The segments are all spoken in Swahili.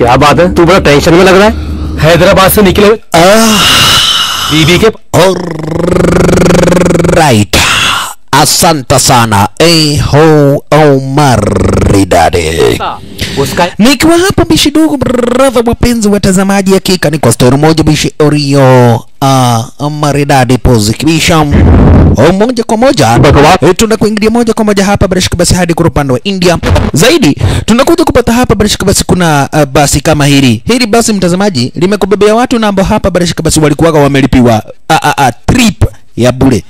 क्या बात है तू बड़ा टेंशन में लग रहा है हैदराबाद से निकले हुए बीबी के right asante sana eho omaridadi उसका nikiwa hapa bishi dogo brother wapenzi watazamaji hakika ni kwa stori moja bishi orio uh, maridadi pozikibisha moja kwa moja eh, tunakuingilia moja kwa moja hapa barashika basi hadi kwa upande wa india zaidi tunakuja kupata hapa barashika basi kuna uh, basi kama hili hili basi mtazamaji limekubebea watu na ambao hapa barashika basi walikuwaga wamelipiwa uh, uh, uh, trip ya bure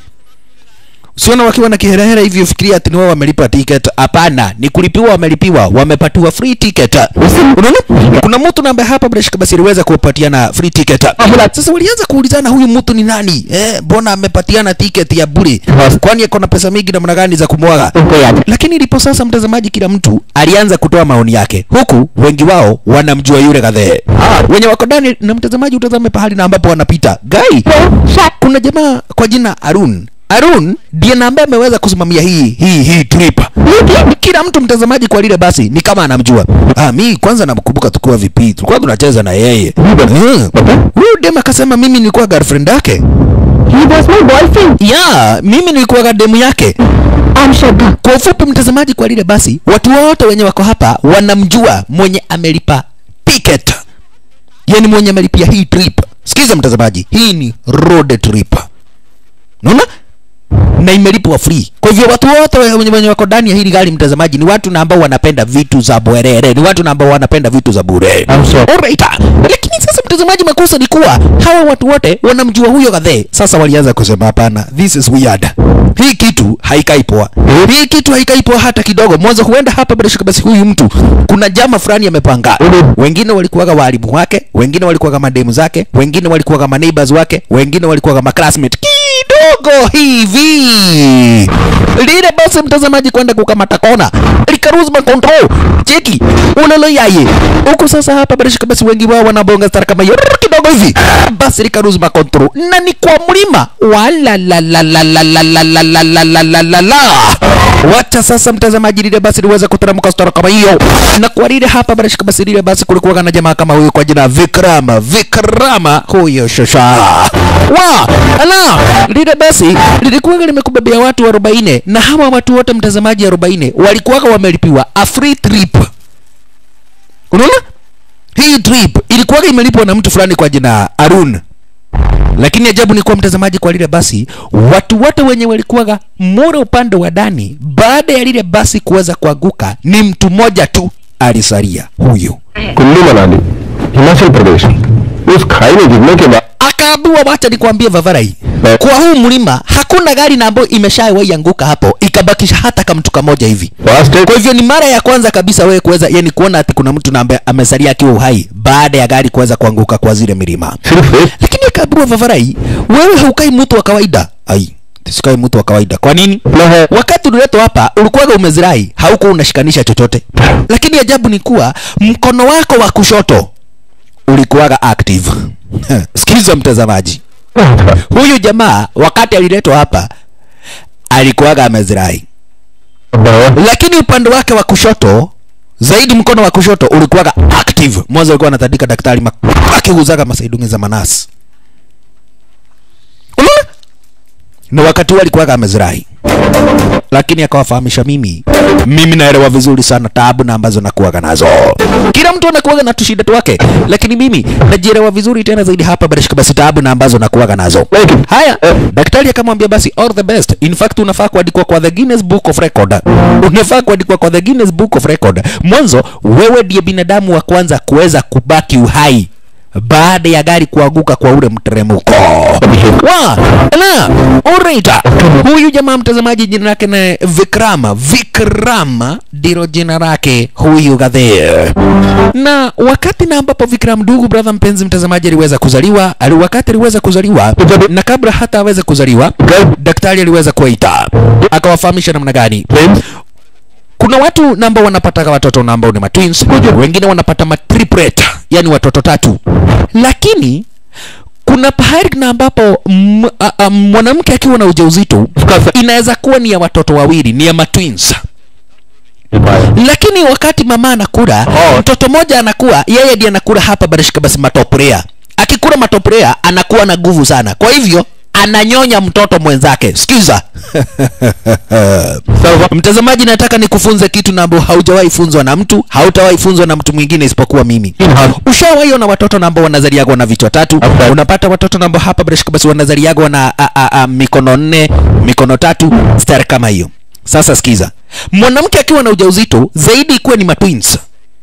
usiona wakiwa na kiherehera hivi ufikiria ati ni wao wamelipa ticket hapana ni kulipiwa wamelipiwa wamepatiwa free ticket unaona kuna mtu na ambaye hapa bila shaka basi aliweza kupatiana free ticket sasa walianza kuulizana huyu mtu ni nani eh mbona amepatiana ticket ya bure kwani ako na pesa mingi namna gani za kumwaga lakini ilipo sasa mtazamaji kila mtu alianza kutoa maoni yake huku wengi wao wanamjua yule kadhee wenye wako ndani na mtazamaji utazame pahali na ambapo wanapita gai kuna jamaa kwa jina Arun Arun ndiye na ambaye ameweza kusimamia hii hii hii trip. Kila mtu mtazamaji kwa lile basi ni kama anamjua. Ah, mi kwanza namkumbuka tukiwa vipi, tulikuwa tunacheza na yeye. Eh, Huyu dem akasema mimi nilikuwa girlfriend yake. He was my boyfriend. Yeah, mimi nilikuwa demu yake. I'm Shraddha. Kwa ufupi mtazamaji, kwa lile basi watu wote wenye wako hapa wanamjua mwenye amelipa ticket, yani mwenye amelipia hii trip. Sikiza mtazamaji, hii ni road trip, unaona na imelipwa free. Kwa hivyo watu wote wenye wenye wako ndani ya hili gari mtazamaji, ni watu na ambao wanapenda vitu za bwerere, ni watu na ambao wanapenda vitu za bure. Alright. Lakini sasa mtazamaji, makosa ni kuwa hawa watu wote wanamjua huyo kadhee. Sasa walianza kusema hapana, this is weird. Hii kitu haikai poa. Hii kitu haikai poa hata kidogo. Mwanzo huenda hapa bila shaka basi huyu mtu kuna jama fulani amepanga. Wengine walikuwaga walimu wake, wengine walikuwaga mademu zake, wengine walikuwaga ma neighbors wake, wengine walikuwaga ma classmate kidogo hivi lile basi mtazamaji kwenda kukamata kona likaruzma control cheki ulolo yaye huku sasa hapa bila shaka basi wengi wao wanabonga stara kama hiyo kidogo hivi basi likaruzma control na ni kwa mlima wala la la la la la la la la la la la la la wacha sasa mtazamaji lile basi liweza kuteremka stara kama hiyo na kwa lile hapa bila shaka basi lile basi kulikuwa na jamaa kama huyu kwa jina Vikrama Vikrama huyo shosha wa ala lile basi lilikuwa limekubebea watu 40 na hawa watu wote mtazamaji 40 walikuwa wamelipiwa a free trip unaona hii trip ilikuwa imelipwa na mtu fulani kwa jina Arun lakini ajabu ni kuwa mtazamaji kwa lile basi watu wote wenye walikuwaga mura upande wa ndani baada ya lile basi kuweza kuanguka ni mtu mmoja tu alisalia huyu Kullu मनाली हिमाचल प्रदेश उस खाई में गिरने के बाद akaambiwa wacha nikwambie vavarai kwa huu mlima hakuna gari na ambayo imeshawahi anguka hapo ikabakisha hata kama mtu kamoja hivi fast kwa hivyo ni mara ya kwanza kabisa wewe kuweza yani kuona ati kuna mtu na ambaye amesalia akiwa uhai baada ya gari kuweza kuanguka kwa zile milima सिर्फ एक lakini akaambiwa vavarai wewe haukai mtu wa kawaida ai sikai mtu wa kawaida kwa nini ना है wakati uliletwa hapa ulikuwaga umezirai haukuwa unashikanisha chochote lakini ajabu ni kuwa mkono wako wa kushoto ulikuwaga active sikiza mtazamaji huyu jamaa wakati aliletwa hapa alikuwaga amezirai Baba lakini upande wake wa kushoto zaidi mkono wa kushoto ulikuwaga active mwanzo alikuwa anatandika daktari ma- akiuzaga masaidungi za manasi unaona na wakati huo alikuwaga amezirai lakini akawafahamisha mimi mimi naelewa vizuri sana taabu na ambazo nakuwaga nazo kila mtu anakuwaga na tushida twake lakini mimi najielewa vizuri tena zaidi hapa barashika basi taabu na ambazo nakuwaga nazo haya daktari akamwambia basi all the best in fact unafaa kuandikwa kwa the Guinness Book of Record unafaa kuandikwa kwa the Guinness Book of Record mwanzo wewe ndiye binadamu wa kwanza kuweza kubaki uhai baada ya gari kuanguka kwa ule mteremko wa na alright huyu jamaa mtazamaji jina lake na Vikrama Vikrama ndilo jina lake huyu gadhe na wakati na ambapo Vikram ndugu brother mpenzi mtazamaji aliweza kuzaliwa ali wakati aliweza kuzaliwa na kabla hata aweze kuzaliwa daktari aliweza kuwaita akawafahamisha namna gani kuna watu na ambao wanapata watoto na ambao ni matwins wengine wanapata matriplet yani watoto tatu lakini kuna pahali na ambapo m- a- a- mwanamke akiwa na ujauzito inaweza kuwa ni ya watoto wawili ni ya matwins lakini wakati mama anakula Oh. mtoto mmoja anakuwa yeye ndiye anakula hapa barishika basi matoprea akikula matoprea anakuwa na nguvu sana kwa hivyo ananyonya mtoto mwenzake sikiza mtazamaji nataka nikufunze kitu na ambao haujawahi funzwa na mtu hautawahi funzwa na mtu mwingine isipokuwa mimi ushawahi ona watoto na ambao wanazaliagwa na vichwa tatu Okay. unapata watoto na ambao hapa barishika basi wanazaliagwa na a, a, a, mikono nne mikono tatu stari kama hiyo sasa sikiza mwanamke akiwa na ujauzito zaidi ikuwe ni matwins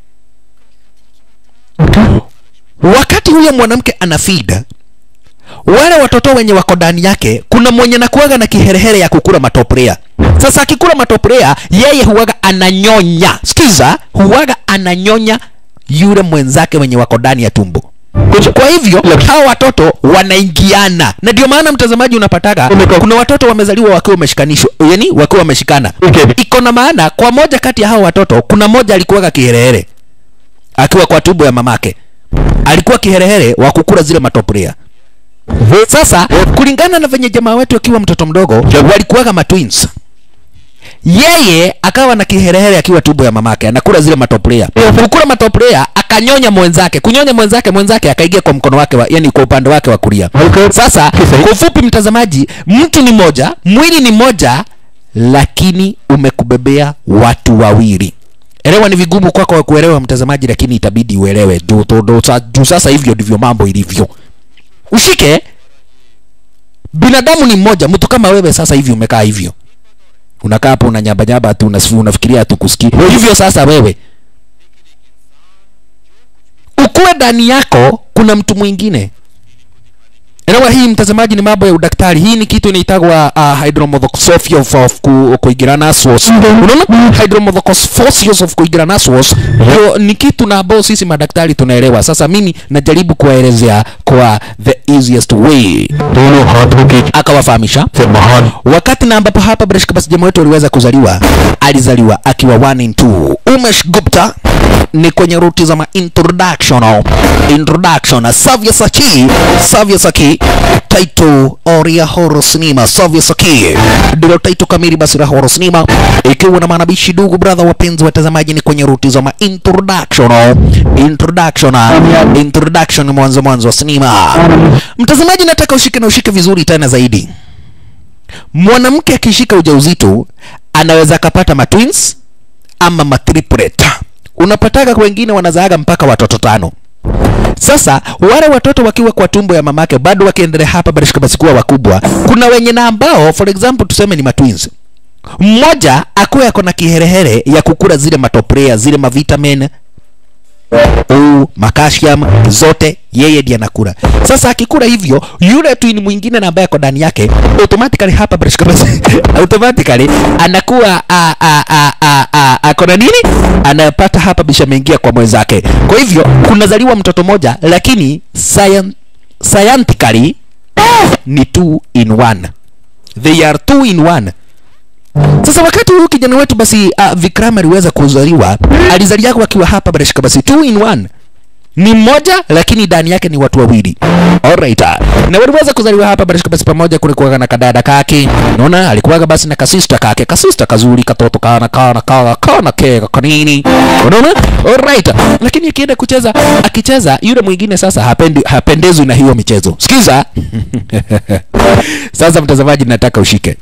wakati huyo mwanamke ana feed wale watoto wenye wako ndani yake kuna mwenye nakuaga na kiherehere ya kukula matoprea sasa akikula matoprea yeye huwaga ananyonya sikiza huwaga ananyonya yule mwenzake wenye wako ndani ya tumbo kwa hivyo hawa watoto wanaingiana na ndio maana mtazamaji unapataga kuna watoto wamezaliwa wakiwa wameshikanishwa yani wakiwa wameshikana Okay. iko na maana kwa moja kati ya hao watoto kuna moja alikuwaga kiherehere akiwa kwa tumbo ya mamake alikuwa kiherehere wa kukula zile matoprea sasa kulingana na venye jamaa wetu akiwa mtoto mdogo walikuwaga matwins yeye akawa na kiherehere akiwa tumbo ya mamake anakula zile matoprea kukula matoprea akanyonya mwenzake kunyonya mwenzake mwenzake akaingia kwa mkono wake wa, yani kwa upande wake wa kulia Okay. sasa Kisa hii. kwa ufupi mtazamaji mtu ni moja mwili ni moja lakini umekubebea watu wawili elewa ni vigumu kwako kwa kuelewa mtazamaji lakini itabidi uelewe juu tu- tu- sa- juu sasa hivyo ndivyo mambo ilivyo ushike binadamu ni mmoja mtu kama wewe sasa hivi umekaa hivyo unakaa hapo unanyabanyaba tu unasi- unafikiria tu kusikia hivyo sasa wewe ukuwe ndani yako kuna mtu mwingine elewa hii mtazamaji ni mambo ya udaktari hii ni kitu inaitagwa uh, hydromorphosophy of, of ku, kuigirana SWOS unaona hydromorphosophy of kuigirana SWOS hiyo ni kitu na ambao sisi madaktari tunaelewa sasa mimi najaribu kuwaelezea kwa the easiest way दोनों हाथों की akawafahamisha से महान wakati na ambapo hapa Breshka basi jamaa wetu aliweza kuzaliwa alizaliwa akiwa 1 in 2 Umesh Gupta ni kwenye ruti za ma introduction introduction Savya Saki Savya Saki title Oria Horror Cinema Savya Saki ndilo title kamili basi la Horror Cinema ikiwa na manabishi ndugu brother wapenzi watazamaji ni kwenye ruti za ma introduction introduction introduction mwanzo mwanzo wa sinema mtazamaji nataka ushike na ushike vizuri tena zaidi mwanamke akishika ujauzito anaweza akapata matwins ama matriplet unapataga kwa wengine wanazaaga mpaka watoto tano sasa wale watoto wakiwa kwa tumbo ya mamake bado wakiendelea hapa barishika basi kuwa wakubwa kuna wenye na ambao for example tuseme ni matwins mmoja akuwe ako na kiherehere ya kukula zile matoprea zile mavitamin u makasium zote yeye ndiye anakula sasa akikula hivyo yule twin mwingine na ambaye ako ndani yake automatically hapa barishika basi automatically anakuwa a a a a a ako na nini anapata hapa bisha ameingia kwa mwenzake kwa hivyo kunazaliwa mtoto moja lakini scien- scientifically ni two in one they are two in one sasa wakati huyu kijana wetu basi uh, Vikram aliweza kuzaliwa alizaliwa akiwa hapa barashika basi two in one ni mmoja lakini ndani yake ni watu wawili alright na waliweza kuzaliwa hapa barashika basi pamoja kulikuwa na kadada kake unaona alikuwaga basi na kasista kake kasista kazuri katoto kana kana kana kana kega kanini unaona alright lakini akienda kucheza akicheza yule mwingine sasa hapendi hapendezwi na hiyo michezo sikiza sasa mtazamaji nataka ushike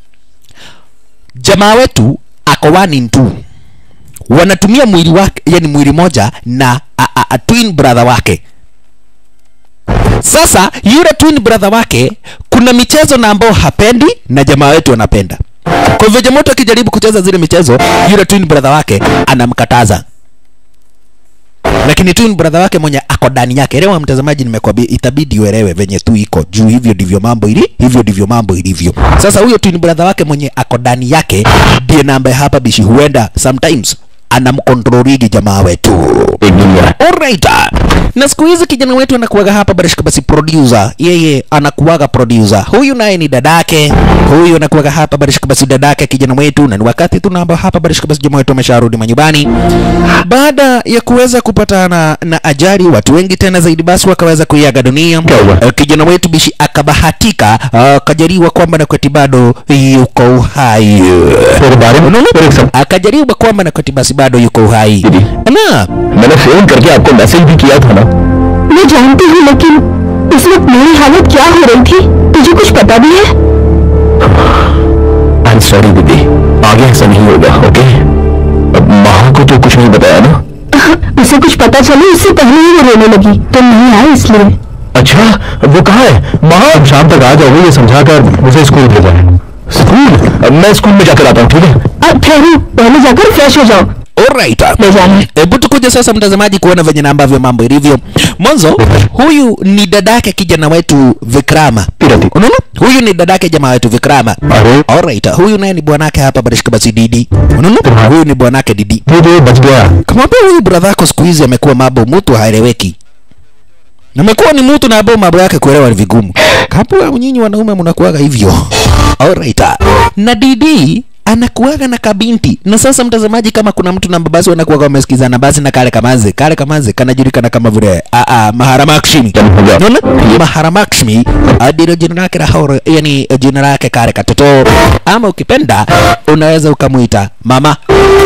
jamaa wetu ako one in two wanatumia mwili wake yani mwili moja na a, a, a twin brother wake sasa yule twin brother wake kuna michezo na ambao hapendi na jamaa wetu anapenda kwa hivyo jamaa wetu akijaribu kucheza zile michezo yule twin brother wake anamkataza lakini twin brother wake mwenye ako ndani yake elewa mtazamaji nimekwambia itabidi uelewe venye tu iko juu hivyo ndivyo mambo ili hivyo ndivyo mambo ilivyo sasa huyo twin brother wake mwenye ako ndani yake ndiye na ambaye hapa bishi huenda sometimes anamkontroligi jamaa wetu Alright. Na siku hizi kijana wetu anakuwaga hapa barishika basi producer. Yeye anakuwaga producer. Huyu naye ni dadake. Huyu anakuwaga hapa barishika basi dadake kijana wetu na ni wakati tunaamba hapa barishika basi jamaa wetu amesharudi manyumbani. Baada ya kuweza kupatana na ajali watu wengi tena zaidi basi wakaweza kuiaga dunia. Eh, Kijana wetu bishi akabahatika akajaliwa kwamba na kweti bado yuko uhai. Unaona? Akajaliwa kwamba na kweti basi bado yuko uhai. Na मैंने phone करके आपको मैसेज भी किया था ना मैं जानती हूँ लेकिन इस वक्त मेरी हालत क्या हो रही थी तुझे कुछ पता भी है आई एम सॉरी दीदी आगे ऐसा नहीं होगा ओके अब माँ को तो कुछ नहीं बताया ना उसे कुछ पता चले उससे पहले ही वो रोने लगी तुम नहीं आए इसलिए अच्छा वो कहाँ है माँ शाम तक आ जाओगे ये समझा कर मुझे स्कूल भेजा है स्कूल अब मैं स्कूल में जाकर आता हूँ ठीक है अब ठहरू पहले जाकर फ्रेश हो जाओ Alright. ले जाना Hebu tukuje sasa mtazamaji kuona venye na ambavyo mambo ilivyo. Mwanzo huyu ni dadake kijana wetu Vikrama. Pirati. Unaona? Huyu ni dadake jamaa wetu Vikrama. अरे Alright. Huyu naye ni bwanake hapa barishika basi Didi. Unaona? Huyu ni bwanake Didi. दीदी बच गया Kamwambia huyu brother yako siku hizi amekuwa mambo mtu haeleweki. Amekuwa ni mtu na ambao mambo yake kuelewa ni vigumu. Kapo nyinyi wanaume mnakuaga hivyo. Alright. Na Didi anakuaga na kabinti na sasa mtazamaji kama kuna mtu na basi wanakuaga wamesikizana basi na kale kamaze kale kamaze kanajulikana kama vile a a Maharamakshmi unaona Maharamakshmi ah, ndilo jina lake la horo yani jina lake kale katoto ama ukipenda unaweza ukamuita mama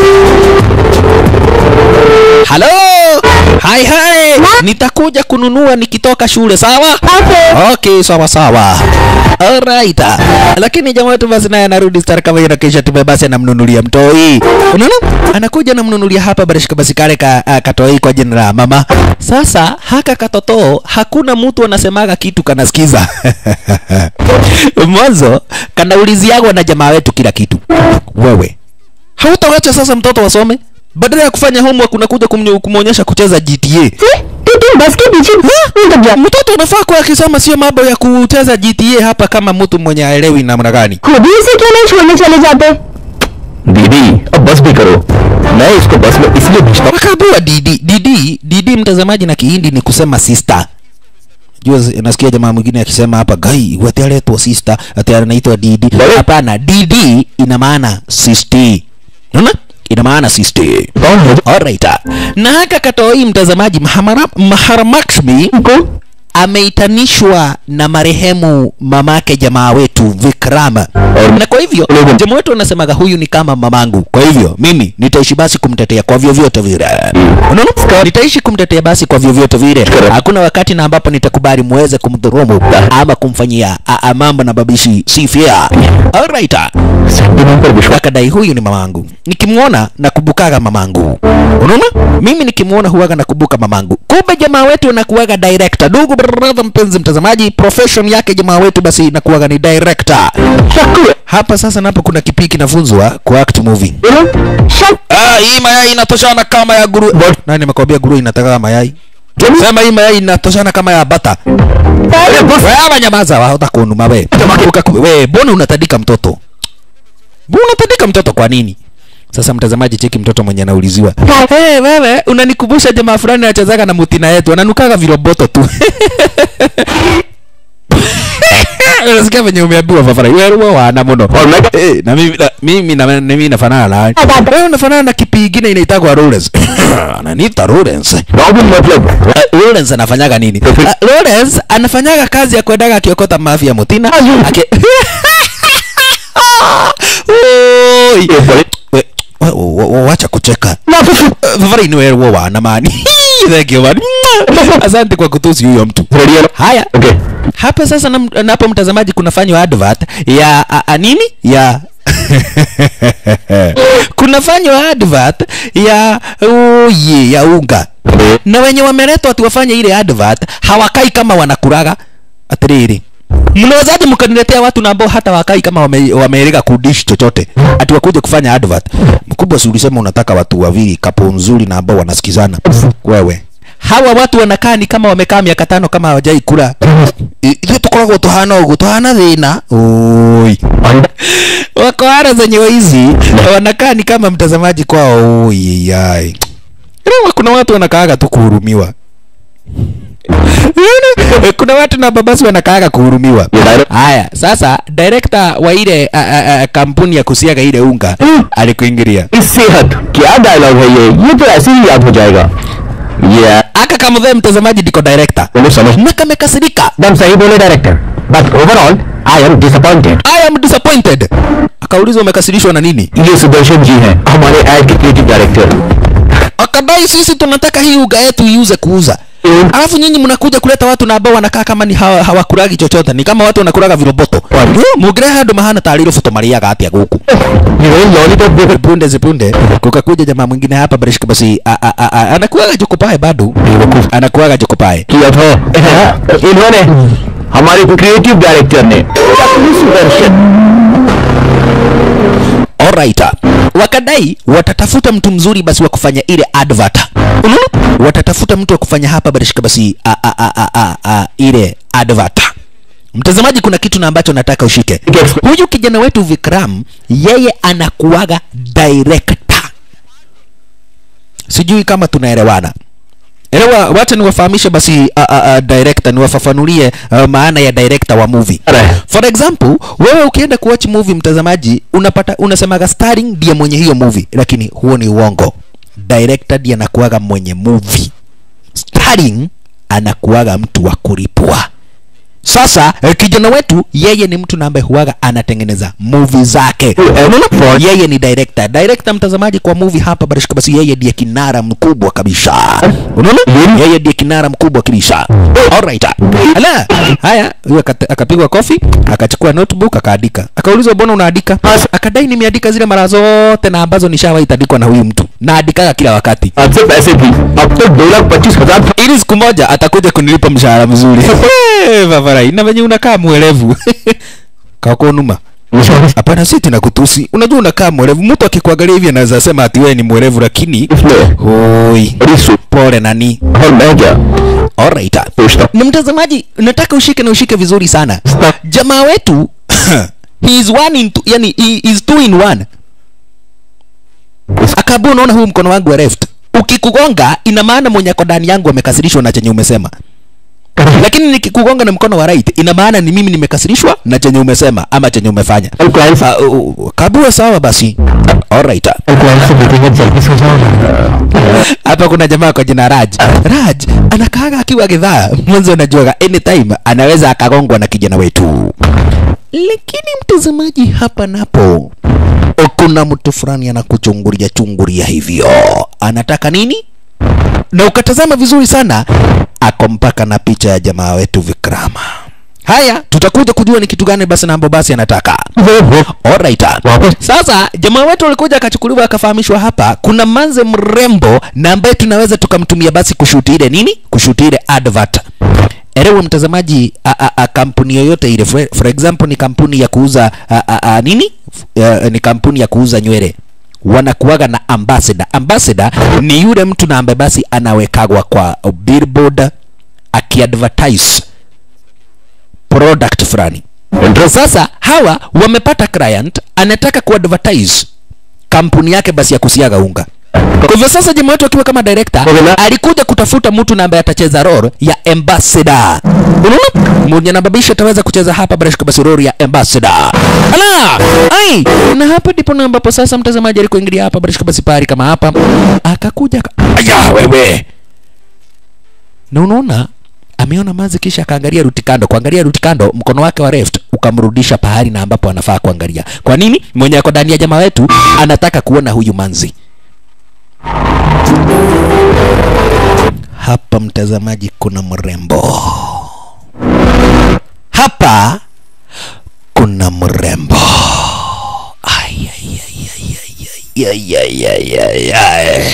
Halo! Hai hai! Nitakuja kununua nikitoka shule, sawa? Okay. Okay, sawa sawa. Alright. Lakini jamaa wetu basi naye anarudi star kama yeye kisha tume basi anamnunulia mtoi. Unaona? Anakuja anamnunulia hapa barishika basi kale ka, uh, katoi kwa jina la mama. Sasa haka katoto hakuna mtu anasemaga kitu kanasikiza. Mwanzo kanauliziagwa na jamaa wetu kila kitu. Wewe hautawacha sasa mtoto wasome badala ya kufanya homework unakuja kumnyo- kumwonyesha kucheza GTA. See? तू तुम बस के पीछे उलट जा Mtoto unafaa kuwa akisoma sio mambo ya kucheza GTA hapa kama mtu mwenye aelewi namna gani. खुद ही इसे क्यों नहीं छोड़ने चले जाते दीदी अब बस भी करो मैं इसको बस में इसलिए भेजता हूँ Wakaambiwa Didi, Didi, Didi mtazamaji na Kihindi ni kusema sister. Jua zi- nasikia jamaa mwingine akisema hapa gai wati aletwa sister, ati anaitwa Didi. Bale. Hapana, Didi ina maana sister. Unaona? Ina maana sister. कौन है Alright. Na haka katoi mtazamaji Mahamara, Maharamakshmi को ameitanishwa na marehemu mamake jamaa wetu Vikrama. Na kwa hivyo Ulogo. jamaa wetu anasemaga huyu ni kama mamangu. Kwa hivyo mimi nitaishi basi kumtetea kwa vyovyote vile. Unaona? Nitaishi kumtetea basi kwa vyovyote vile. Correct. Hakuna wakati na ambapo nitakubali muweze kumdhulumu ama kumfanyia a- a- mambo na babishi si fair. Alright. Sentiment पर विश्वास Akadai huyu ni mamangu. Nikimwona nakumbukaga mamangu. Unaona? Mimi nikimwona huwaga nakumbuka mamangu. Kumbe jamaa wetu anakuwaga director. Ndugu brother mpenzi mtazamaji, profession yake jamaa wetu basi inakuwaga ni director. Hapa sasa napo kuna kipiki kinafunzwa kwa act movie. Shut Ah, hii mayai inatoshana kama ya guru. Nani amekwambia guru inataka mayai? Sema hii mayai inatoshana kama ya bata. Wewe nyamaza, hata kunuma we. Ukaku- We, mbona unatandika mtoto? Mbona unatandika mtoto kwa nini? Sasa mtazamaji, cheki mtoto mwenye anauliziwa. Hey, wewe unanikumbusha jamaa fulani anachezaga na mutina yetu, ananukaga viroboto tu. Unasikia venye umeambiwa Fafara, wewe wewe wana muno. Eh, na mimi na mimi na na mimi nafanana na wewe unafanana na kipi kingine inaitagwa Lawrence. Ananiita Lawrence. Problem मतलब Uh, Lawrence anafanyaga nini? Uh, Lawrence anafanyaga kazi ya kwendaga akiokota mafi ya mutina. Ake... Oi. We- we- we- we- Wacha kucheka. Uh, Fafari ni wewe wana mani. Thank you man. Asante kwa kutusi huyo mtu. Ready है Haya. Okay Hapa sasa na, na hapo mtazamaji kunafanywa advert ya a, a, nini? Ya kunafanywa advert ya uye ya unga na wenye wameletwa ati wafanye ile advert hawakai kama wanakuraga atiriri mnawezaje mkaniletea watu na ambao hata wakai kama wame, wameeleka kudish chochote ati wakuje kufanya advert mkubwa si ulisema unataka watu wawili kapo nzuri na ambao wanasikizana wewe hawa watu wanakaa ni kama wamekaa miaka tano kama hawajai kula I- ithuĩ tũkoragwo tũhana ũguo tũhana thĩna oi wako hara zenye hizi wanakaa ni kama mtazamaji kwao oi yai Leo kuna watu wanakaaga tu kuhurumiwa Yaani, kuna watu na babasi wanakaaga kuhurumiwa haya sasa director wa ile a, a, a, kampuni ya kusiaga ile unga alikuingilia इस सेहत क्या डायलॉग है ये ये तो ऐसे ही याद हो जाएगा ये aka kamudhee mtazamaji ndiko director बोलो समझ na kamekasirika एकदम सही बोले director but overall I am disappointed I am disappointed akaulizwa umekasirishwa na nini ये सुदर्शन जी हैं हमारे एड के creative director akadai sisi tunataka hii uga yetu iuze kuuza Mm. alafu nyinyi mnakuja kuleta watu na ambao wanakaa kama ni hawa, hawakuragi chochote ni kama watu wanakuraga viroboto mugirehe andu mahana tarä roboto mariaga atia guku heroine lollipop देकर punde zipunde kukakuja jamaa mwingine hapa barishika basi a- a- a- a- anakuaga jokopae bado anakuaga jokopae किया था इन्होंने हमारे creative director ने Sudarshan alright wakadai watatafuta mtu mzuri basi wa kufanya ile advert unaona watatafuta mtu wa kufanya hapa barishika basi a, a, a, a, a, a, ile advert mtazamaji kuna kitu na ambacho nataka ushike huyu kijana wetu vikram yeye anakuaga director sijui kama tunaelewana elewa wacha niwafahamishe basi a, a, a, director niwafafanulie uh, maana ya director wa movie Alright. for example wewe ukienda kuwatch movie mtazamaji unapata unasemaga starring ndiye mwenye hiyo movie lakini huo ni uongo director ndiye anakuaga mwenye movie starring anakuaga mtu wa kulipwa sasa eh, kijana wetu yeye ni mtu na ambaye huaga anatengeneza movie zake Unaona? yeye ni director director mtazamaji kwa movie hapa barishika basi yeye ndiye kinara mkubwa kabisa unaona yeye ndiye kinara mkubwa kabisa alright ala haya huyo akata- akapigwa kofi akachukua notebook akaandika akaulizwa mbona unaandika akadai nimeandika zile mara zote na ambazo nishawahi tandikwa na huyu mtu naandikaga kila wakati आज से पैसे भी अब तक दो लाख पच्चीस हजार ili siku moja atakuja kunilipa mshahara mzuri Eh, Vavarai, na venye unakaa mwelevu kakonuma hapana si tena kutusi unajua unakaa mwerevu mtu akikuangalia hivi anaweza sema ati wewe ni mwerevu lakini इसमें hoi बड़ी सु pole nani और मैं क्या alright सोचता ni mtazamaji nataka ushike na ushike vizuri sana jamaa wetu he is one in two, yani he is two in one akaambia unaona huu mkono wangu wa left ukikugonga ina maana mwenye ako ndani yangu amekasirishwa na chenye umesema lakini nikikugonga na mkono wa right ina maana ni mimi nimekasirishwa na chenye umesema ama chenye umefanya और client uh, uh, kabua sawa basi alright और client से meeting जल्दी सो जाओ hapa kuna jamaa kwa jina Raj. Raj anakaaga akiwa gidhaa, mwanzo unajuaga anytime anaweza akagongwa na kijana wetu. Lakini mtazamaji, hapa napo kuna mtu fulani anakuchungulia chungulia hivyo, anataka nini? Na ukatazama vizuri sana, ako mpaka na picha ya jamaa wetu Vikrama. Haya, tutakuja kujua ni kitu gani basi na ambapo basi anataka. Alright. Wapo. Sasa jamaa wetu alikuja akachukuliwa akafahamishwa hapa kuna manze mrembo na ambaye tunaweza tukamtumia basi kushuti ile nini? Kushuti ile advert. Erewe mtazamaji, a, a, a, kampuni yoyote ile for, for example ni kampuni ya kuuza a, a, a, nini? Uh, ni kampuni ya kuuza nywele wanakuwaga na ambassador. Ambassador ni yule mtu na ambaye basi anawekagwa kwa billboard akiadvertise product fulani. Sasa hawa wamepata client anataka kuadvertise kampuni yake basi ya kusiaga unga. Kwa hivyo sasa jamaa wetu akiwa kama director Wala- alikuja kutafuta mtu na ambaye atacheza role ya ambassador. Unaona? Mwenye na babisha ataweza kucheza hapa bila shaka basi role ya ambassador. Ala! Ai! Na hapa ndipo na ambapo sasa mtazamaji alikuingilia hapa bila shaka basi pari kama hapa akakuja aka... Aya wewe. Na unaona ameona mazi kisha akaangalia ruti kando. Kuangalia ruti kando, mkono wake wa left ukamrudisha pahali na ambapo anafaa kuangalia. Kwa nini? Mwenye ako ndani ya jamaa wetu anataka kuona huyu manzi. Hapa mtazamaji, kuna mrembo hapa, kuna mrembo Ai, ai, ai, ai, ai, ai, ai, ai, ai, ai.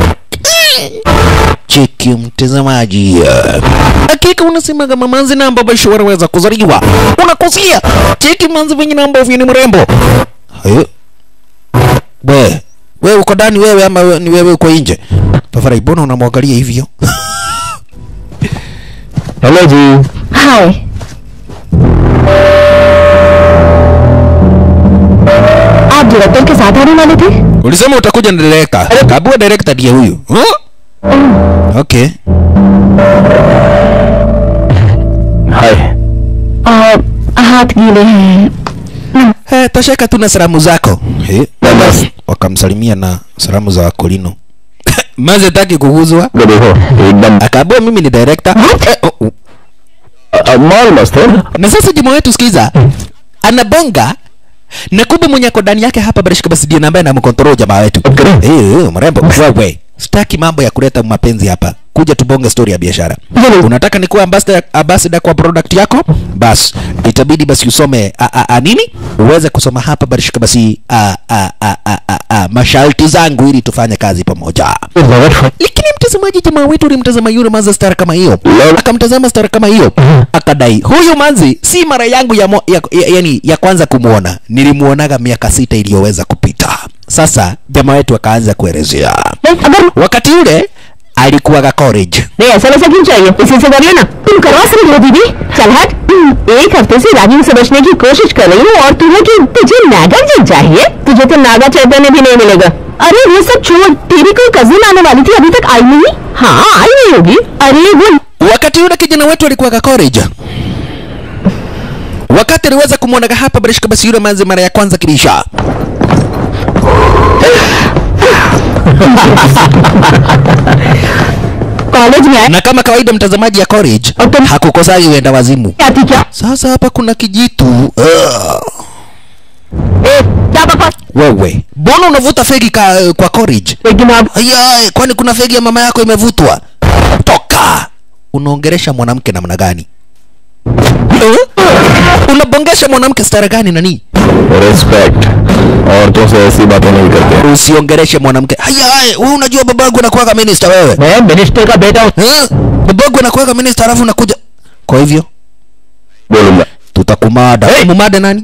Cheki mtazamaji, hakika unasema kama manzi na ambavyo wanaweza kuzaliwa, unakosea. Cheki manzi venye na ambavyo ni mrembo. Hayo we we uko ndani wewe ama we, ni wewe uko nje? Tafadhali, mbona unamwangalia hivyo? Hello जी hi आप director के साथ आने वाले थे ulisema utakuja na director kabua director ndiye huyu huh? okay हाय और हाथ गीले हैं Eh, tosheka tu na salamu zako eh, wakamsalimia na salamu za wakolino maze taki kuguzwa ये देखो एकदम akaambua mimi ni director eh, oh, oh. अ- माल मस्त है na sasa jamaa wetu sikiza anabonga na kumbe mwenye ako ndani yake hapa barishika basi ndiye ambaye anamkontrol jamaa wetu Okay. eh eh, mrembo wewe sitaki mambo ya kuleta mapenzi hapa kuja tubonge story ya biashara Hello. unataka nikuwa ambassador, ambassador kwa product yako bas itabidi basi usome a, a, a, nini uweze kusoma hapa barishika basi a, a, a, a, a, a, masharti zangu ili tufanye kazi pamoja lakini mtazamaji jamaa wetu ulimtazama yule manzi star kama hiyo Lol. akamtazama star kama hiyo akadai huyu manzi si mara yangu ya, mo, ya, ya, yani ya kwanza kumuona nilimuonaga miaka sita iliyoweza kupita sasa jamaa wetu akaanza kuelezea अगर wakati ule alikuwaga college नहीं ऐसा वैसा क्यों चाहिए इसी से करिए ना तुम करवा सकते हो दीदी चल हट एक हफ्ते से राजीव से बचने की कोशिश कर रही हूँ और तुम्हें कि तुझे नागार्जुन चाहिए तुझे तो नागा चैतन्य भी नहीं मिलेगा अरे वो सब छोड़ तेरी कोई कजिन आने वाली थी अभी तक आई नहीं हाँ आई नहीं होगी अरे वो wakati ule kijana wetu alikuwaga college wakati aliweza kumwonaga hapa barishika basi yule manzi mara ya kwanza kibisha college में आई na kama kawaida mtazamaji ya college Okay. hakukosagi uenda wazimu आती क्या sasa hapa kuna kijitu Ugh. ए, क्या बकवास wewe mbona unavuta fegi ka, kwa college लेकिन अब Aya, kwani kuna fegi ya mama yako imevutwa toka unaongeresha mwanamke namna gani Eh? unabongesha mwanamke stara gani nani respect औरतों से ऐसी बातें नहीं करते usiongereshe mwanamke haya wewe unajua babangu anakuwaga minister wewe मैं minister का बेटा हूँ eh? babangu anakuwaga minister alafu unakuja kwa hivyo बोलूंगा tutakumada hey! mumade nani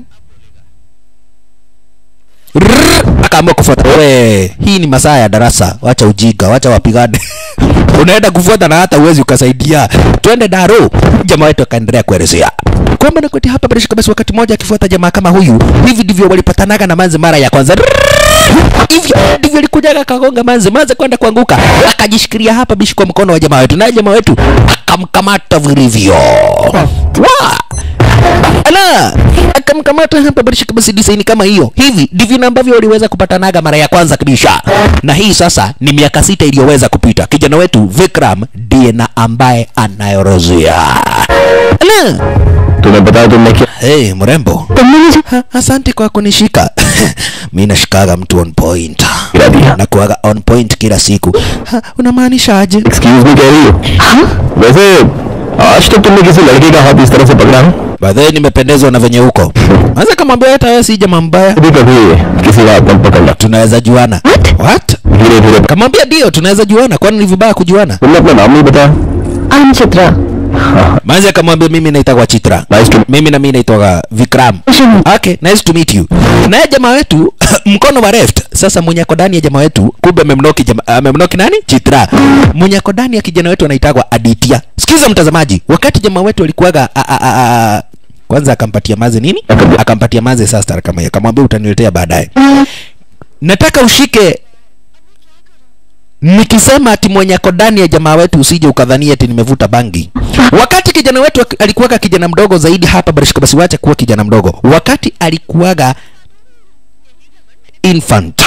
Rrrr, akaamua kufuata we hii ni masaa ya darasa wacha ujiga wacha wapigane unaenda kufuata na hata uwezi ukasaidia twende daro jamaa wetu akaendelea kuelezea kwamba nakweti hapa bila shaka basi wakati mmoja akifuata jamaa kama huyu hivi ndivyo walipatanaga na manzi mara ya kwanza Rrrr, hivyo ndivyo alikujaga akagonga manzi manzi kwenda kuanguka akajishikilia hapa bishi kwa mkono wa jamaa wetu naye jamaa wetu akamkamata vilivyo Wa! ala akamkamata hapa barishika basi design kama hiyo hivi ndivyo na ambavyo waliweza kupatanaga mara ya kwanza kabisa na hii sasa ni miaka sita iliyoweza kupita kijana wetu vikram ndiye na ambaye anayorozea ala तुम्हें पता है तुमने क्या hey, mrembo तुमने मुझे ha, asante kwa kunishika mi nashikaga mtu on point गिरा दिया na kuaga on point kila siku ha, unamaanishaje excuse me कह रही हो वैसे आज तक तुमने किसी लड़के का हाथ इस तरह से पकड़ा है baadhi nimependezwa na venye huko anza kamwambia hata wewe si jamaa mbaya कभी कभी किसी का हाथ मत पकड़ना tunaweza juana What? what धीरे धीरे kamwambia ndio tunaweza juana kwani ni vibaya kujuana तुमने अपना नाम नहीं बताया I am Chitra manzi akamwambia mimi naitagwa chitra Nice to- mimi na mimi naitwaga vikram okay nice to meet you naye jamaa wetu mkono wa left sasa mwenye ako ndani ya jamaa wetu kumbe amemnoki jama, amemnoki nani chitra mwenye ako ndani ya kijana wetu anaitagwa aditya sikiza mtazamaji wakati jamaa wetu alikuwaga a- a- a- a- kwanza akampatia maze nini akampatia maze sasa kama hiyo akamwambia utaniletea baadaye nataka ushike nikisema ati mwenye ako ndani ya jamaa wetu usije ukadhania ati nimevuta bangi wakati kijana wetu ak- alikuwaga kijana mdogo zaidi hapa barishika basi wacha kuwa kijana mdogo wakati alikuwaga infant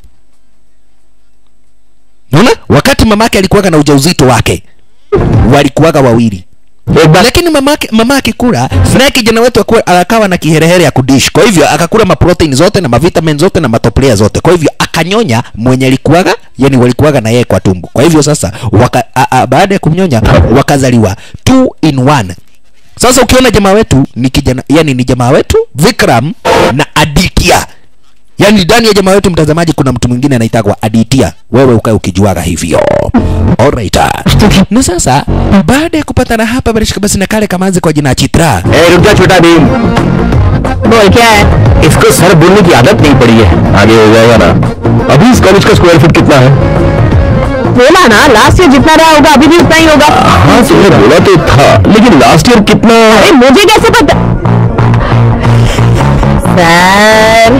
naona wakati mamake alikuwaga na ujauzito wake walikuwaga wawili एक बार lakini mamake mama akikula naye kijana wetu akuwa- akawa na kiherehere ya kudish kwa hivyo akakula maprotein zote na mavitamin zote na matoplea zote kwa hivyo akanyonya mwenye alikuwaga yani walikuwaga na yeye kwa tumbo kwa hivyo sasa waka, a, a, baada ya kumnyonya wakazaliwa two in one sasa ukiona jamaa wetu ni kijana yani ni jamaa wetu vikram na aditya yaani ndani ya jamaa wetu mtazamaji kuna mtu mwingine anaitagwa aditia wewe ukae ukijuaga hivyo Alright. na sasa baada ya kupatana hapa barishika basi na kale kamanzi kwa jina chitra ए रुक जा छोटा भीम बोल क्या है इसको सर बोलने की आदत नहीं पड़ी है आगे हो जाएगा ना अभी इस कॉलेज का स्क्वायर फीट कितना है बोला ना लास्ट ईयर जितना रहा होगा अभी भी उतना ही होगा हाँ तुमने बोला तो था लेकिन लास्ट ईयर कितना अरे मुझे कैसे पता सर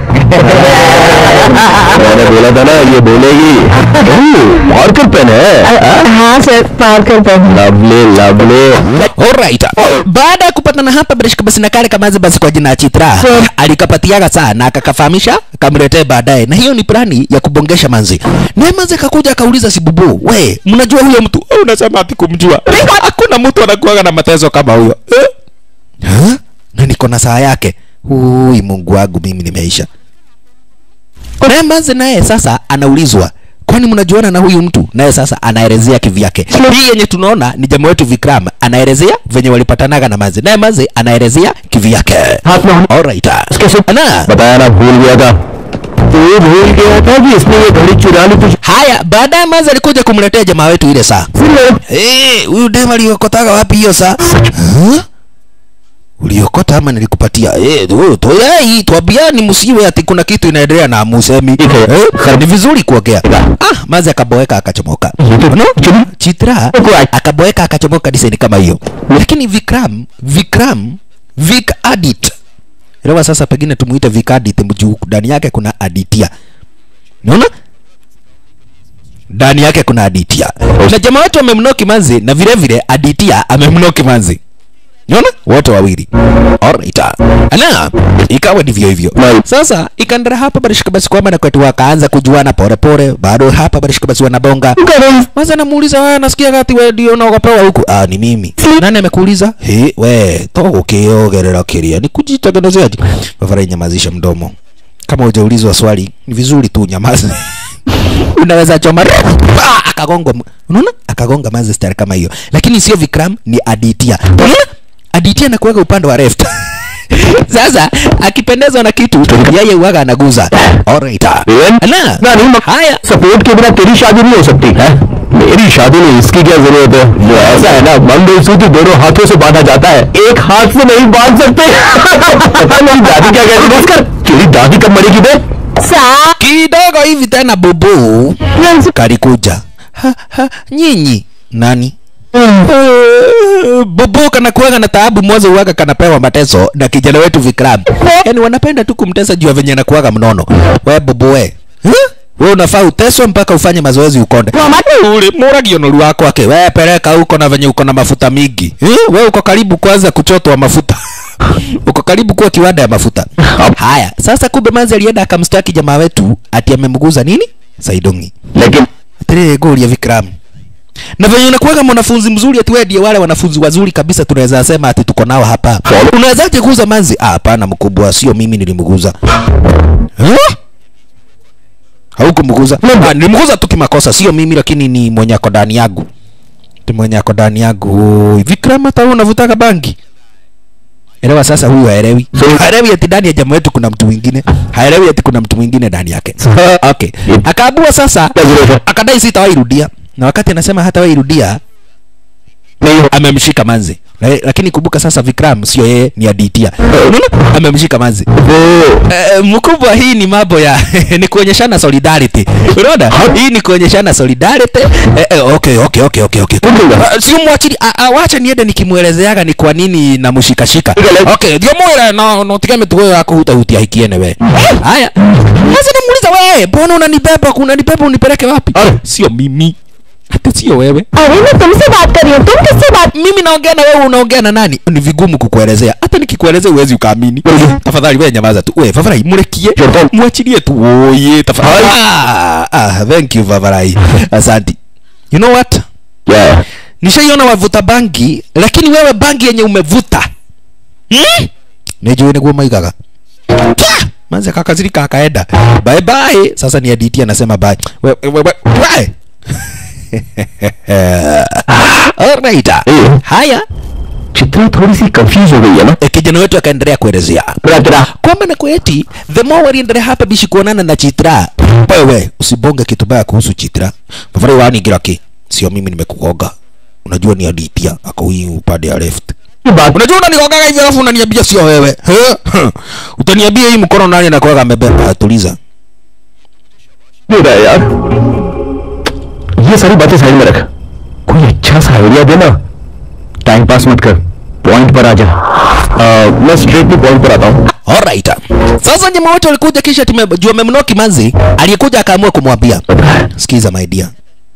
मैंने बोला था ना ये बोलेगी मार्कर पेन है हाँ sir Parker pen lovely lovely Alright. Baada ya kupatana hapa Barishka basi na kale kamazi basi kwa jina ya Chitra Sure. alikapatiaga saa na akakafahamisha kamletee baadaye, na hiyo ni plani ya kubongesha manzi. Naye manzi akakuja akauliza Sibubu, we mnajua huyo mtu? "Eh, Unasema ati kumjua? Hakuna mtu anakuaga na mateso kama huyo eh? Ha? Na niko na saa yake. Ui, Mungu wangu, mimi nimeisha. Naye manzi naye sasa anaulizwa kwani mnajuana na huyu mtu? Naye sasa anaelezea kivyake. Hii yenye tunaona ni jamaa wetu Vikram anaelezea venye walipatanaga na Mazi, naye Mazi anaelezea kivyake. हाथ में Alright. Na बताया ना भूल गया था तो ये भूल गया था कि इसने ये घड़ी चुरा ली तुझे haya, baadaye Mazi alikuja kumletea jamaa wetu ile saa. Eh, huyu dem aliokotaga wapi hiyo saa? Huh? Uliokota ama nilikupatia? Eh, tu tu hii twabiani msiwe ati kuna kitu inaendelea na musemi. Eh, ni vizuri kuongea. Ah, Mazi akaboeka akachomoka. No? Chitra akaboeka akachomoka design kama hiyo. Lakini Vikram, Vikram, Vik Adit. Elewa sasa pengine tumuite Vik Adit mjuu ndani yake kuna Aditya. Unaona? ndani yake kuna Aditya na jamaa wetu amemnoki manzi na vile vile Aditya amemnoki manzi Unaona? Wote wawili. Alright. Ana ikawa ndivyo hivyo. Sasa ikaendelea hapa barishika basi kwamba na kwetu wakaanza kujuana pole pole. Bado hapa barishika basi wanabonga. Kwanza namuuliza wewe nasikia gati wewe ndio unaogopewa huku. Ah ni mimi. Nani amekuuliza? He we togo kiogerera kiria. Ni kujitengenezeaje? Bavara nyamazisha mdomo. Kama hujaulizwa swali ni vizuri tu nyamaza. unaweza choma Ah, akagonga unaona akagonga mazi stari kama hiyo lakini sio Vikram ni Aditya unaona Aditya anakuweka upande wa left sasa akipendezwa na kitu yeye uwaga anaguza alright na ना नहीं मक- haya support के बिना तेरी शादी नहीं हो सकती है मेरी शादी में इसकी क्या जरूरत है जो ऐसा है ना मंगलसूत्र दोनों हाथों से बांधा जाता है एक हाथ से नहीं बांध सकते पता नहीं दादी क्या कहती है इसका तेरी दादी कब मरेगी बे सा kidogo hivi tena bubu kalikuja ha, ha, nyinyi nani Eh, bubu kanakuwaga na taabu mwanzo uwaga kanapewa mateso na kijana wetu Vikram. Yaani wanapenda tu kumtesa juu ya venye anakuwaga mnono. We bubu we. Huh? We unafaa uteswe mpaka ufanye mazoezi ukonde. Ule muragio noru wako ake. We peleka huko na venye uko na mafuta mingi. Eh? We uko karibu kuanza kuchotwa mafuta. uko karibu kuwa kiwanda ya mafuta. Haya, sasa kumbe manzi alienda akamstaki jamaa wetu ati amemguza nini? Saidongi. लेकिन Tere goli ya Vikram. Na venye unakuwaga mwanafunzi mzuri ati wewe ndiye wale wanafunzi wazuri kabisa tunaweza sema ati tuko nao hapa. Unawezaje kuuza manzi? Ah, hapana mkubwa, sio mimi nilimguza. Huh? Haukumguza? Ah, nilimguza tu kimakosa, sio mimi lakini ni mwenye ako ndani yangu. Ni mwenye ako ndani yangu. Oi, Vikram hata wewe unavutaga bangi? Elewa sasa huyu haelewi. Haelewi ati ndani ya jamaa wetu kuna mtu mwingine. Haelewi ati kuna mtu mwingine ndani yake. Okay. Akaabua sasa akadai sitawairudia na wakati anasema hata wairudia नहीं amemshika manzi La- lakini kumbuka sasa Vikram sio yeye ni Aditya unaona amemshika manzi वो Eh, mkubwa hii ni mambo ya ni kuonyeshana solidarity unaona hii ni kuonyeshana solidarity eh, eh, okay okay okay okay okay Ah, sio mwachili ah, ah, wacha niende nikimuelezeaga ni kwa nini namshikashika okay ndio mwira no no tigame tu wewe akuhuta hutia hikiene we haya sasa namuuliza wewe mbona unanibeba unanibeba unipeleke wapi sio mimi hata sio wewe अरे मैं तुमसे बात कर रही हूँ तुम किससे बात mimi naongea na wewe unaongea na nani ni vigumu kukuelezea hata nikikuelezea uwezi ukaamini tafadhali wewe nyamaza tu wewe favarai murekie mwachilie tu oye tafadhali ah, ah, thank you favarai asante you know what क्या nishaiona wavuta bangi lakini wewe bangi yenye umevuta hmm? nijui niguo maigaga Pia! manze kakazirika akaenda bye bye sasa ni aditi anasema bye we, we, we, we. Alright. Eh. haya Chitra थोड़ी सी कंफ्यूज हो गई है ना Eh, kijana wetu akaendelea kuelezea तेरा तेरा kwamba na kweti the more waliendelea hapa bishi kuonana na Chitra. Wewe usibonge kitu baya kuhusu Chitra. Mafari wani giraki. Sio mimi nimekugonga. Unajua ni Aditya ako hii upande ya left. ये बात Unajua unanigonga hivi alafu unaniambia sio wewe. He? Utaniambia hii mkono nani anakuwa amebeba? Ah, Tuliza. नहीं रहा यार ये ये सारी बातें साइड में रख कोई अच्छा सा आइडिया देना टाइम पास मत कर पॉइंट पर आ जा आ, मैं स्ट्रेट पॉइंट पर आता हूँ Alright. Sasa jamaa wote walikuja kisha tumejua amemnoa Kimanzi, aliyekuja akaamua kumwambia, sikiza my dear.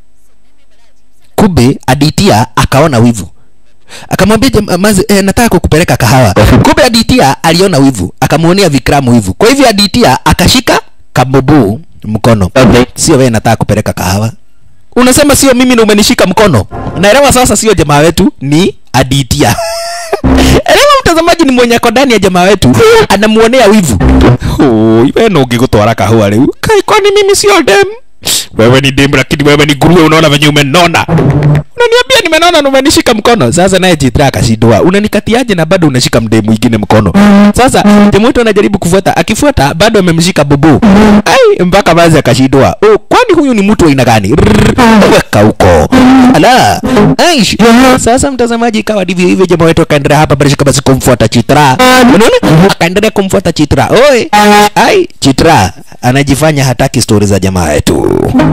Kumbe Aditia akaona wivu. Akamwambia jam- Manzi, eh, nataka kukupeleka kahawa. Kumbe Aditia aliona wivu, akamuonea Vikramu wivu. Kwa hivyo Aditia akashika kabubu mkono. Sio wewe nataka kupeleka kahawa. Unasema sio mimi na umenishika mkono. Naelewa sasa sio jamaa wetu ni Aditia. Elewa mtazamaji ni mwenye ako ndani ya jamaa wetu anamuonea wivu. Oh, wewe no ungigutwara kahua rĩu. Kai kwani mimi sio dem? Wewe ni dem lakini wewe ni nguruwe unaona venye umenona. Unaniambia nimenona na umenishika mkono. Sasa naye Jitra akashindwa. Unanikatiaje na bado unashika mdemu mwingine mkono? Sasa jamaa wetu anajaribu kufuata, akifuata bado amemshika bubu. Ai mpaka baadhi akashindwa. Oh, kwani huyu ni mtu wa aina gani? Rrrr, Weka huko. Ala. Aish. Sasa mtazamaji ikawa ndivyo hivyo jamaa wetu akaendelea hapa bila shaka basi kumfuata Chitra. Unaona? Akaendelea kumfuata Chitra. Oi. Ai, Chitra anajifanya hataki stori za jamaa wetu.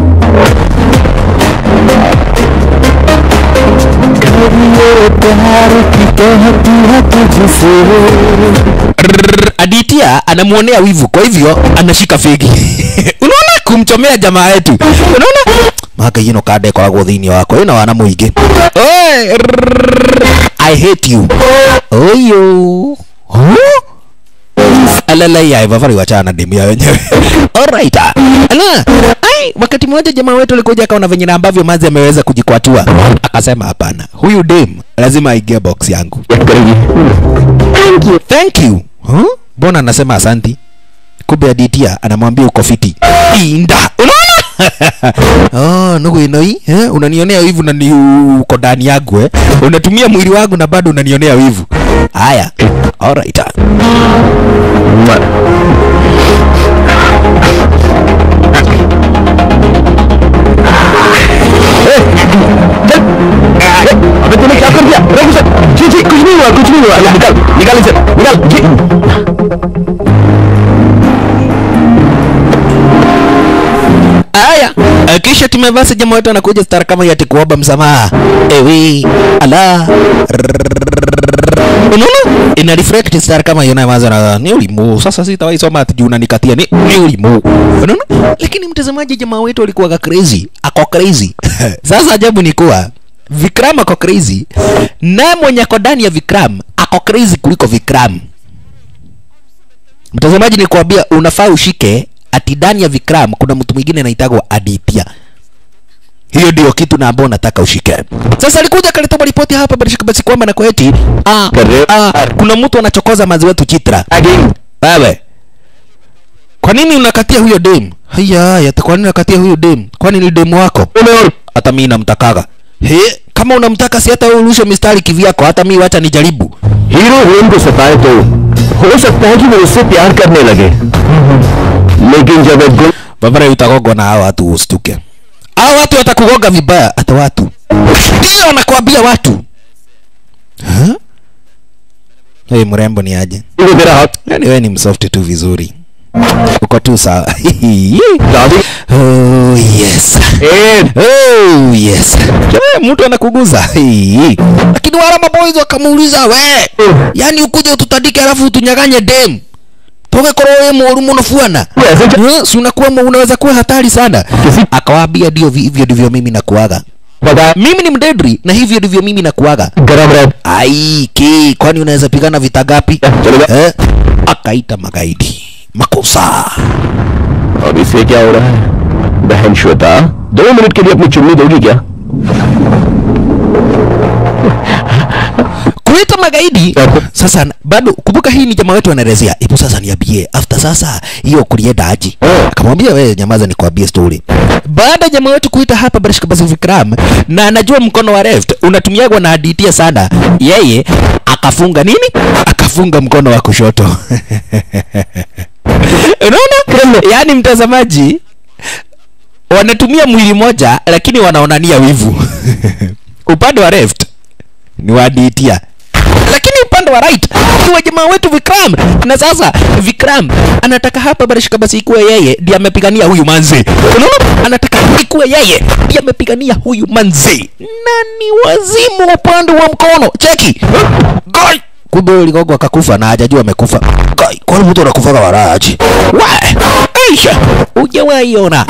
Rrrr, Aditya anamuonea wivu, kwa hivyo anashika fegi. Unaona kumchomea jamaa yetu. Unaona maka yino kade koragwo thĩinĩ wakwa ĩno wana mũingĩ Oi, rrrr, I hate you oyo Huh? alalaiya vavari wachana demu ya wenyewe alright ala ai wakati mmoja jamaa wetu alikuja akaona venye na ambavyo manzi ameweza kujikwatua akasema hapana huyu dem lazima aingie box yangu check करेगी Thank you. thank you huh? mbona anasema asanti kumbe aditia anamwambia uko fiti inda unaona oh, nugu inoi eh? unanionea wivu na ni uko ndani yangu eh? unatumia mwili wangu na bado unanionea wivu haya alright अबे तूने क्या कर दिया रुक सर जी जी कुछ नहीं हुआ कुछ नहीं हुआ निकाल निकाल इसे निकाल जी Aya, eh, kisha tumevasi jamaa wetu anakuja stara kama yati kuomba msamaha. Ewi, ala. Unaona? Ina reflect stara kama hiyo na maza na ni ulimu. Sasa sitawahi soma ati juu unanikatia ni ni ulimu. Unaona? Lakini mtazamaji jamaa wetu alikuwa crazy. Ako crazy. Sasa ajabu ni kuwa Vikram ako crazy na mwenye ako ndani ya Vikram ako crazy kuliko Vikram. Mtazamaji ni kuambia unafaa ushike ati ndani ya Vikram kuna mtu mwingine anaitagwa Aditya. Hiyo ndio kitu na ambao nataka ushike. Sasa alikuja akaleta ripoti hapa basi basi kwamba na kweti ah, ah, kuna mtu anachokoza mazi wetu Chitra. Wewe. Kwa nini unakatia huyo dem? Haya, haya, kwa nini unakatia huyo dem? Kwani ni demu wako? Hata mimi namtakaga. He, kama unamtaka si hata wewe urushe mistari kivyako, hata mimi wacha nijaribu. Hero heroine को सताए तो हो सकता है कि वो उससे प्यार करने लगे लेकिन जब एक गुण Babara utagogwa na hao watu ustuke. Hao watu watakugoga vibaya hata watu. Ndio nakwambia watu. Huh? Hey, mrembo ni aje? को तेरा हाथ Yaani wewe ni msoft tu vizuri. Uko tu sawa. दादी oh yes. A Oh yes. Wewe mtu anakuguza. Hii. Lakini wala maboys wakamuuliza we. Yaani ukuje ututandike alafu utunyaganye dem. Toke koro wewe mworu muno fuana. ऐसे च- Eh, si unakuwa unaweza kuwa hatari sana. Akawaambia ndio vi- hivyo ndivyo mimi nakuaga. बता Mimi ni mdedri na hivyo ndivyo mimi nakuaga. गरम रह Ai, ki, kwani unaweza pigana vita gapi? चलेगा Eh? Akaita magaidi. Makosa. अब इसे क्या हो रहा है बहन श्वेता दो मिनट के लिए अपनी चुन्नी दोगी क्या kuita magaidi sasa bado kumbuka hii ni jamaa wetu anaelezea ipo sasa niambie after sasa hiyo kulienda aji akamwambia wewe nyamaza nikwambie story baada ya jamaa wetu kuita hapa barishka basi vikram na anajua mkono wa left unatumiagwa na aditia sana yeye akafunga nini akafunga mkono wa kushoto unaona yaani mtazamaji wanatumia mwili moja lakini wanaonania wivu upande wa left ni wa aditia lakini upande upande wa right ikiwa jamaa wetu Vikram na sasa Vikram anataka hapa barishika basi ikuwe yeye ndiye amepigania huyu manzi unaona anataka ikuwe yeye ndiye amepigania huyu manzi nani wazimu upande wa mkono cheki Goi! kumbe huyo ligogo akakufa na hajajua amekufa Goi, kwani mtu anakufaga waraji wa aisha hujawahi ona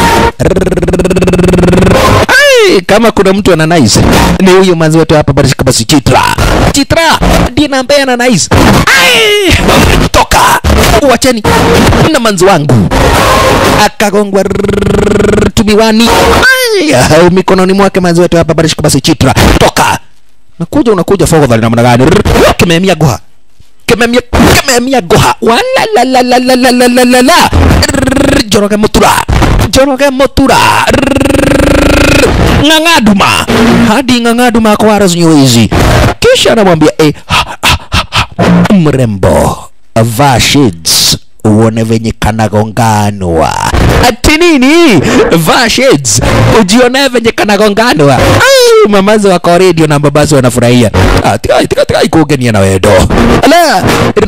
Ai, kama kuna mtu ana nice ni huyu manzi wetu hapa barishika basi Chitra Chitra ndiye na ambaye ana nice Ai, toka wacheni na manzi wangu akagongwa rrrr, tumiwani Ai, mikononi mwake manzi wetu hapa barishika basi Chitra toka nakuja unakuja fogodhali namna gani Rrrr, kimemia goha kimemia kimemia goha wala la la la la la la la la la Rrrr, joroge mutura joroge mutura Rrrr, ng'ang'aduma hadi ng'ang'aduma kwa razinyo hizi kisha anamwambia eh, ha, ha, ha, ha, mrembo vaa shades uone venye kanagonganwa ati nini vaa shades ujione venye kanagonganwa Ai, mamazi wako redio na babazi wanafurahia Ah, tikai tikai tikai kuugenia na wendo ala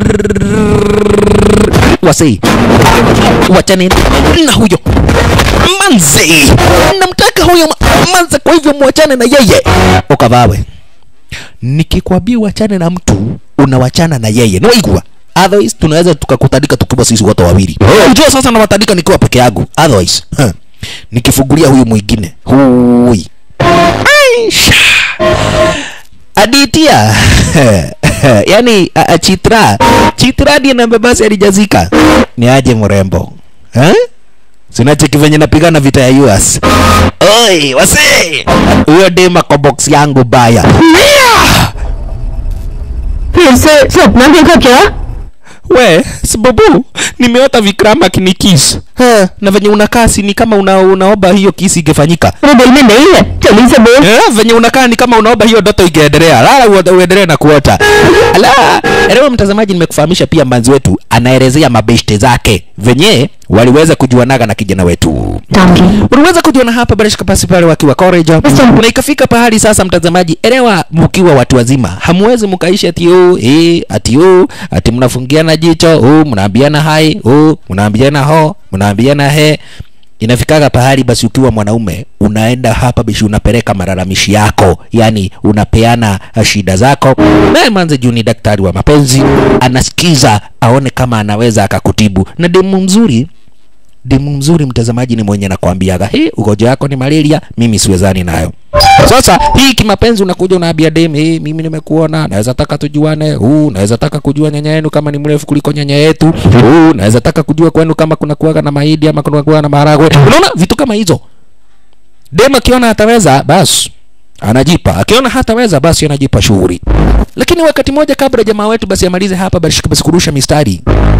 wasi wachani na huyo manzi namtaka huyo ma- manzi kwa hivyo mwachane na yeye ukavawe nikikwambia uachane na mtu unawachana na yeye niwaigua otherwise tunaweza tukakutandika tukiwa sisi wote wawili unajua sasa nawatandika nikiwa peke yangu otherwise huh. nikifungulia huyu mwingine hui Aisha. Aditia yani a, a, Chitra Chitra ndiye namba basi alijazika ni aje mrembo eh? sinacheki venye napigana vita ya US oi wase huyo dema kwa box yangu baya Mia! फिर से सपना देखा क्या we sababu nimeota Vikram akinikis Eh, na venye unakaa si ni kama una, unaomba hiyo kisi ingefanyika मेरे दिल में नहीं है जल्दी से बोल Eh, venye unakaa ni kama unaomba hiyo ndoto ingeendelea lala uo- uendelee na kuota ala leo mtazamaji nimekufahamisha pia mbanzi wetu anaelezea mabeshte zake venye waliweza kujuanaga na kijana wetu uliweza kujiona hapa bila shaka pasi pale wakiwa college na ikafika pahali sasa mtazamaji elewa mkiwa watu wazima hamwezi mkaishi ati oh eh ati oh ati mnafungiana jicho oh mnaambiana hai oh mnaambiana ho mnaambiana he inafikaga pahali basi ukiwa mwanaume unaenda hapa bishi unapeleka malalamishi yako yani unapeana uh, shida zako naye manze juu ni daktari wa mapenzi anasikiza aone kama anaweza akakutibu na demu mzuri demu mzuri mtazamaji ni mwenye nakwambiaga he ugonjwa yako ni malaria mimi siwezani nayo sasa hii kimapenzi unakuja unaambia dem hey, mimi nimekuona naweza taka tujuane huu naweza taka kujua nyanya yenu kama ni mrefu kuliko nyanya yetu huu naweza taka kujua kwenu kama kuna kuaga na mahidi ama kuna kuaga na maharagwe unaona vitu kama hizo dem akiona ataweza basi anajipa akiona hataweza basi anajipa shughuli lakini wakati moja kabla jamaa wetu basi amalize hapa basi basi kurusha mistari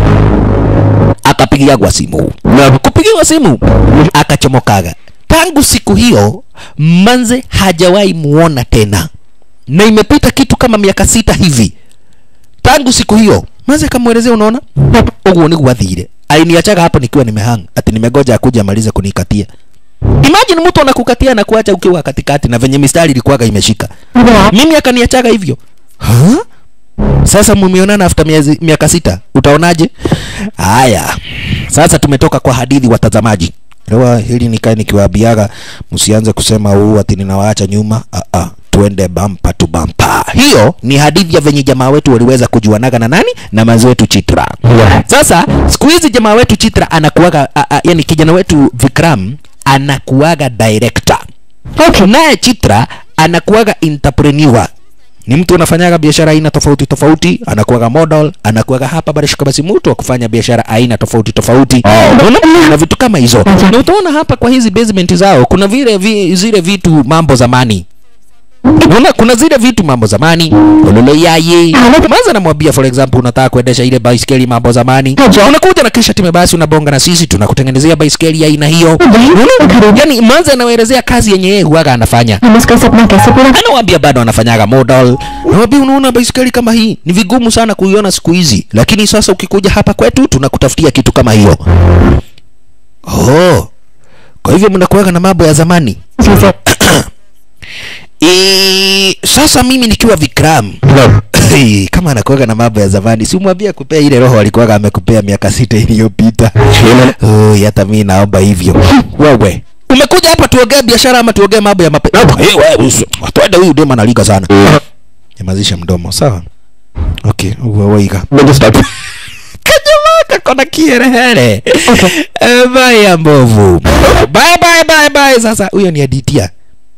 akapigiagwa simu na kupigiwa simu akachomokaga tangu siku hiyo manze hajawahi muona tena na imepita kitu kama miaka sita hivi tangu siku hiyo manze akamwelezea unaona uguo niguo athire ainiachaga hapo nikiwa nimehang ati nimegoja akuja amalize kunikatia imagine mtu anakukatia na kuacha ukiwa katikati na venye mistari ilikuwaga imeshika mimi akaniachaga hivyo huh? sasa mumeonana after miezi, miaka sita utaonaje haya sasa tumetoka kwa hadithi watazamaji lewa hili nikae nikiwaambiaga msianze kusema huu ati ninawaacha nyuma ah, ah, tuende bampa tu bampa hiyo ni hadithi ya venye jamaa wetu waliweza kujuanaga na nani na manzi wetu chitra sasa siku hizi jamaa wetu chitra anakuaga a, a, yani kijana wetu vikram anakuaga director okay. naye chitra anakuaga entrepreneur ni mtu anafanyaga biashara aina tofauti tofauti anakuaga model anakuaga hapa barishika basi mtu wa kufanya biashara aina tofauti tofauti Unaona? na vitu kama hizo na utaona hapa kwa hizi basement zao kuna vile vi, zile vitu mambo zamani Unaona kuna zile vitu mambo zamani ololo yaye kwanza namwambia for example unataka kuendesha ile baiskeli mambo zamani unakuja na kisha time basi unabonga na sisi tunakutengenezea baiskeli ya aina hiyo Unaona? yani manza anaelezea kazi yenye yeye huaga anafanya हम उसका सपना कैसे पूरा anawambia bado anafanyaga model nawambia unaona baiskeli kama hii ni vigumu sana kuiona siku hizi lakini sasa ukikuja hapa kwetu tunakutafutia kitu kama hiyo oh kwa hivyo mnakuwaga na mambo ya zamani चीजें e, sasa mimi nikiwa vikram Hey, kama anakuaga na mambo ya zamani si umwambia kupea ile roho alikuwaga amekupea miaka sita iliyopita Oi, hata mi naomba hivyo wewe umekuja hapa tuongee biashara ama tuongee mambo ya mape hey, wewe usi- twende huyu dema analiga sana nyamazisha mdomo sawa okay uwaiga kajamaa kakona kierehere Eh, baya mbovu bye bye bye bye sasa huyo ni aditia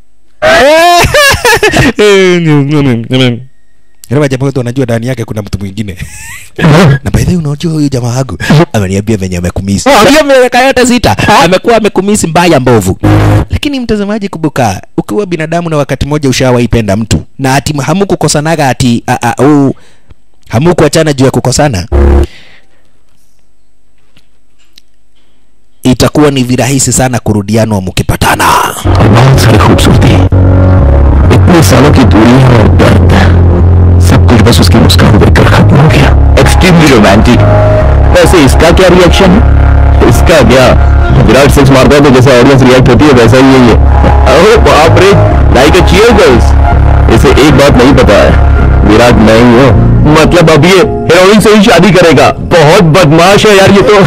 Yule jamaa wetu anajua ndani yake kuna mtu mwingine. Na by the way unajua huyu jamaa wangu ameniambia venye amekumisi. Hiyo miaka yote sita amekuwa amekumisi mbaya mbovu. Lakini mtazamaji, kumbuka ukiwa binadamu na wakati mmoja ushawaipenda mtu na ati hamukukosanaga ati a, a, u, hamukuachana juu ya kukosana, itakuwa ni virahisi sana kurudiana mkipatana. बहुत सारी खूबसूरती इतने सालों की दूरी और दर्द सब कुछ बस उसकी मुस्कान देखकर खत्म हो गया एक्सट्रीमली रोमांटिक वैसे इसका क्या रिएक्शन है इसका क्या विराट सिक्स मारता है तो जैसा ऑडियंस रिएक्ट होती है वैसा ही है ये ओह बाप रे लाइक अ चीयर गर्ल्स इसे एक बात नहीं पता है विराट मैं ही हूँ मतलब अब ये हीरोइन से ही शादी करेगा बहुत बदमाश है यार ये तो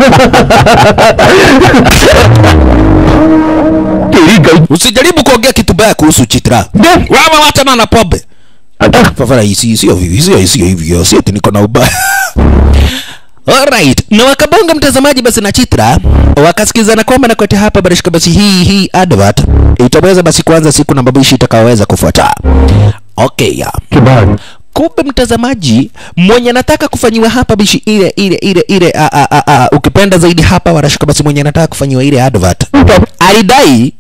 तेरी गई Usijaribu kuongea kitu baya kuhusu Chitra. Wewe wachana na pombe. Fafara hisi sio hivi, sio sio hivyo, sio eti niko na ubaya. Alright, na wakabonga mtazamaji basi na Chitra wakasikizana kwamba na kote hapa barishika basi hii hii advert itaweza basi kuanza siku na mabishi itakayoweza kufuata. Okay, ya. के बाद Kumbe mtazamaji mwenye anataka kufanyiwa hapa bishi ile ile ile ile a, a, a, a, ukipenda zaidi hapa warashika basi mwenye anataka kufanyiwa ile advert alidai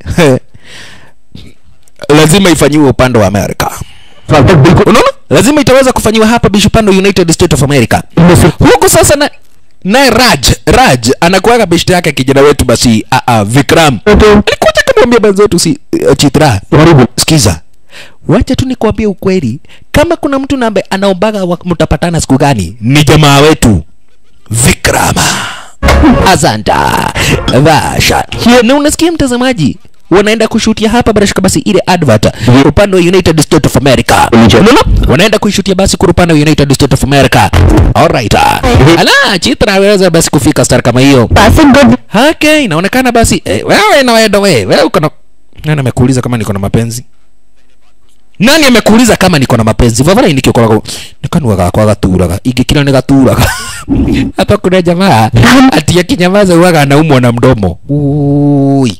lazima ifanyiwe upande wa Amerika. साल तक बिल्कुल Unaona? Lazima itaweza kufanyiwa hapa bishi upande wa United States of America. इनमें से Huku sasa na naye Raj Raj anakuwaga beshte yake kijana wetu basi a, a, Vikram alikuja kumwambia benzetu si uh, Chitra तुम्हारी book sikiza wacha tu nikwambie ukweli kama kuna mtu nambe anaombaga wa- mtapatana siku gani ni jamaa wetu vikrama asanta vasha na unasikia mtazamaji wanaenda kushutia hapa barashika basi ile advert upande wa united states of america Niche. Unaona? wanaenda kuishutia basi kwa upande wa united states of america alright ala chitra aweza basi kufika star kama hiyo passing good Okay, inaonekana basi eh, wewe na wewe wewe wewe uko na nani amekuuliza kama niko na mapenzi? Nani amekuuliza kama niko na mapenzi? Vavara indike kwa kwa nikanuaga kwa gaturaga. Ingikira ni gaturaga. Hapa kuna jamaa ati akinyamaza huwaga anaumwa na mdomo. Ui.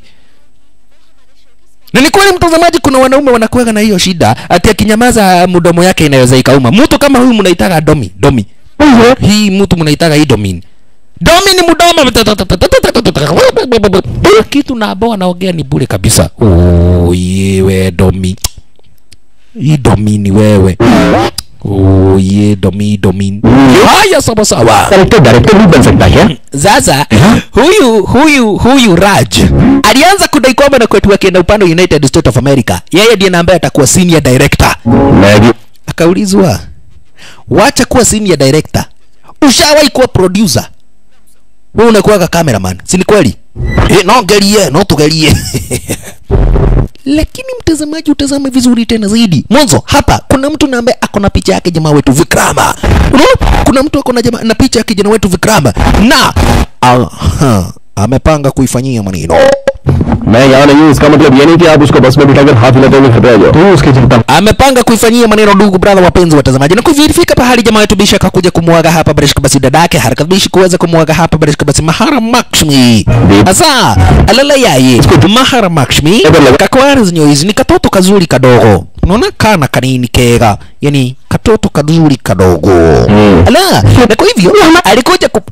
Na ni kweli mtazamaji, kuna wanaume wanakuwaga na hiyo shida, ati akinyamaza mdomo yake inaweza ikauma. Mtu kama huyu mnaitaga domi, domi. Hii mtu mnaitaga hii domini. Domi ni mdomo. Kitu na ambao anaongea ni bure kabisa. Oh, yewe domi. Hii domi ni wewe. Oh, ye domi domi. Haya sawa sawa. Character director भी बन सकता है क्या Sasa huyu huyu huyu Raj alianza kudai kwamba na kwetu akienda upande wa United States of America, yeye ndiye na ambaye atakuwa senior director. मैं भी Akaulizwa, wacha kuwa senior director, ushawahi kuwa producer? Wewe unakuwaga cameraman, si ni kweli? Eh, no gerie, no tugerie. Lakini mtazamaji, utazame vizuri tena zaidi. Mwanzo hapa kuna mtu na ambaye ako na picha yake jamaa wetu Vikrama. Unaona? Kuna mtu ako na jamaa na picha ya kijana wetu Vikrama na aha, amepanga kuifanyia maneno. मैं यहाँ नहीं हूँ इसका मतलब ये नहीं कि आप उसको बस में बिठाकर हाथ हिलाते हुए घर पे आ जाओ तू उसकी चिंता amepanga kuifanyia maneno ndugu brother wapenzi watazamaji na kuvirifika pahali jamaa wetu bisha akakuja kumwaga hapa barishika basi dadake haraka bishi kuweza kumwaga hapa barishika basi mahara makshmi asa alala yaye mahara makshmi kakwari zinyo hizi ni katoto kazuri kadogo unaona kana kanini kega yani katoto kazuri kadogo Hmm. ala na kwa hivyo alikuja ku,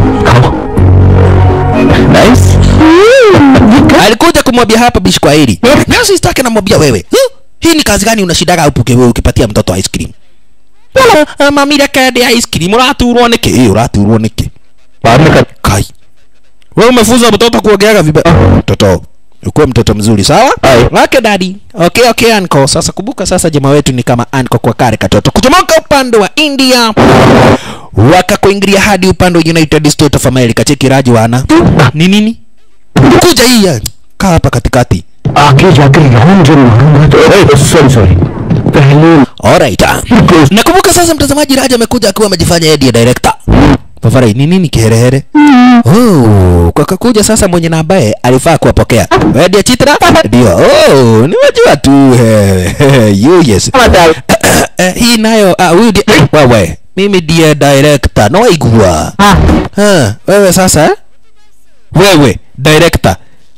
nice alikuja kumwambia hapa bishi kwa hili na sistake namwambia wewe huh? hii ni kazi gani unashidaga upuke wewe ukipatia mtoto ice cream Ah, mami rekende ice cream uraturwo niki ĩ uraturwo niki बाद में कर kai wewe umefunza mtoto kuogeaga vibaya mtoto ukuwe mtoto mzuri sawa Aye. wake dadi okay okay anko sasa kumbuka sasa jamaa wetu ni kama anko kwa kare katoto kutomoka upande wa india wakakuingilia hadi upande wa united states of america cheki raji wana ni nini kuja hii ya. kaa hapa katikati आगे जाकर लॉन्ग जब मारूंगा तो sorry sorry पहले Alright. Nakumbuka sasa mtazamaji Raja amekuja akiwa amejifanya yeye ndiye director. Pafarai ni nini kiherehere? Oh, kwa kakuja sasa mwenye na ambaye alifaa kuwapokea. Wewe ndiye Chitra? Ndio. Oh, nimejua tu. eh, You yes. Eh, Hii nayo ah, huyu ndiye wewe. Mimi ndiye director. No igua. Ah, wewe sasa? eh? Wewe director.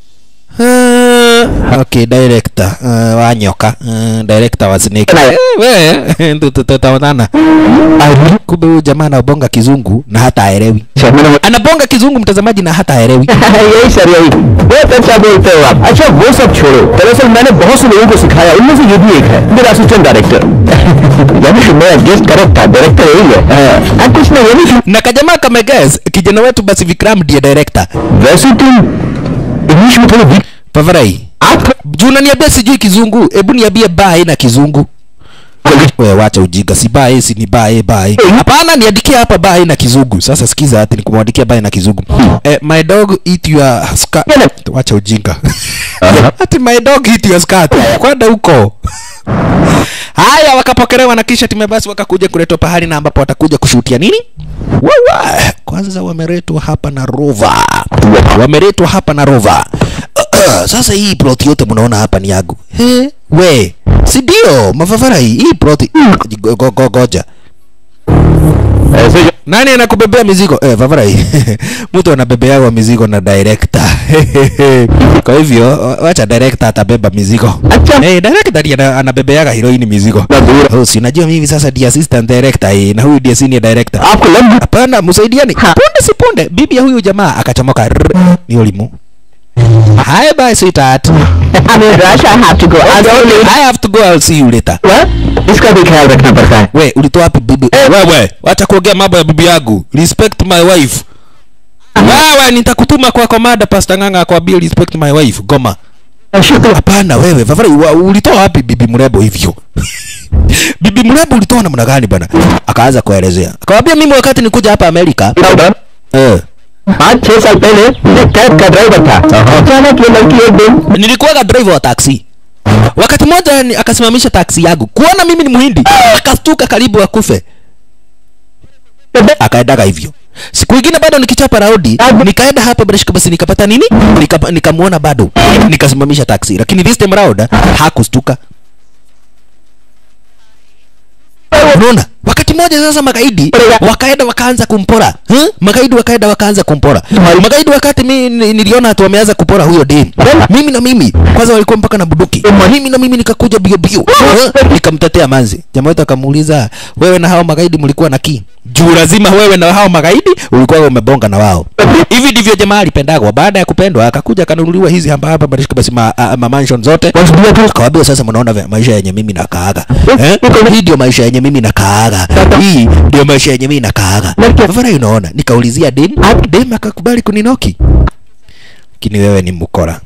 Uh, okay, director uh, wa nyoka uh, director wa snake eh, we tu- tu- tutaonana kumbe huyu jamaa anabonga kizungu na hata aelewi anabonga kizungu mtazamaji na hata aelewi यही sir यही बहुत अच्छा बोलते हो आप अच्छा वो सब छोड़ो दरअसल मैंने बहुत से लोगों को सिखाया उनमें से ये भी एक है मेरा असिस्टेंट डायरेक्टर यानी मैं गेस्ट करेक्ट था डायरेक्टर यही है हाँ, अब कुछ नहीं ये भी na kajamaa kameges kijana wetu basi vikram ndiye director वैसे तुम इंग्लिश में थोड़ा वीक pavarai आप juu unaniambia sijui kizungu hebu niambie bae na kizungu we wacha ujinga si bae si ni bae bae hapana niandikie hapa bae na kizungu sasa sikiza ati nikumwandikia bae na kizungu eh, my dog eat your skirt wacha ujinga ati my dog eat your skirt kwenda huko haya wakapokelewa na kisha timu basi wakakuja kuletwa pahali na ambapo watakuja kushutia nini Wawa. kwanza wameletwa hapa na rova wameletwa hapa na rova sasa hii plot yote mnaona hapa ni yangu He, we si ndio mafafara hii hii plot Go- go- go- goja ऐसे nani anakubebea mizigo eh, favarai mtu anabebeawa mizigo na director kwa hivyo wa- wacha director atabeba mizigo Acha. hey, director ndiye ana- anabebeaga heroini mizigo दूर oh, si unajua mimi sasa ndiye assistant director eh, na huyu ndiye senior director आपको लग hapana msaidiani punde si punde bibi ya huyu jamaa akachomoka Rrrr, ni ulimu hi bye sweetheart I mean, Rush, I have to go. I'll see you later. i have to go i'll see you later इसका भी ख्याल रखना पड़ता है we ulitoa wapi bibi wewe wacha kuongea mambo ya bibi yangu respect my wife wewe nitakutuma kwa komanda pastor nganga akwambie respect my wife goma शुक्र hapana wewe Fafari, wa, ulitoa wapi bibi mrembo hivyo bibi mrembo ulitoa namna gani bana akaanza kuelezea akamwambia mimi wakati nikuja hapa amerika eh, पाँच छह साल पहले मैं कैब का ड्राइवर था अचानक ये लड़की एक दिन nilikuwaga driver wa taxi wakati mmoja ni- akasimamisha taksi yangu kuona mimi ni muhindi akastuka karibu akufe akaendaga hivyo siku ingine bado nikichapa raudi nikaenda hapa barishika basi nikapata nini Nikapa- nikamwona bado nikasimamisha taksi lakini this time round hakustuka unaona wakati mmoja sasa magaidi wakaenda wakaanza kumpora huh? magaidi wakaenda wakaanza kumpora magaidi wakati mi ni- niliona hatu wameanza kupora huyo dem mimi na mimi kwanza walikuwa mpaka na buduki mimi na mimi nikakuja bio bio huh? nikamtetea manzi jamaa wetu akamuuliza wewe na hao magaidi mlikuwa na ki juu lazima wewe na hao magaidi ulikuwa umebonga na wao hivi ndivyo jamaa alipendagwa baada ya kupendwa akakuja akanunuliwa hizi hamba hapa barishika basi ma, a, ma mansion zote akawambia sasa mnaona vya maisha yenye mimi nakaaga eh? hii ndio maisha yenye mimi nakaaga hii ndio maisha yenye mimi nakaaga vara unaona nikaulizia dem dem akakubali kuninoki lakini wewe ni mkora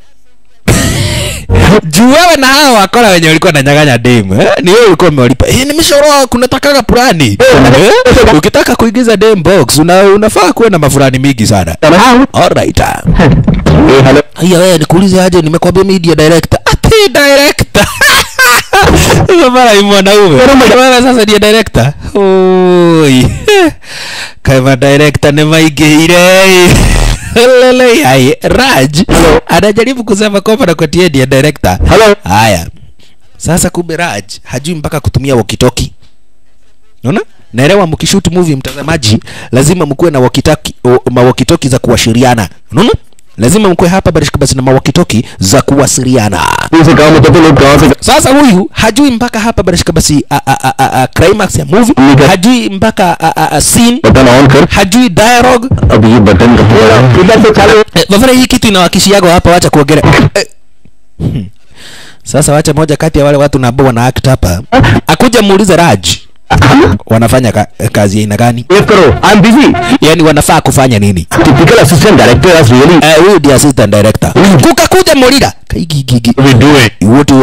juu wewe na hao wakora wenye walikuwa nanyang'anya dem eh? ni wewe ulikuwa umewalipa eh, nimeshoroa kunatakaga fulani eh? ukitaka kuingiza dem box una, unafaa kuwa na mafurani mingi sana alright ah. ए hello Haya wewe nikuulize aje nimekwambia media director. Ati director. Mara ni mwanaume. Wewe sasa ndiye director. Oi. Kama director ni maigire. Lele hai Raj anajaribu kusema kwamba na kwa ndiye director. Hello Haya. Sasa kumbe Raj hajui mpaka kutumia walkie-talkie. Unaona? Naelewa mkishoot movie mtazamaji, lazima mkuwe na walkie-talkie mawalkie-talkie za kuashiriana. Unaona? Lazima mkuwe hapa barishika basi na mawalkie-talkie za kuwasiliana. से गाँव में तो लोग गाँव से Sasa huyu hajui mpaka hapa barishika basi a, a, a, a, a, climax ya movie, Nika- hajui mpaka a, a, a, scene, button on कर hajui dialogue. अब ये बटन का इधर से चालू Eh, Vavara hii kitu inawakishiaga hapa, wacha kuongelea. Eh. Hmm. Sasa wacha moja kati ya wale watu na ambao wana act hapa akuja muulize Raj wanafanya ka, kazi ya aina gani save करो I am busy yani wanafaa kufanya nini typical assistant director is really Eh, huyu ndiye assistant director kukakuja Morira kaigigigi we do it what we doing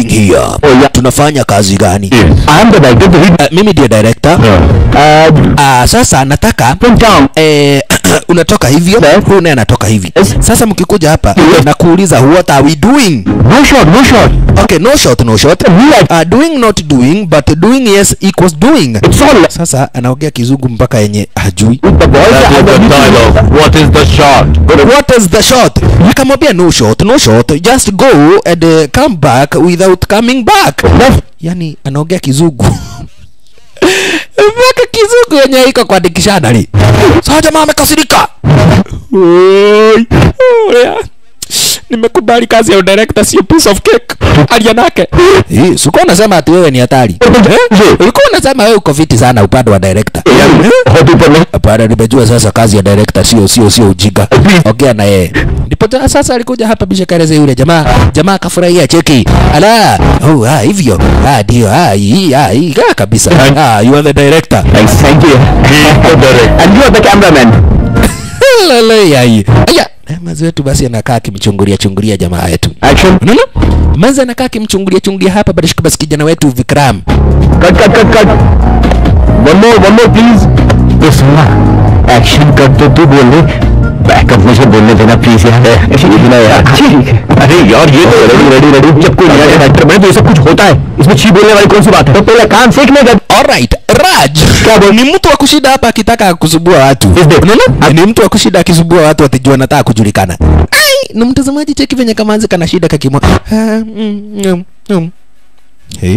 doing here yeah. tunafanya kazi gani I am the director of the lead. uh, mimi ndiye director Uh, uh, sasa nataka from town. eh, unatoka hivyo Yes. huyu naye anatoka hivi Yes. sasa mkikuja hapa Yes. na kuuliza what are we doing No shot, no shot. okay no shot no shot Me like uh, doing not doing but doing yes equals doing it's all sasa anaongea kizungu mpaka yenye hajui with the boys. That is the dialogue. What is the shot? what is the shot nikamwambia no shot no shot just go and uh, come back without coming back Left. yani anaongea kizungu mpaka kizungu yenye iko kuandikishana li saa jamaa amekasirika Oi, oya. nimekubali kazi ya udirector sio piece of cake alia nake Eh, sikuwa unasema ati wewe ni hatari Eh? ulikuwa unasema wewe uko fiti sana upande wa director Hot ऊपर में hapana nimejua sasa kazi ya director sio sio sio ujinga ongea na yeye ndipo ta- sasa alikuja hapa bisha kaeleza yule jamaa jamaa akafurahia cheki ala oh ah hivyo ah ndio ah hii ah hii ah, kabisa ah you are the director Thanks, thank you. And you are the cameraman. lele yai aya eh, mazi wetu basi anakaa akimchungulia chungulia jamaa yetu Action. unaona mazi anakaa akimchungulia chungulia hapa basi basi kijana wetu Vikram Cut, cut, cut, cut. One more, one more, please. ये सुनना एक्शन कर तो तू बोल रहे बैकअप मुझे बोलने देना प्लीज यार ठीक है यार ठीक है अरे यार ये तो रेडी रेडी रेडी जब कोई नया डायरेक्टर बने तो ये सब कुछ होता है इसमें छी बोलने वाली कौन सी बात है तो पहले काम सीखने का Alright, Raj ni mtu wa kushinda hapa akitaka kusubua watu. Is there? Unaona? Ni mtu wa kushinda akisubua watu atijua anataka kujulikana. Ai, ni mtazamaji cheki venye kama anzi kana shida kakimwa. Ah, mm, mm, mm. Hey.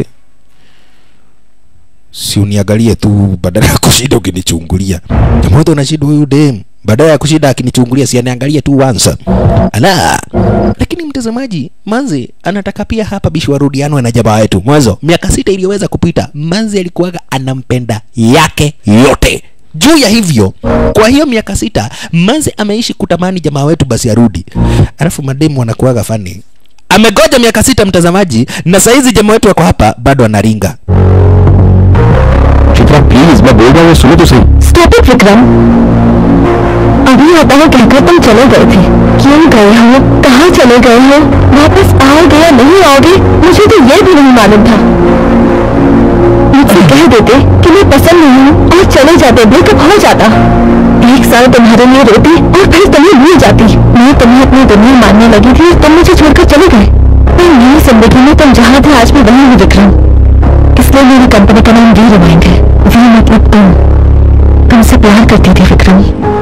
Si uniangalie tu badala ya kushinda ukinichungulia. Jamaa wote unashinda huyu dem. Badala ya kushinda akinichungulia si aniangalie tu once. Ala. Lakini mtazamaji, Manzi anataka pia hapa bishi warudianwe na jamaa wetu. Mwanzo miaka sita iliyoweza kupita, Manzi alikuwaga anampenda yake yote juu ya hivyo kwa hiyo miaka sita Manzi ameishi kutamani jamaa wetu basi arudi, alafu mademu wanakuwaga fani. Amegoja miaka sita mtazamaji, na saizi jamaa wetu wako hapa bado anaringa. Chitra please मैं बोल रहा हूँ सुनो तो सही stop it Vikram अभी आता है कहकर तुम चले गए थे क्यों गए हो कहाँ चले गए हो वापस आओगे या नहीं आओगे मुझे तो ये भी नहीं मालूम था मुझसे कह देते कि मैं पसंद नहीं हूँ और चले जाते ब्रेकअप हो जाता एक साल तुम्हारे लिए रोती और फिर तुम्हें भूल जाती मैं तुम्हें अपनी दुनिया मानने लगी थी और तुम मुझे छोड़कर चले गए पर मेरी जिंदगी में तुम जहाँ थे आज भी वहीं हो विक्रम इसलिए मेरी कंपनी का नाम वी रिमाइंड है वी मतलब तुम तुमसे प्यार करती थी विक्रम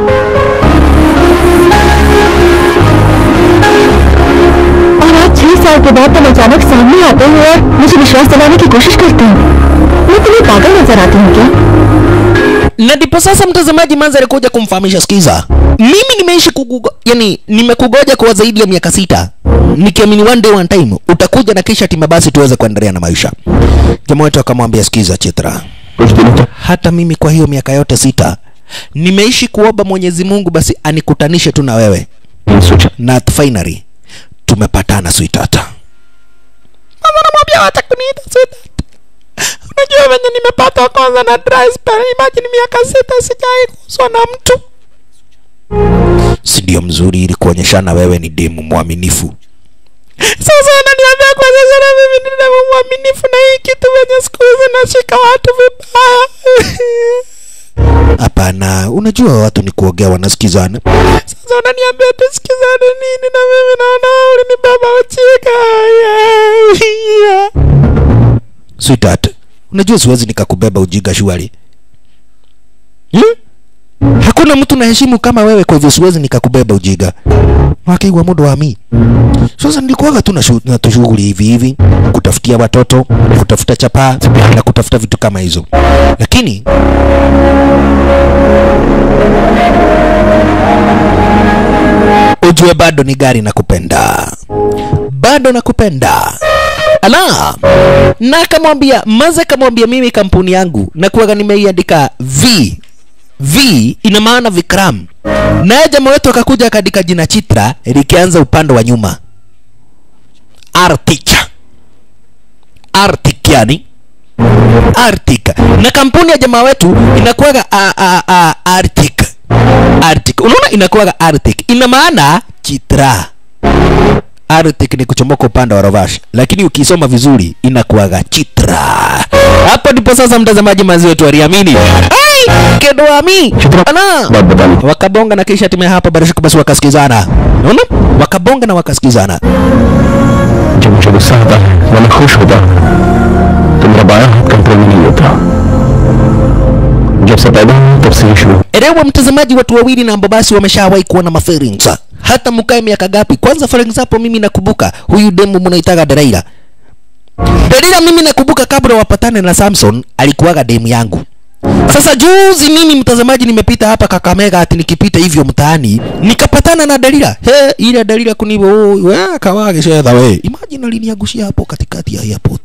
और आज छह साल के बाद तुम अचानक सामने आते हो और मुझे विश्वास दिलाने की कोशिश करते हो मैं तुम्हें पागल नजर आती हूँ क्या na ndipo sasa mtazamaji manza alikuja kumfahamisha sikiza mimi nimeishi kukugo, yani nimekugoja kwa zaidi ya miaka sita nikiamini one day one time utakuja na kisha tima basi tuweze kuendelea na maisha jamaa wetu akamwambia sikiza chitra कुछ दिनों तक hata mimi kwa hiyo miaka yote sita nimeishi kuomba mwenyezi mungu basi anikutanishe tu na wewe नहीं सोचा na finally tumepatana sweetheart Mama namwambia wacha kuniita sweetheart unajua venye nimepata kwanza na dry spell imagine miaka sita sijai kuswa na mtu si ndio mzuri ili kuonyeshana wewe ni demu mwaminifu sasa ananiambia kwa sasa na mimi ni demu mwaminifu na hii kitu venye siku hizi nashika watu vibaya hapana unajua watu ni kuongea wanasikizana sasa unaniambia tusikizane nini na mimi naona wewe ulinibeba uchika yeah, yeah. sweetheart unajua siwezi nikakubeba ujiga shwari hmm? hakuna mtu naheshimu kama wewe kwa hivyo siwezi nikakubeba ujiga wakiigwa muda wa mi sasa nilikuwaga tu na shu- na tushughuli hivi hivi kutafutia watoto kutafuta chapaa na kutafuta vitu kama hizo lakini ujue bado ni gari nakupenda bado nakupenda ala na akamwambia maza akamwambia mimi kampuni yangu nakuwaga nimeiandika v v ina maana vikram naye jamaa wetu akakuja akaandika jina chitra likianza upande wa nyuma artic artic yani arctic na kampuni ya jamaa wetu inakuwaga a- a- a- arctic arctic unaona inakuwaga arctic ina maana chitra Arctic ni kuchomoka upande wa Rovash, lakini ukisoma vizuri inakuwaga Chitra. Hapo ndipo sasa mtazamaji mazi wetu waliamini. Ai, kedoami ana बात बतानी थी wakabonga na kisha hatimaye hapa barashika basi wakasikizana. Unaona? Wakabonga na wakasikizana. जब मुझे गुस्सा आता है या मैं खुश होता हूँ तो मेरा बायां हाथ कंट्रोल में नहीं होता जब से पैदा हुआ तब से ही शुरू Elewa mtazamaji, watu wawili na ambao basi wameshawahi kuwa na maferings hata mkae miaka gapi. Kwanza for example, mimi nakumbuka huyu demu mnaitaga Delaila. Delaila mimi nakumbuka kabla wapatane na Samson alikuwaga demu yangu. Sasa juzi mimi mtazamaji, nimepita hapa Kakamega, ati nikipita hivyo mtaani nikapatana na Dalila. He, ile Dalila kunibo oh, we kawage shedha we. Imagine aliniagushia hapo katikati ya airport.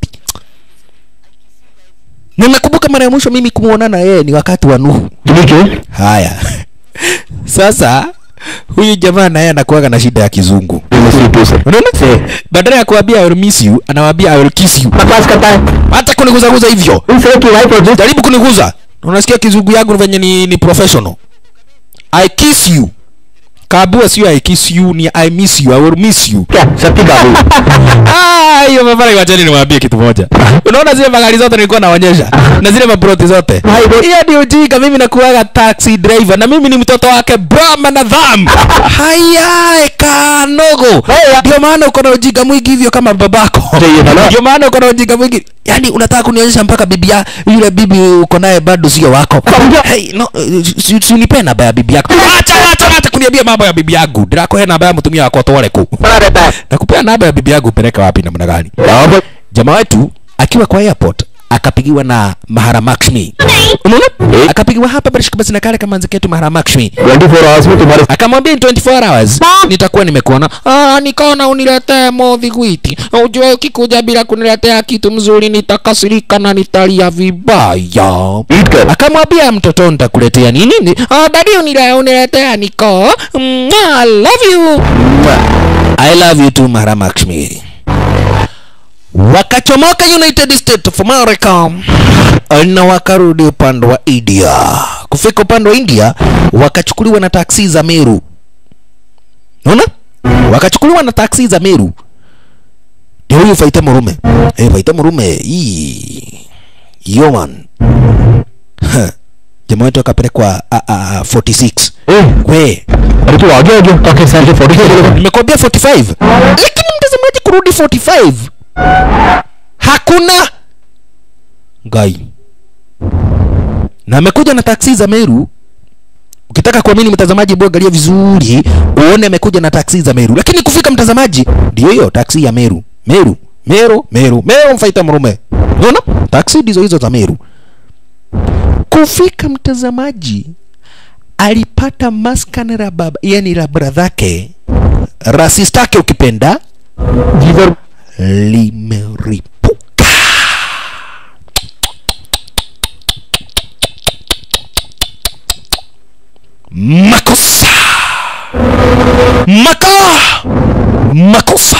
Na nakumbuka mara ya mwisho mimi kumuonana yeye ni wakati wa Nuhu. तुम्हें क्यों Haya, sasa huyu jamaa naye anakuwaga na shida ya kizungu. Unaona? Badala ya kuambia I will miss you, anawaambia I will kiss you. बकवास करता है Hata kuniguzaguza hivyo. उनसे की वाइफ और Jaribu kuniguza. Unasikia kizungu yangu venye ni, ni professional. I kiss you. Kabua sio I kiss you ni I miss you. I will miss you. क्या शक्ति काबू Ah, hiyo mafara iwacheni niwaambie kitu moja. Unaona zile magari zote nilikuwa naonyesha na zile mabroti zote. Hiyo ndio ujinga mimi nakuwaga taxi driver na mimi ni mtoto wake Brahma na Dham. Haya kanogo. Ndio maana uko na ujinga mwingi hivyo kama babako. Ndiyo, bana. Ndio maana uko na ujinga mwingi. Yaani unataka kunionyesha mpaka bibi ya yule bibi uko naye bado sio wako. Hey, no, si, si unipe namba ya bibi yako. Acha acha acha kuniambia mambo ya bibi yangu. Ndirakuhe namba ya mtumia wako tole ku. बना रहता है Nakupea namba ya bibi yangu upeleka wapi namna gani? Jamaa wetu akiwa kwa airport akapigiwa na Maharamakshmi. Unaona? Akapigiwa hapa barishika basi na kale kama nziketu Maharamakshmi. Twenty four hours में तुम्हारे Akamwambia in 24 hours nitakuwa nimekuona. Ah, nikaona uniletee modhi gwiti. Ujue ukikuja bila kuniletea kitu mzuri nitakasirika na nitalia vibaya. ईट कर Akamwambia mtoto nitakuletea nini? Ni- Ah, dadi unile uniletea niko. Mm, I love you. I love you too Maharamakshmi. Wakachomoka United States of America na wakarudi upande wa India. Kufika upande wa India wakachukuliwa na taksi za Meru. Unaona? Wakachukuliwa na taksi za Meru. Ndio huyu Faita Murume. Eh, Faita Murume. Hii. Yo man. Ha. Jamaa wetu akapelekwa a- a- a- 46. ए, We, अरे तू आगे आ गया काके साल के forty nimekwambia 45 lakini mtazamaji kurudi 45 hakuna gai na amekuja na taksi za meru ukitaka kuamini mtazamaji hebu angalia vizuri uone amekuja na taksi za meru lakini kufika mtazamaji ndio hiyo taksi ya meru meru meru meru meru mfaita mrume unaona taksi ndizo hizo za meru kufika mtazamaji alipata maskani la baba yani la bradhake rasistake ukipenda जीवर limeripuka makosa maka makosa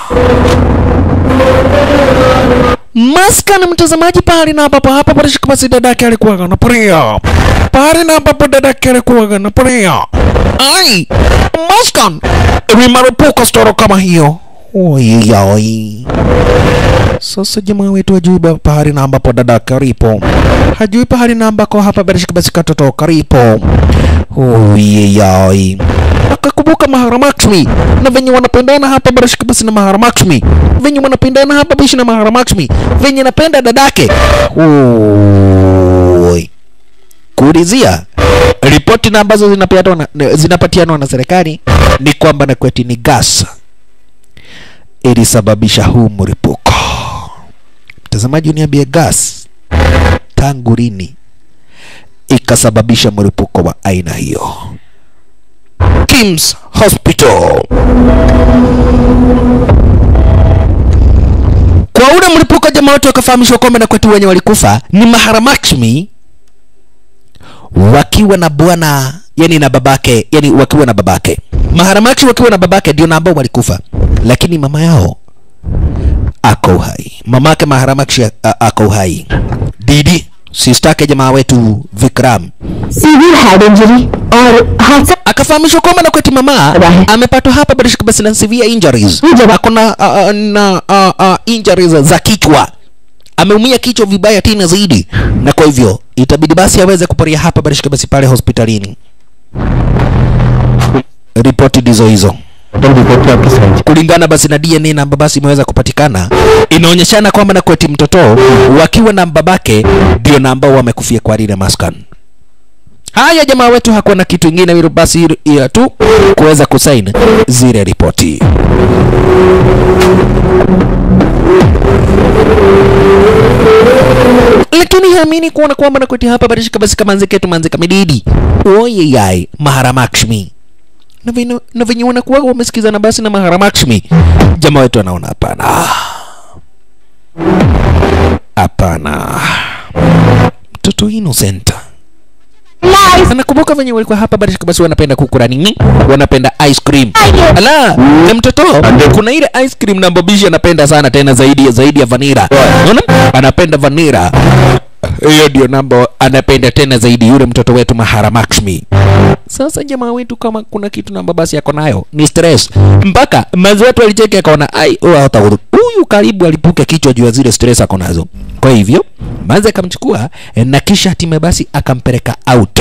maskani mtazamaji pale na ambapo hapa parashika basi dadake alikuwa anaporea pale na ambapo dadake alikuwa anaporea ai maskan limeripuka storo kama hiyo Oyeyoi. Sasa jamaa wetu hajui ba- pahali na ambapo dadake alipo, hajui pahali na ambako hapa barishika basi katoto karipo. Oyeyoi. Akakumbuka Maharamakshmi na venye wanapendana hapa barishika basi na Maharamakshmi, venye wanapendana hapa bishi na Maharamakshmi, venye napenda dadake. Oi. Kuulizia ripoti na ambazo zinapatianwa na, zinapatianwa na serikali ni kwamba na kweti ni gas ilisababisha huu mlipuko. Mtazamaji, uniambie gas tangu lini ikasababisha mlipuko wa aina hiyo? Kims Hospital. Kwa ule mlipuko, jamaa wote wakafahamishwa kwamba na kwetu wenye walikufa ni Maharamakshmi wakiwa na bwana yani na babake yani wakiwa na babake Maharamakshi wakiwa na babake ndio na ambao walikufa, lakini mama yao ako hai, mamake Maharamakshi a- a- ako hai. Didi sister yake jamaa wetu Vikram severe head injury और हादसा akafahamishwa kwamba na kweti mama Rahe. amepatwa hapa bila shaka basi na severe injuries Huyu jamaa- akona uh, na uh, uh, injuries za kichwa ameumia kichwa vibaya tena zaidi na kwa hivyo itabidi basi aweze kuporia hapa bila shaka basi pale hospitalini ripoti ndizo hizo total report पे आपकी sign kulingana basi na DNA na basi imeweza kupatikana inaonyeshana kwamba na kweti mtoto wakiwa na babake ndio na ambao wamekufia kwa lile maskan haya jamaa wetu hakuwa na kitu ingine hilo basi ila tu kuweza kusaini zile ripoti lakini haamini kuona kwamba na kweti hapa barishika basi kama nziketu manzika mididi oyeyai maharamakshmi na venye- na venye wanakuwa wamesikizana basi na maharamakshmi jamaa wetu anaona hapana hapana mtoto innocent anakumbuka venye walikuwa hapa basi basi wanapenda kukula nini wanapenda ice cream ala na mtoto kuna ile ice cream na mbobishi anapenda sana tena zaidi zaidi ya vanira unaona anapenda vanira hiyo ndio namba anapenda tena zaidi yule mtoto wetu maharamakshmi sasa jamaa wetu kama kuna kitu namba basi yako nayo ni stress mpaka mazi wetu alicheki akaona ai huyu hataudhu huyu karibu alipuke kichwa juu ya zile stress ako nazo kwa hivyo mazi akamchukua eh, na kisha hatimaye basi akampeleka out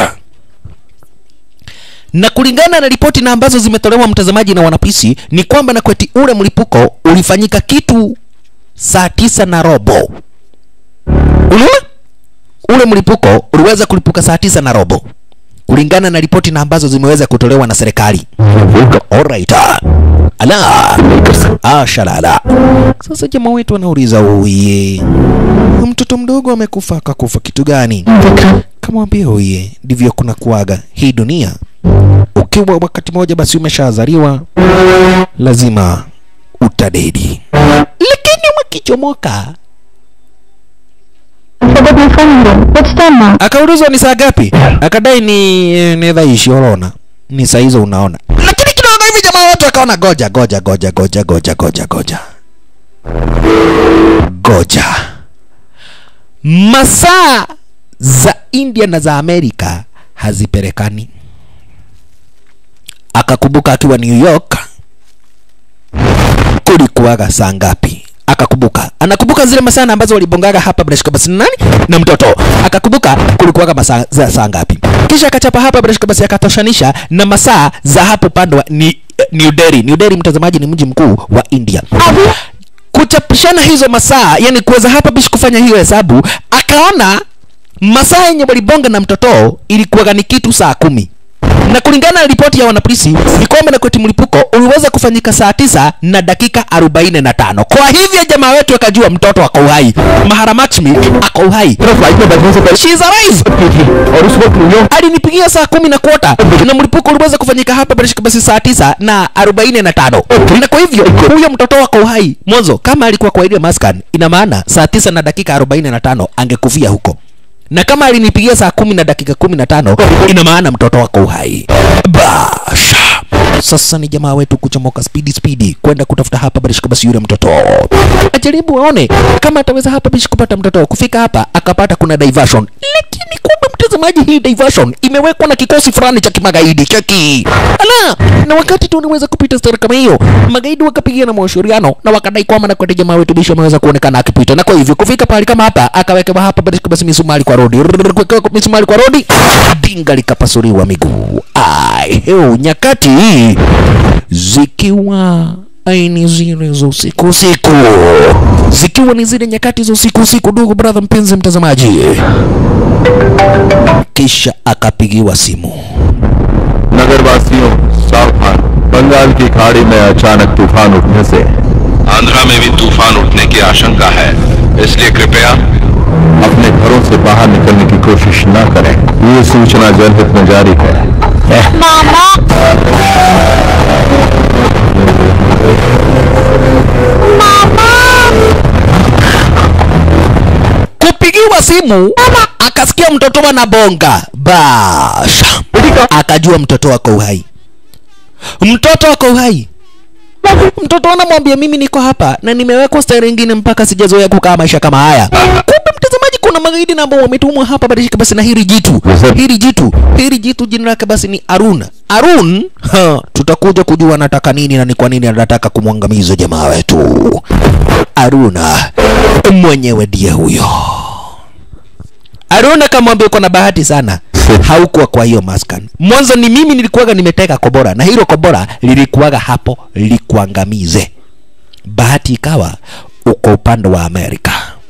na kulingana na ripoti na ambazo zimetolewa mtazamaji na wanapisi ni kwamba na kweti ule mlipuko ulifanyika kitu saa tisa na robo unaona ule mlipuko uliweza kulipuka saa tisa na robo kulingana na ripoti na ambazo zimeweza kutolewa na serikali alright ah. ala ah, shalala sasa jamaa wetu anauliza uye mtoto mdogo amekufa akakufa kitu gani kamwambia uye ndivyo kuna kuaga hii dunia ukiwa wakati moja basi umeshazaliwa lazima utadedi lakini mkichomoka forgot my phone number. What's time now? akaulizwa ni saa gapi akadai ni ni dhaishi unaona ni saa hizo unaona lakini kidogo hivi jamaa wote akaona goja goja goja goja goja goja goja goja masaa za india na za amerika hazipelekani akakumbuka akiwa new york kulikuwaga saa ngapi akakumbuka anakumbuka zile masaa ambazo walibongaga hapa Brashka basi na nani na mtoto akakumbuka kulikuwaga masaa za saa ngapi kisha akachapa hapa Brashka basi akatoshanisha na masaa za hapo pande wa ni, New Delhi New Delhi mtazamaji ni mji mkuu wa India kuchapishana hizo masaa yani kuweza hapa bishi kufanya hiyo hesabu akaona masaa yenye walibonga na mtoto ilikuwaga ni kitu saa kumi na kulingana na ripoti ya wanapolisi ni kwamba na kweti mlipuko uliweza kufanyika saa tisa na dakika arobaini na tano kwa hivyo jamaa wetu akajua mtoto ako uhai maharamakshmi ako uhai flight में बैठने से पहले She is alive की थी और उस वक्त New York alinipigia saa kumi na kwota na mlipuko uliweza kufanyika hapa barishika basi saa tisa na arobaini na tano na kwa hivyo huyo mtoto wako uhai mwanzo kama alikuwa kwa ile maskan ina maana saa tisa na dakika arobaini na tano angekufia huko na kama alinipigia saa kumi na dakika kumi na tano ina maana mtoto wako uhai basha sasa ni jamaa wetu kuchomoka spidi spidi kwenda kutafuta hapa barishika basi yule mtoto ajaribu aone kama ataweza hapa bishi kupata mtoto kufika hapa akapata kuna diversion lakini kumbe mtazamaji hii diversion imewekwa na kikosi fulani cha kimagaidi cheki ala na wakati tu unaweza kupita stara kama hiyo magaidi wakapigia na mashauriano na wakadai kwamba na kwati jamaa wetu bishi ameweza kuonekana akipita na kwa hivyo kufika pahali kama hapa akawekewa hapa barishika basi misumari kwa rodi Rrrr, kuwekewa misumari kwa rodi dinga likapasuliwa miguu ai heu nyakati hii zikiwa aini zile za usiku usiku zikiwa ni zile nyakati za usiku usiku ndugu brother mpenzi mtazamaji kisha akapigiwa simu नगरवासियों सावधान बंगाल की खाड़ी में अचानक तूफान उठने से आंध्रा में भी तूफान उठने की आशंका है इसलिए कृपया अपने घरों से बाहर निकलने की कोशिश न करें ये सूचना जनहित में जारी है kupigiwa simu akasikia mtoto wanabonga basha akajua mtoto wako uhai mtoto wako uhai mtoto anamwambia mimi niko hapa na nimewekwa stairi ingine mpaka sijazoea kukaa maisha kama haya kumbe mtazamaji kuna magaidi na ambao wametumwa hapa badilika basi na hili jitu Yes, sir. hili jitu hili jitu jina lake basi ni Arun Arun ha, tutakuja kujua anataka nini na ni kwa nini anataka kumwangamiza jamaa wetu Aruna mwenyewe ndiye huyo Aruna kamwambia uko na bahati sana haukuwa kwa hiyo maskan mwanzo ni mimi nilikuwaga nimeteka kobora na hilo kobora lilikuwaga hapo likuangamize bahati ikawa uko upande wa Amerika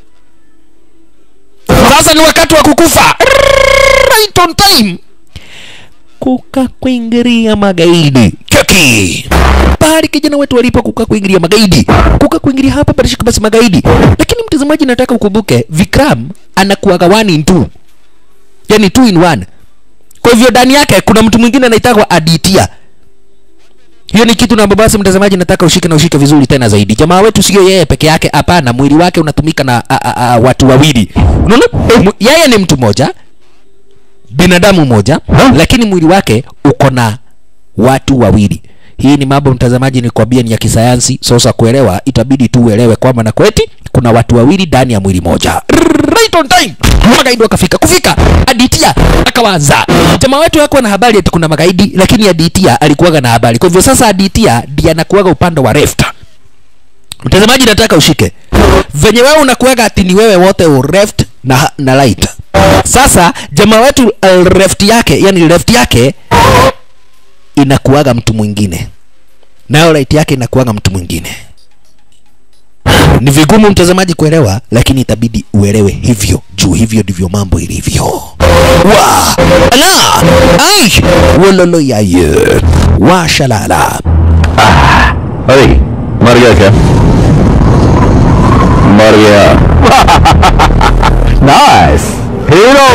sasa ni wakati wa kukufa right on time kuka kuingiria magaidi cheki pahali kijana wetu walipo kuka kuingiria magaidi kuka kuingiria hapa barishika basi magaidi lakini mtazamaji nataka ukumbuke vikram anakuwaga one in two yani two in one kwa hivyo ndani yake kuna mtu mwingine anaitagwa aditia hiyo ni kitu na basi mtazamaji nataka ushike na ushike vizuri tena zaidi jamaa wetu sio yeye peke yake hapana mwili wake unatumika na a, a, a, watu wawili unaona Mu- yeye ni mtu mmoja binadamu mmoja lakini mwili wake uko na watu wawili hii ni mambo mtazamaji ni kwambia ni ya kisayansi sasa kuelewa itabidi tu uelewe kwamba na kweti kuna watu wawili ndani ya mwili moja right on time magaidi wakafika kufika aditia akawaza jamaa wetu hakuwa na habari ati kuna magaidi lakini aditia alikuwaga na habari kwa hivyo sasa aditia ndiye anakuwaga upande wa left mtazamaji nataka ushike venye wewe unakuwaga ati ni wewe wote u left na, na right sasa jamaa wetu uh, left yake yani left yake inakuwaga mtu mwingine nayo right yake inakuwaga mtu mwingine ni vigumu mtazamaji kuelewa lakini itabidi uelewe hivyo juu hivyo ndivyo mambo ilivyo wa ala ai wololo yaye wa shalala अरे मर गया क्या मर गया nice hero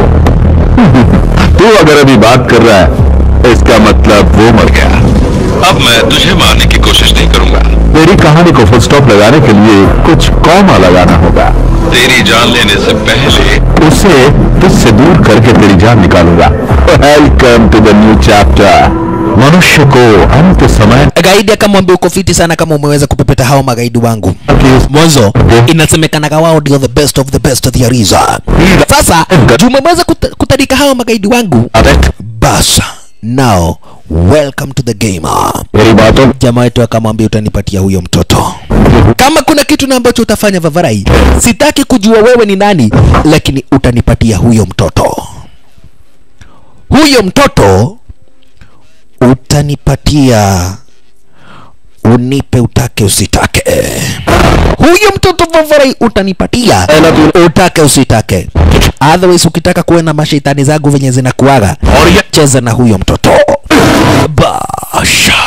तू अगर अभी बात कर रहा है इसका मतलब वो मर गया अब मैं तुझे मारने की कोशिश नहीं करूंगा मेरी कहानी को फुल स्टॉप लगाने के लिए कुछ कौमा लगाना होगा तेरी जान लेने से पहले उसे तुझसे दूर करके तेरी जान निकालूंगा welcome to the new chapter मनुष्य को अंत समय gaidi akamwambia uko fiti sana kama umeweza kupepeta hao magaidi wangu की mwanzo inasemekanaga wao ndio the best of the best there is sasa juu umeweza kuta- kutarika hao magaidi wangu bas now welcome to the game मेरी बातों jamaa wetu akamwambia utanipatia huyo mtoto kama kuna kitu na ambacho utafanya vavarai sitaki kujua wewe ni nani lakini utanipatia huyo mtoto huyo mtoto utanipatia unipe utake usitake huyo mtoto vavarai utanipatia utake usitake otherwise ukitaka kuwe na mashaitani zangu venye zinakuaga cheza na huyo mtoto basha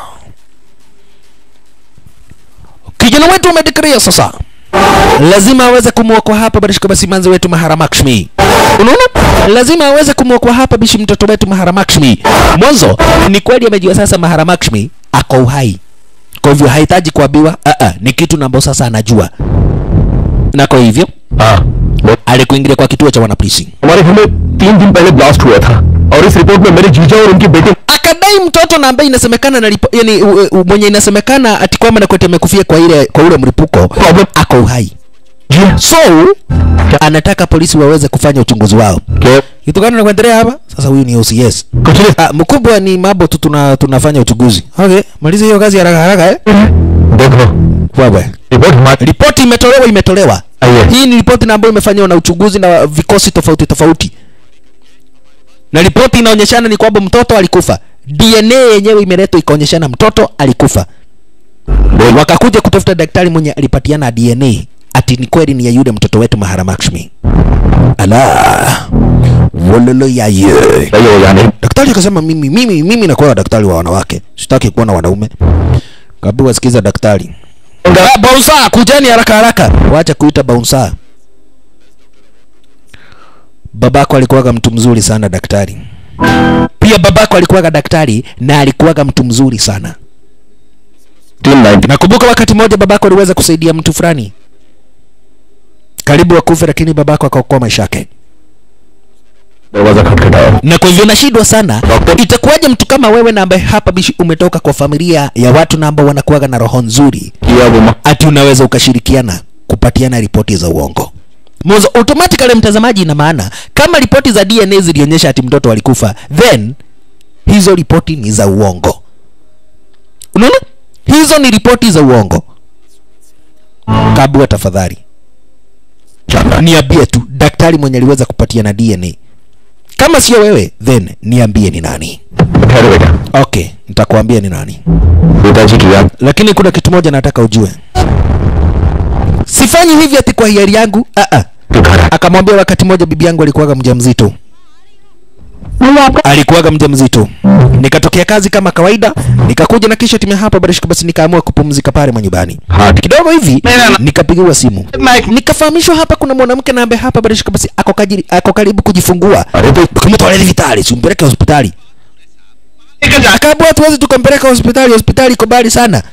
kijana wetu umedikria sasa lazima aweze kumwokoa hapa barishika basi manzi wetu maharamakshmi unaona lazima aweze kumwokoa hapa bishi mtoto wetu maharamakshmi mwanzo ni kweli amejua sasa maharamakshmi ako uhai kwa hivyo hahitaji kuambiwa uh -uh, ni kitu nambo sasa anajua na kwa hivyo हाँ वो alikuingilia kwa kituo cha wanapolisi हमारे घर में तीन दिन पहले ब्लास्ट हुआ था और इस रिपोर्ट में मेरे जीजा और उनके बेटे akadai mtoto na ambaye inasemekana na lipo, yani, u, u, mwenye inasemekana ati kwamba nakwete amekufia kwa ile kwa ule mlipuko ako uhai so anataka polisi waweze kufanya uchunguzi wao क्या kitu gani nakuendelea hapa sasa huyu ni OCS कुछ नहीं ah, mkubwa ni mambo tu tuna, tunafanya uchunguzi okay maliza hiyo kazi haraka haraka eh देखो wewe report हमारी ripoti imetolewa imetolewa Ah, yes. hii ni ripoti na ambayo imefanywa na uchunguzi na vikosi tofauti tofauti na ripoti inaonyeshana ni kwamba mtoto alikufa dna yenyewe imeletwa ikaonyeshana mtoto alikufa wakakuja kutafuta daktari mwenye alipatiana dna ati ni kweli ni ya yule mtoto wetu maharamakshmi ala wololo yaye सही हो जाने daktari akasema mimi mimi mimi nakuwa daktari wa wanawake sitaki kuwa na wanaume kabiwa sikiza daktari Ah, bouncer kujeni haraka haraka wacha kuita bouncer babako alikuwaga mtu mzuri sana daktari pia babako alikuwaga daktari na alikuwaga mtu mzuri sana team ninety nakumbuka wakati mmoja babako aliweza kusaidia mtu fulani karibu akufe lakini babako akaokoa maisha yake दरवाजा खटखटाया na kwa hivyo nashindwa sana Doctor. itakuwaje mtu kama wewe na ambaye hapa bishi umetoka kwa familia ya watu na ambao wanakuwaga na roho nzuri किया वो मा- ati unaweza ukashirikiana kupatiana ripoti za uongo Mwanzo automatically mtazamaji, ina maana kama ripoti za DNA zilionyesha ati mtoto alikufa, then hizo ripoti ni za uongo. Unaona, hizo ni ripoti za uongo. Kabua, tafadhali niambie tu daktari mwenye aliweza kupatia na DNA. Kama sio wewe, then niambie ni nani. ठहरो बेटा Okay, nitakuambia ni nani, पिताजी की याद lakini kuna kitu moja nataka ujue. Sifanyi hivi ati kwa hiari yangu. Ah ah. तो घर आ Akamwambia wakati mmoja bibi yangu alikuwaga mjamzito. भैया आपका alikuwaga mjamzito. Nikatokea kazi kama kawaida, nikakuja na kisha timu hapa barishika, basi nikaamua kupumzika pale manyumbani. हाँ Kidogo hivi nikapigiwa simu, nikafahamishwa hapa kuna mwanamke na ambaye hapa barishika, basi ako kajiri, ako karibu kujifungua. अरे तो Kumtolea vitali, simpeleke hospitali. Akaambiwa hatuwezi tukampeleka hospitali, hospitali iko mbali sana.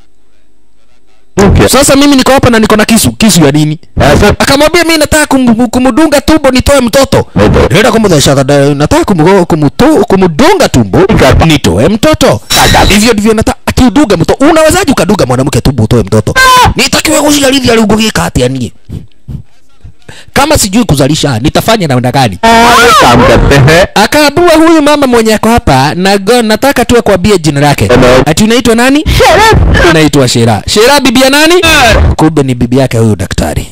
क्या Sasa mimi niko hapa na niko na kisu, kisu ya nini? ऐसा akamwambia mimi nataka kum, kumdunga tumbo nitoe mtoto Ndio. nenda kumdhesha kada- nataka kum, kumto, kumdunga tumbo Ikapa. nitoe mtoto hivyo ndivyo nataka akiudunga mtoto unawezaje ukadunga mwanamke tumbo utoe mtoto nitakiwe kushalithi aliugugika hati anie kama sijui kuzalisha nitafanya namna gani काम करते हैं akaabua huyu mama mwenye ako hapa na go- nataka tu akwambie jina lake Hello. ati unaitwa nani anaitwa shera shera bibi ya nani kumbe ni bibi yake huyu daktari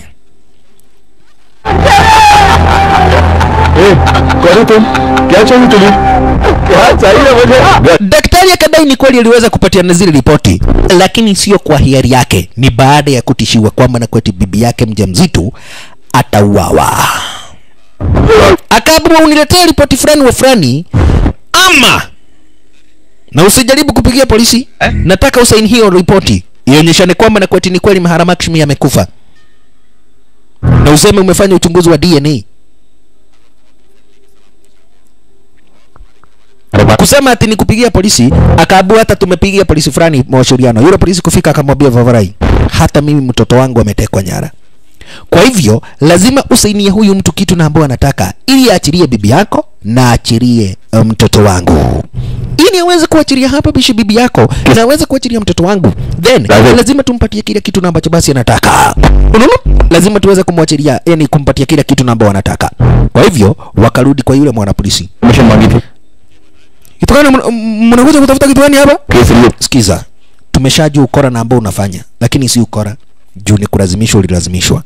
ए, करो तुम क्या चाहिए तुम्हें क्या चाहिए मुझे daktari akadai ni kweli aliweza kupatiana zile ripoti lakini sio kwa hiari yake ni baada ya kutishiwa kwamba na kweti bibi yake mjamzito atauawa akaambiwa uniletee ripoti fulani wa fulani ama na usijaribu kupigia polisi eh? nataka usaini hiyo ripoti ionyeshane kwamba na kweti ni kweli Maharamashmi amekufa na useme umefanya uchunguzi wa DNA kusema ati nikupigia polisi akaabua hata tumepigia polisi fulani mawasiliano yule polisi kufika akamwambia Vavarai hata mimi mtoto wangu ametekwa nyara kwa hivyo lazima usainie huyu mtu kitu na ambao anataka ili aachilie bibi yako na aachilie uh, mtoto wangu ili aweze kuachilia hapa bishi bibi yako na aweze kuachilia mtoto wangu then Lazima- lazima tumpatie kile kitu na ambacho basi anataka unaona lazima tuweze kumwachilia yani kumpatia kile kitu na ambao anataka kwa hivyo wakarudi kwa yule mwanapolisi mission मांगी थी kitu gani mna- mnakuja kutafuta kitu gani hapa case लिए sikiza tumeshajua ukora na ambao unafanya lakini si ukora juu ni kulazimishwa ulilazimishwa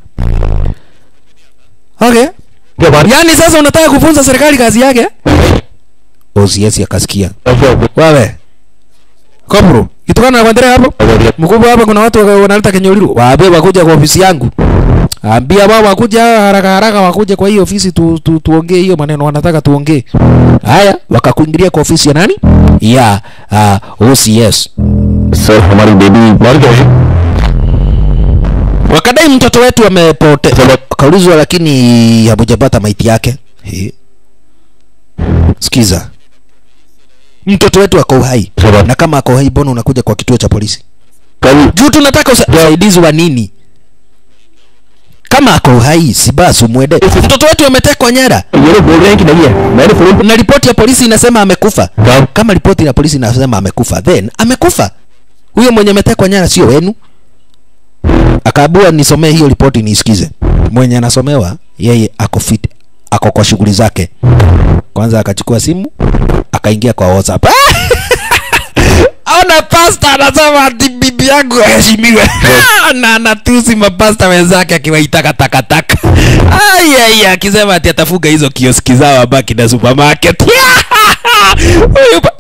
okay क्या बात yaani sasa unataka kufunza serikali kazi yake OCS akasikia wewe kopro kitu gani nakuendelea hapo mkubwa hapa kuna watu waka- wanaleta kenyoliru waambie wakuja kwa ofisi yangu ambia wao wakuja haraka haraka wakuje kwa hii ofisi tu, tu, tuongee hiyo maneno wanataka tuongee haya wakakuingilia kwa ofisi ya nani ya uh, OCS sir हमारी baby मर गई wakadai mtoto wetu amepote kaulizwa lakini hamujapata maiti yake He. sikiza mtoto wetu ako uhai Sawa. na kama ako uhai mbona unakuja kwa kituo cha polisi कल juu tunataka usa- usaidizi wa nini kama ako uhai si basi umwende mtoto wetu ametekwa nyara ये लोग बोल रहे हैं कि नहीं है मैंने phone na ripoti ya polisi inasema amekufa Naam. kama ripoti ya polisi inasema amekufa then amekufa huyo mwenye ametekwa nyara sio wenu akaabua nisomee hiyo ripoti niisikize mwenye anasomewa yeye ako fit ako kwa shughuli zake kwanza akachukua simu akaingia kwa whatsapp ona pasta anasema ati bibi yangu aheshimiwe na anatusi mapasta wenzake akiwaitaka takataka ayaya akisema ati atafuga hizo kioski zao abaki na supermarket Huyu pa-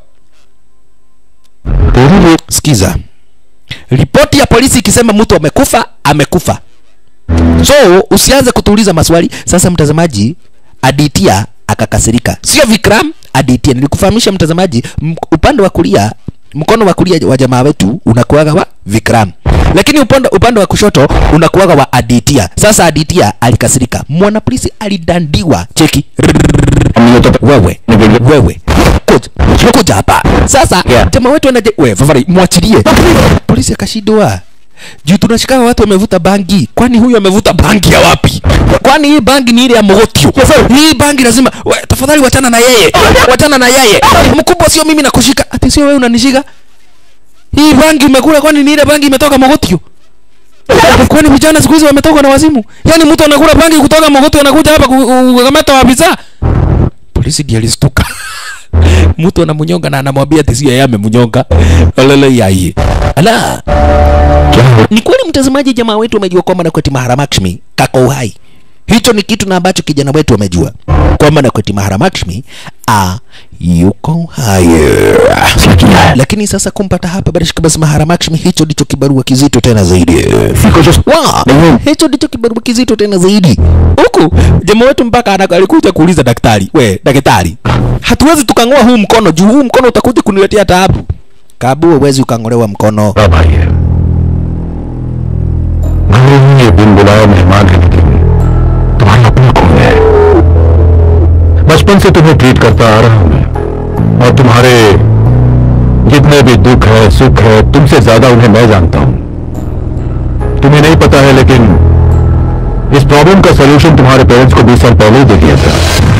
sikiza ripoti ya polisi ikisema mtu amekufa amekufa so usianze kutuuliza maswali sasa mtazamaji aditia akakasirika sio vikram aditia nilikufahamisha mtazamaji m- upande wa kulia mkono wa kulia wa jamaa wetu unakuaga wa vikram lakini upande, upande wa kushoto unakuaga wa aditia sasa aditia alikasirika mwanapolisi alidandiwa cheki हम ये तो wewe wewe kuja kuja hapa sasa Yeah. jamaa wetu anaje wewe fafari mwachilie polisi akashindwa juu tunashika watu wamevuta bangi kwani huyu amevuta bangi ya wapi kwani hii bangi ni ile ya mogotio hii bangi lazima we, tafadhali wachana na yeye wachana na yeye mkubwa sio mimi nakushika ati sio wewe unanishika hii bangi umekula kwani ni ile bangi imetoka mogotio kwani vijana siku hizi wametoka na wazimu yaani mtu anakula bangi kutoka mogoto anakuja hapa ku- kukamata wabisa polisi ndiye alistuka mtu anamnyonga na anamwambia ati sio yeye amemnyonga olele yai ala ni kweli mtazamaji jamaa wetu amejua kwamba nakweti maharamakshmi kako uhai hicho ni kitu na ambacho kijana wetu amejua kwamba nakweti maharamakshmi a yuko hai lakini sasa kumpata hapa barishika basi maharamakshmi hicho ndicho kibarua kizito tena zaidi Wa, hicho ndicho kibarua kizito tena zaidi huku jamaa wetu mpaka ana- alikuja kuuliza daktari we daktari hatuwezi tukang'oa huu mkono juu huu mkono utakuja kuniletea taabu kabu huwezi ukang'olewa mkono अब आइए भले ही ये बिन बुलाए मेहमान है लेकिन तुम्हारी अपनी कौन है बचपन से तुम्हें ट्रीट करता आ रहा हूं मैं और तुम्हारे जितने भी दुख है सुख है तुमसे ज्यादा उन्हें मैं जानता हूं तुम्हें नहीं पता है लेकिन इस प्रॉब्लम का सलूशन तुम्हारे पेरेंट्स को बीस साल पहले ही दे दिया था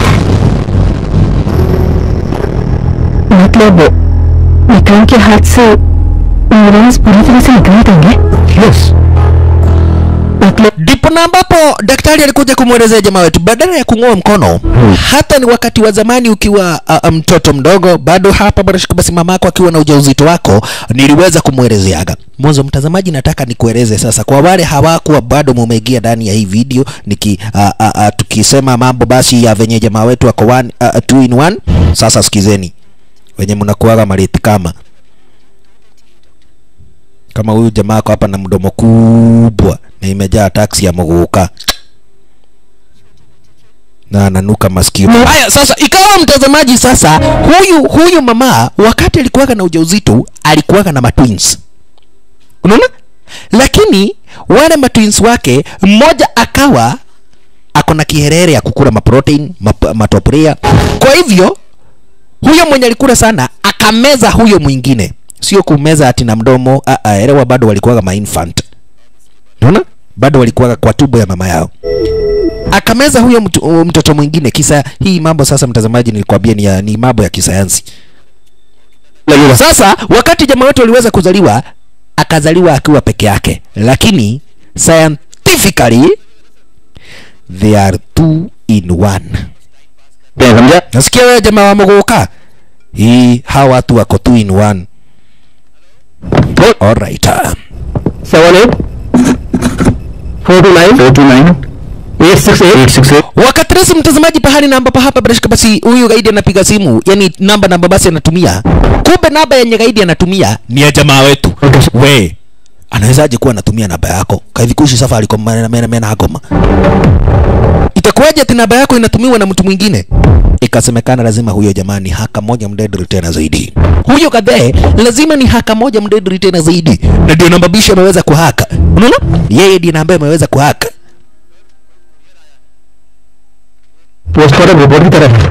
मतलब विक्रम के हाथ से न्यूरॉन्स पूरी तरह से निकल देंगे यस मतलब ndipo na ambapo daktari alikuja kumwelezea jamaa wetu badala ya kung'oa mkono hata ni wakati wa zamani ukiwa uh, mtoto mdogo bado hapa barashika basi mamako akiwa na ujauzito wako niliweza kumwelezeaga mwanzo mtazamaji nataka nikueleze sasa kwa wale hawakuwa bado mumeingia ndani ya hii video niki uh, uh, uh, tukisema mambo basi ya venye jamaa wetu wako one, uh, two in one sasa sikizeni wenye mnakuaga mariti kama kama huyu jamaa ako hapa na mdomo kubwa na imejaa taksi ya muguka na ananuka masikio haya sasa ikawa mtazamaji sasa huyu huyu mama wakati alikuwaga na ujauzito alikuwaga na matwins unaona lakini wale matwins wake mmoja akawa ako na kiherere ya kukula maprotein map, matoprea kwa hivyo huyo mwenye alikula sana akameza huyo mwingine sio kumeza ati na mdomo ah, ah, elewa bado walikuwaga mainfant unaona bado walikuwaga kwa tubo ya mama yao akameza huyo mtu, uh, mtoto mwingine kisa hii mambo sasa mtazamaji nilikwambia ni, ya- ni mambo ya kisayansi sasa wakati jamaa wetu aliweza kuzaliwa akazaliwa akiwa peke yake lakini scientifically they are two in one समझा nasikia wewe jamaa wa muguka hii hawa watu wako two in one alright ah. Seven eight four two nine four two nine eight six eight eight six eight wakati rasi mtazamaji pahali na ambapo hapa bila shaka basi huyu gaidi anapiga simu yani namba namba basi anatumia kumbe namba yenye gaidi anatumia ni ya jamaa wetu we anawezaje kuwa anatumia namba yako kaivikushi safaricom mena mena mena hagoma itakuwaje ati namba yako inatumiwa na mtu mwingine ikasemekana lazima huyo jamaa ni haka moja mdedri tena zaidi huyo kadhee lazima ni haka moja mdedri tena zaidi na ndio namba bisho ameweza kuhaka unaona yeye ndiye na ambaye ameweza kuhaka postmortem report की तरह है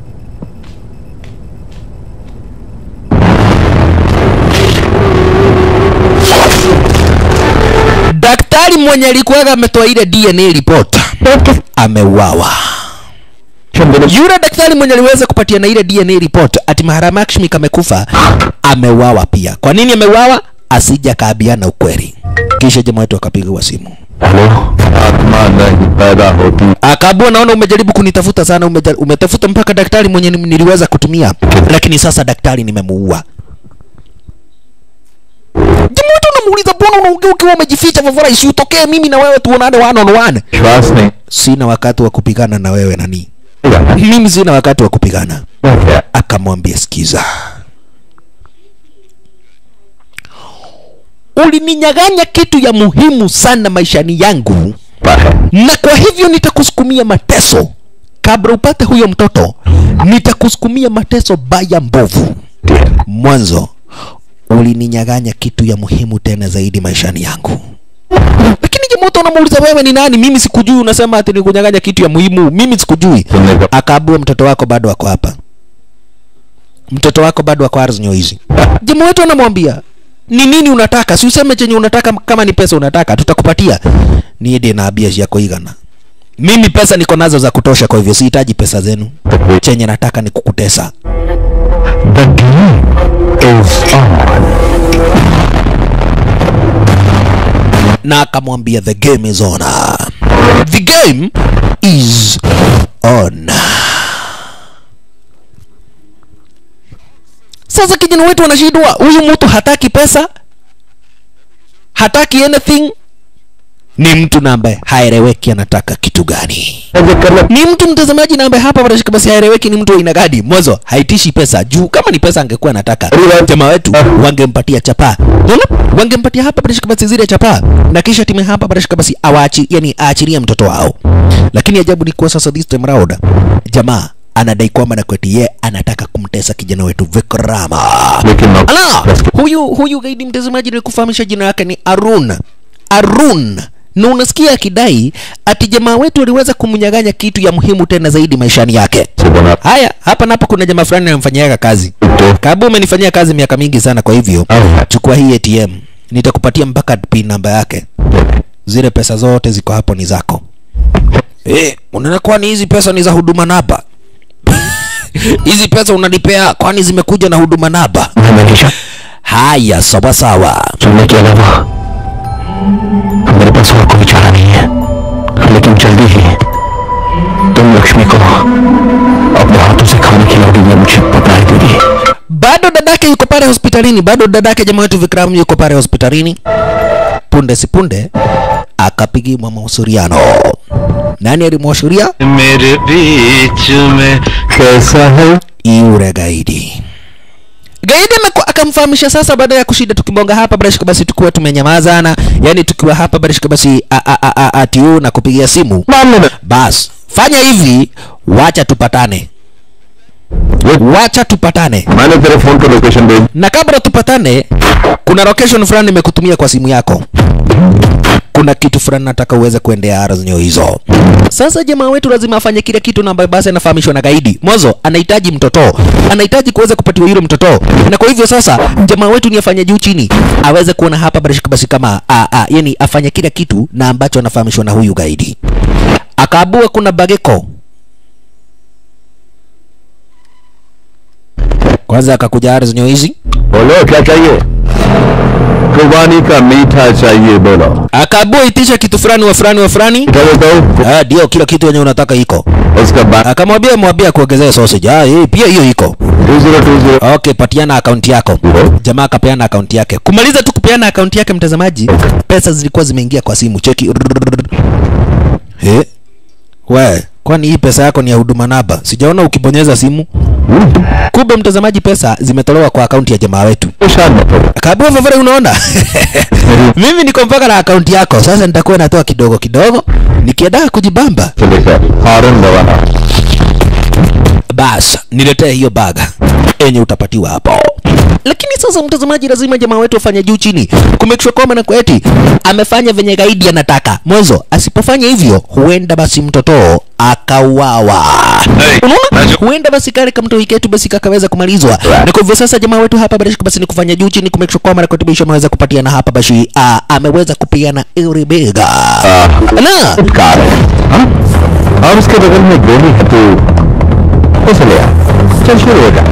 daktari mwenye alikuwaga ametoa ile DNA report ameuawa. Yule daktari mwenye aliweza kupatia na ile DNA report ati Maharamakshmi kamekufa ameuawa pia. Kwa nini ameuawa? Asija kaabiana ukweli. Kisha jamaa wetu akapigiwa simu hello आत्मा नहीं पैदा होती akaambua, naona umejaribu kunitafuta sana, umeja, umetafuta mpaka daktari mwenye ni- niliweza kutumia, lakini sasa daktari nimemuua. Jamaa wetu unamuuliza, mbona unaongea ukiwa umejificha? Vavora, isiutokee mimi na wewe tuonane one on one. श्वास नहीं sina wakati wa kupigana na wewe nani जाना mimi sina wakati wa kupigana क्या akamwambia sikiza ulininyaganya kitu ya muhimu sana maishani yangu पर है na kwa hivyo nitakusukumia mateso kabla upate huyo mtoto nitakusukumia mateso baya mbovu mwanzo ulininyaganya kitu ya muhimu tena zaidi maishani yangu lakini jamoto unamuuliza wewe ni nani mimi sikujui unasema ati nikunyaganya kitu ya muhimu mimi sikujui सुनने का akaambua mtoto wako bado ako hapa mtoto wako bado ako arznyo hizi jamaa wetu anamwambia ni nini unataka si useme chenye unataka kama ni pesa unataka tutakupatia niye ndiye naambia yako igana mimi pesa niko nazo za kutosha kwa hivyo sihitaji pesa zenu chenye nataka ni kukutesa The game is on. na akamwambia the game is on the game is on sasa kijana wetu anashindwa huyu mtu hataki pesa hataki anything ni mtu na ambaye haeleweki anataka kitu gani ni mtu mtazamaji na ambaye hapa barashika basi haeleweki ni mtu wa aina gani mwanzo haitishi pesa juu kama ni pesa angekuwa anataka jamaa wetu wangempatia chapa Unaona? wangempatia hapa barashika basi zile chapa na kisha timu hapa barashika basi awaachi yani aachilie mtoto wao lakini ajabu ni kuwa sasa this time round jamaa anadai kwamba na kweti ye anataka kumtesa kijana wetu Vikrama लेकिन नौकर- Ala, huyu huyu gaidi mtazamaji nilikufahamisha jina lake ni Arun. Arun. Na unasikia akidai ati jamaa wetu aliweza kumnyang'anya kitu ya muhimu tena zaidi maishani yake. से बना Haya, hapa napo kuna jamaa fulani anamfanyiaga kazi. तो Kabu umenifanyia kazi miaka mingi sana kwa hivyo Alright. chukua hii ATM. Nitakupatia mpaka pin namba yake. Zile pesa zote ziko hapo ni zako. Eh, unaona kwani hizi pesa ni za huduma namba? hizi pesa unalipea kwani zimekuja na huduma namba? मैं Manisha Haya, sawa sawa. सुनने के अलावा मेरे पास और कोई चारा नहीं है लेकिन जल्दी ही तुम लक्ष्मी को अपने हाथों से खाना खिलाओगी ये मुझे पता है दीदी bado dadake yuko pale hospitalini bado dadake jamaa wetu Vikram yuko pale hospitalini punde si punde akapigiwa mausuriano nani alimwashuria मेरे बीच में कैसा है yule gaidi gaidi ameku- akamfahamisha sasa baada ya kushinda tukibonga hapa barashika basi tukiwa tumenyamazana yani tukiwa hapa barashika basi a- a- a- a- atiu na kupigia simu bas fanya hivi wacha tupatane wacha tupatane मैंने तेरे फोन पे लोकेशन भेज na kabla tupatane kuna location fulani nimekutumia kwa simu yako kuna kitu fulani nataka uweze kuendea arazinyo hizo sasa jamaa wetu lazima afanye kile kitu na ambayo basi anafahamishwa na gaidi mwanzo anahitaji mtoto anahitaji kuweza kupatiwa yule mtoto na kwa hivyo sasa jamaa wetu ni afanye juu chini aweze kuona hapa barashika basi kama a, a, yani afanye kile kitu na ambacho anafahamishwa na huyu gaidi akaabua kuna bageko kwanza akakuja arazinyo hizi बोलो क्या चाहिए कुर्बानी का मीठा चाहिए बोलो akaabua itisha kitu fulani wa fulani wa fulani क्या देता हूँ Ah, ndio kila kitu yenye unataka iko उसका बाद akamwambia mwambia kuongezea sausage ah hii pia hiyo iko two zero two zero okay patiana akaunti yako jamaa akapeana akaunti yake kumaliza tu kupeana akaunti yake mtazamaji pesa zilikuwa zimeingia kwa simu cheki eh we kwani hii pesa yako ni ya huduma namba sijaona ukibonyeza simu kumbe mtazamaji pesa zimetolewa kwa akaunti ya jamaa wetu शाद मत हो Kabua vavare unaona? Mimi niko mpaka na akaunti yako. Sasa nitakuwa natoa kidogo kidogo nikienda kujibamba. से लेकर हारून दवाना Bas, niletee hiyo baga enye utapatiwa hapo. Lakini sasa mtazamaji, lazima jamaa wetu afanye juu chini kumake sure kwamba na kweti amefanya venye gaidi anataka. Mwanzo asipofanya hivyo, huenda basi mtoto akauawa. Hey, Unaona? najua- Huenda basi kale kama mtoi ketu basi kakaweza kumalizwa. Na kwa hivyo sasa jamaa wetu hapa basi basi ni kufanya juu chini kumake sure kwamba na kweti bisho ameweza kupatiana hapa basi ah, ameweza kupiana ile bega. Na car है हाँ? और उसके बगल में गोली है तो उसे ले आ चल शुरू हो जा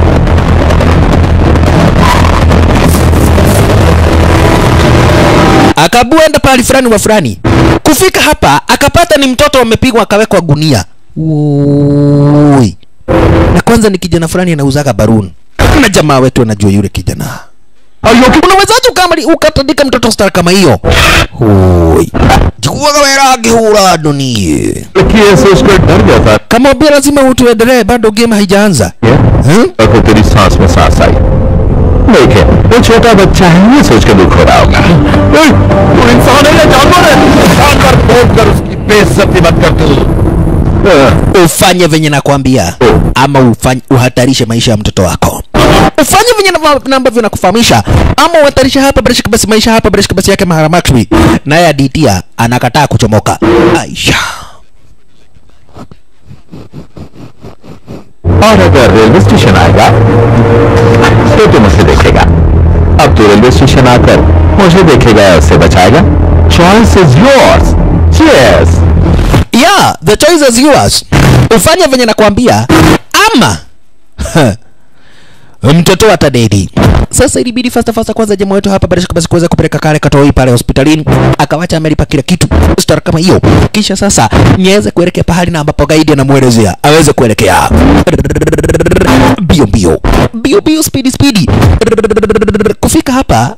akabuenda pahali fulani wa fulani kufika hapa akapata ni mtoto amepigwa akawekwa gunia Ui. na kwanza ni kijana fulani anauzaga baruni na jamaa wetu anajua yule kijana unawezaje ukamali ukatandika mtoto star kama hiyo Ui. jikuwaga wera angihura dunie लड़की ऐसे उसको डर गया था kama ubia lazima utuendelee bado game haijaanza hmm? और फिर तेरी सांस में सांस आई देखे वो छोटा बच्चा है ये सोच के दुख हो रहा होगा ओए, तू इंसान है या जानवर है जानवर खोद कर उसकी बेइज्जती मत कर तू हाँ, ufanye venye nakwambia ama ufanye, uhatarishe maisha ya mtoto wako ufanye venye na- na ambavyo nakufahamisha ama uhatarishe hapa barishika basi maisha hapa barishika basi yake maharamakwi naye aditia anakataa kuchomoka aisha और अगर railway station आएगा तो तुम उसे देखेगा अब तो railway station आकर मुझे देखेगा या उससे बचाएगा choice is yours cheers yeah the choice is yours ufanye venye nakwambia ama mtoto wa tadedi sasa ilibidi fasta fasta kwanza jamaa wetu hapa bila shaka basi kuweza kupeleka kale katoi pale hospitalini akawacha amelipa kila kitu star kama hiyo kisha sasa niweze kuelekea pahali na ambapo gaidi anamuelezea aweze kuelekea bio bio bio bio speedy speedy kufika hapa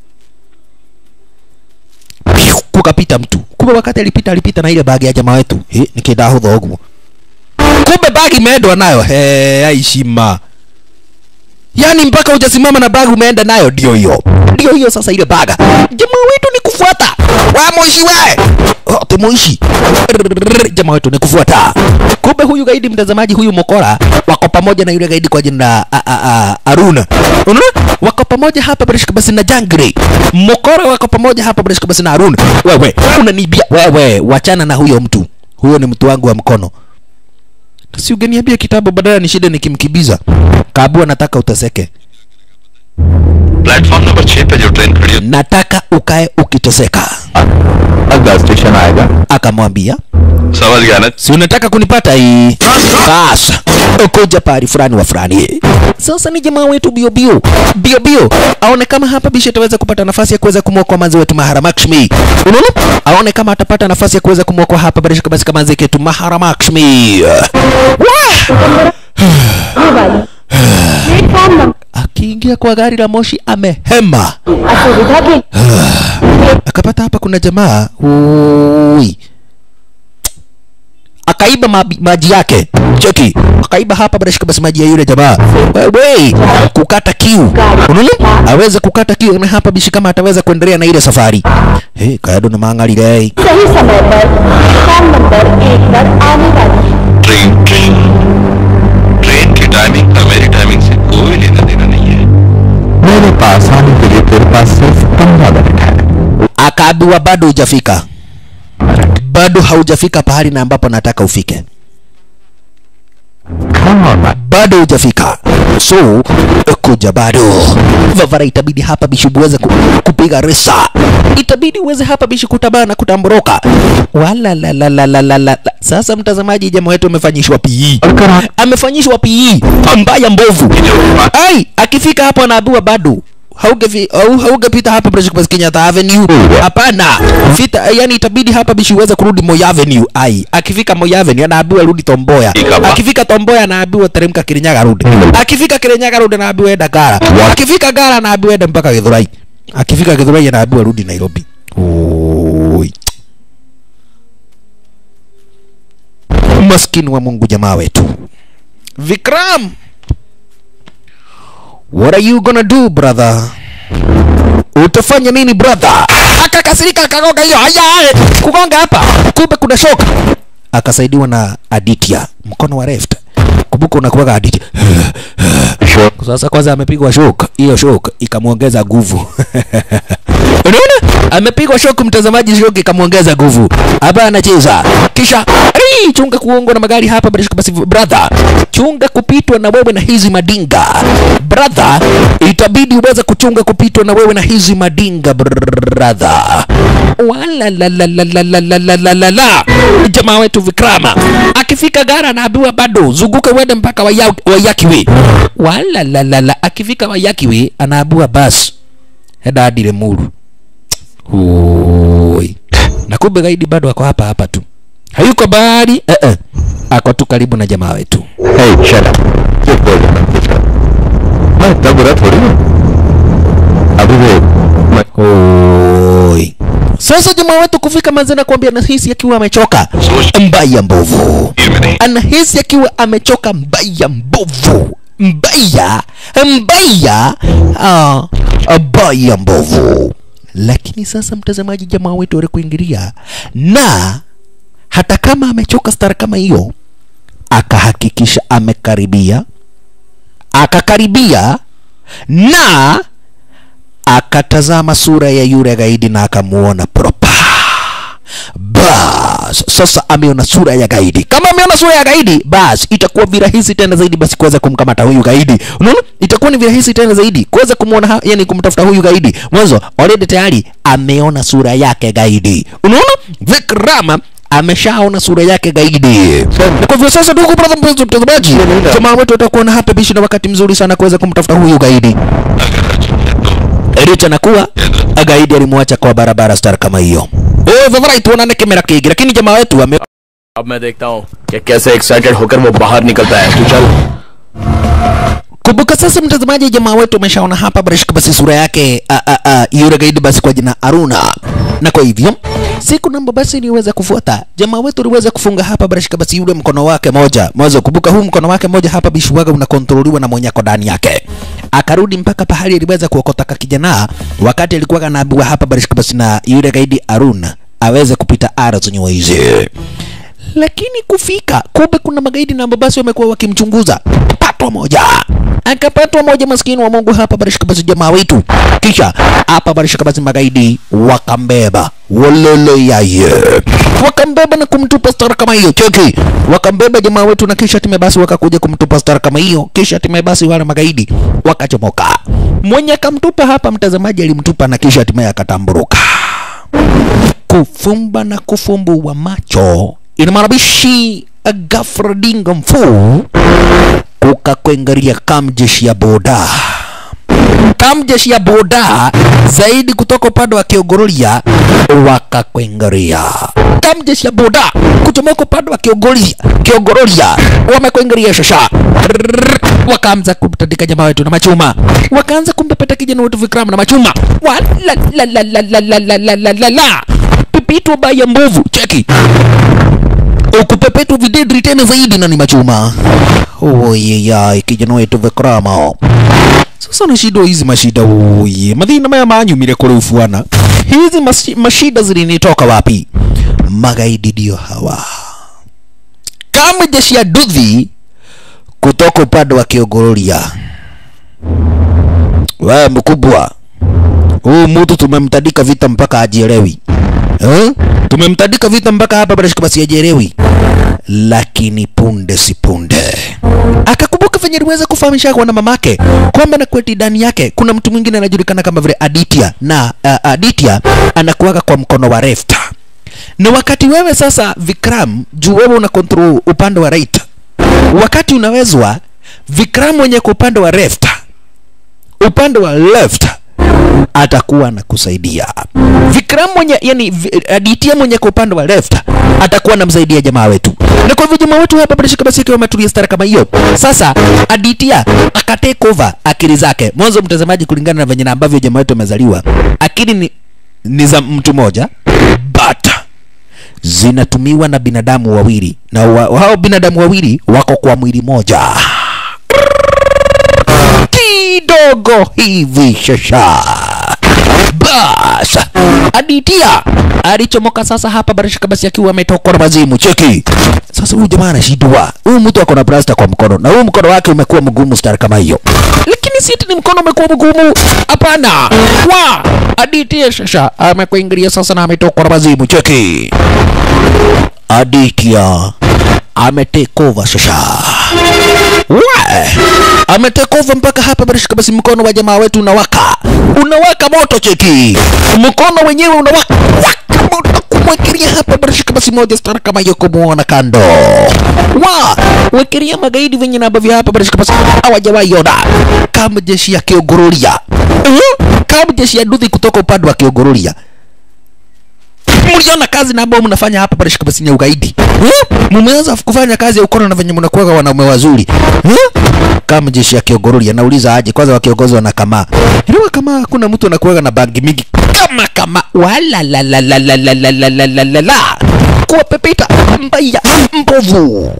Piu, kukapita mtu kumbe wakati alipita alipita na ile bagi ya jamaa wetu He, nikidahudha huko kumbe bagi imeendwa nayo he aishima yaani mpaka hujasimama na bagi umeenda nayo ndio hiyo ndio hiyo sasa ile baga jamaa wetu ni kufuata wa moishi we oh, temoishi jamaa wetu ni kufuata kumbe huyu gaidi mtazamaji huyu mokora wako pamoja na yule gaidi kwa jina la a- a- a- aruna unaona wako pamoja hapa barishika basi na jangre mokora wako pamoja hapa barishika basi na aruna wewe unanibia wewe wachana na huyo mtu huyo ni mtu wangu wa mkono si ungeniambia kitabu badala ni shida nikimkibiza kabu anataka uteseke platform number छह पे जो ट्रेन खड़ी है nataka ukae ukiteseka अगला station आएगा akamwambia समझ गया ना si unataka kunipata hii bas kuja pahali fulani wa fulani sasa ni jamaa wetu bio bio bio bio aone kama hapa bishi ataweza kupata nafasi ya kuweza kumwokoa manzi wetu Maharamakshmi unaona aone kama atapata nafasi ya kuweza kumwokoa hapa bila shaka basi kama manzi yetu Maharamakshmi platform number akiingia kwa gari la moshi amehema असुविधा के akapata hapa kuna jamaa ui akaiba mabi- maji yake cheki akaiba hapa bila shaka basi maji ya yule jamaa wewe kukata kiu unaona aweze kukata kiu na hapa bishi kama ataweza kuendelea na ile safari hey, kado na mangalile सही समय पर platform number एक पर आने वाली है train train train की timing का मेरी टाइमिंग से कोई लेना देना नहीं है मेरे पास आने के लिए तेरे पास सिर्फ पंद्रह मिनट है akaambiwa bado hujafika bado haujafika pahali na ambapo nataka ufike Come on, man. bado hujafika so kuja bado vavara itabidi hapa bishi uweze ku, kupiga resa itabidi uweze hapa bishi kutabana na kutamboroka wala la la la la la la sasa mtazamaji jamaa wetu amefanyishwa PE amefanyishwa PE mbaya mbovu ai akifika hapo anaambiwa bado haugefi au haugepita hapa Bridge Pass Kenyatta Avenue hapana fita yani itabidi hapa bishi uweze kurudi Moi Avenue ai akifika Moi Avenue anaambiwa rudi Tomboya Ikaba. akifika Tomboya anaambiwa teremka Kirinyaga rudi akifika Kirinyaga rudi anaambiwa enda Gara akifika Gara anaambiwa enda mpaka Githurai akifika Githurai anaambiwa rudi Nairobi Oi. maskini wa Mungu jamaa wetu Vikram What are you gonna do brother? Utafanya nini brother? Akakasirika akagonga hiyo. Haya, kugonga hapa. Kumbe kuna shock. Akasaidiwa na Aditya mkono wa left. Kumbuka unakuwaga Aditya. Sasa kwanza amepigwa shock. Hiyo shock ikamwongeza nguvu. Unaona? Amepigwa shock mtazamaji, shock ikamwongeza nguvu. Hapa anacheza. Kisha "Ai, chunga kuongwa na magari hapa basi basi brother. Chunga kupitwa na wewe na hizi madinga. Brother, itabidi uweze kuchunga kupitwa na wewe na hizi madinga brother. Wala la la la la la la la la la la. Jamaa wetu Vikrama akifika gara anaambiwa bado zunguka uende mpaka Waya- Wayakiwe. Wala la la la akifika Wayakiwe anaambiwa basi heda hadi Lemuru. Oi. Na kumbe gaidi bado ako hapa hapa tu. Hayuko bahari eh -eh. Ako tu karibu na jamaa wetu. Hey, shut up. चुप बोल रहा मैं इतना बुरा थोड़ी हूँ अभी वो मैं Oi. Sasa jamaa wetu kufika manzana kuambia anahisi akiwa amechoka mbaya mbovu. ये में नहीं Anahisi akiwa amechoka mbaya mbovu. Mbaya mbaya ah, mbaya mbovu. Lakini sasa mtazamaji, jamaa wetu alikuingilia na hata kama amechoka stara kama hiyo, akahakikisha amekaribia, akakaribia na akatazama sura ya yule gaidi na akamuona propa. Bas, sasa ameona sura ya gaidi. Kama ameona sura ya gaidi, bas itakuwa virahisi tena zaidi basi kuweza kumkamata huyu gaidi. Unaona? Itakuwa ni virahisi tena zaidi kuweza kumuona, ha- yani kumtafuta huyu gaidi. Mwanzo already tayari ameona sura yake gaidi. Unaona? Vikrama ameshaona sura yake gaidi na kwa hivyo sasa ndugu brother mpenzi mtazamaji jamaa wetu atakuwa na hapa bishi na wakati mzuri sana kuweza kumtafuta huyu gaidi अगर अर्जुन है तो licha na kuwa gaidi alimwacha kwa barabara star kama hiyo oh vivrai tuonane kamera kigi lakini jamaa wetu ame अब मैं देखता हूँ कि कैसे एक्साइटेड होकर वो बाहर निकलता है तू चल kumbuka sasa mtazamaji jamaa wetu ameshaona hapa barishika basi sura yake a, a, a, yule gaidi basi kwa jina aruna na kwa hivyo siku namba basi iliweza kufuata jamaa wetu aliweza kufunga hapa barishika basi yule mkono wake moja mwanzo kumbuka huu mkono wake moja hapa bishuwaga unakontroliwa na mwenyako ndani yake akarudi mpaka pahali aliweza kuokota kakijana wakati alikuwa anaambiwa hapa barishika basi na yule gaidi aruna aweze kupita ara zenye hizi lakini kufika kumbe kuna magaidi na mabasi wamekuwa wakimchunguza patwa moja akapatwa moja maskini wa mungu hapa barishika basi jamaa wetu kisha hapa barishika basi magaidi wakambeba wololo yaye wakambeba na kumtupa stara kama hiyo cheki wakambeba jamaa wetu na kisha time basi wakakuja kumtupa stara kama hiyo kisha time basi wale magaidi wakachomoka mwenye akamtupa hapa mtazamaji alimtupa na kisha hatimaye akatamburuka kufumba na kufumbua macho inamaabishi gafradinga mfuu kukakwengaria kamjeshi ya boda kamjeshi ya boda zaidi kutoka upande wa kiogororia wakakwengaria kamjeshi ya boda kuchomoka upande wa kiogororia kiogororia wamekwengaria shasha Rrrr, wakaanza kumtandika jamaa wetu na machuma wakaanza kumpepeta kijana wetu vikram na machuma walalalalalalalalala pipitwa baya mbovu cheki ukupepetwa videdri tena zaidi na ni machuma oyeyai kijana wetu vikrama sasa na shida hizi mashida oye mathina maya manyumire kuri ufuana hizi mashi, mashida zilinitoka wapi magaidi ndio hawa kama jeshi ya dudhi kutoka upande wa kiogororia wewe mkubwa huu mtu tumemtandika vita mpaka ajielewi eh? tumemtandika vita mpaka hapa barashika basi ajielewi lakini punde si punde akakumbuka venye aliweza kufahamisha kwa na mamake kwamba na kweti ndani yake kuna mtu mwingine anajulikana kama vile Aditya na uh, Aditya anakuaga kwa mkono wa left na wakati wewe sasa Vikram juu wewe una control upande wa right wakati unawezwa Vikram mwenye kwa upande wa left upande wa left atakuwa anakusaidia Vikram mwenye yani Vi- Aditya mwenye kwa upande wa left atakuwa anamsaidia jamaa wetu, na kwa hivyo jamaa wetu hapa bila shaka basi akiwa ametulia stara kama hiyo. Sasa Aditya akatake over akili zake. Mwanzo mtazamaji, kulingana na venye na ambavyo jamaa wetu amezaliwa, akili ni, ni za mtu moja but zinatumiwa na binadamu wawili na wa, hao binadamu wawili wako kwa mwili moja kidogo hivi shasha bas Aditya alichomoka sasa hapa barashika basi akiwa ametokwa na mazimu cheki sasa huyu jamaa anashindwa huyu mtu ako na plasta kwa mkono na huyu mkono wake umekuwa mgumu star kama hiyo lakini si eti ni mkono umekuwa mgumu hapana wa Aditya shasha amekuingilia sasa na ametokwa na mazimu cheki Aditya ametake over shasha We, ametekova mpaka hapa barishika basi mkono wa jamaa wetu unawaka unawaka moto cheki mkono wenyewe unawaka waka moto kumwekelea hapa barishika basi moja stara kama hiyo kumuona kando wa wekelea magaidi venye na ambavyo hapa barishika basi hawajawahi ona kama jeshi ya kiogororia uh, kama jeshi ya dudhi kutoka upande wa kiogororia mliona kazi na ambao mnafanya hapa pale shikabasi ya ugaidi eh? Mumeanza kufanya kazi ya ukono na venye mnakuwa wanaume wazuri eh? Kama jeshi ya Kiogorori anauliza aje kwanza wakiongozwa na kama Iliwa kama kuna mtu anakuwa na bangi mingi kama kama wala la la la la la la la la la la la kuwapepeta mbaya mbovu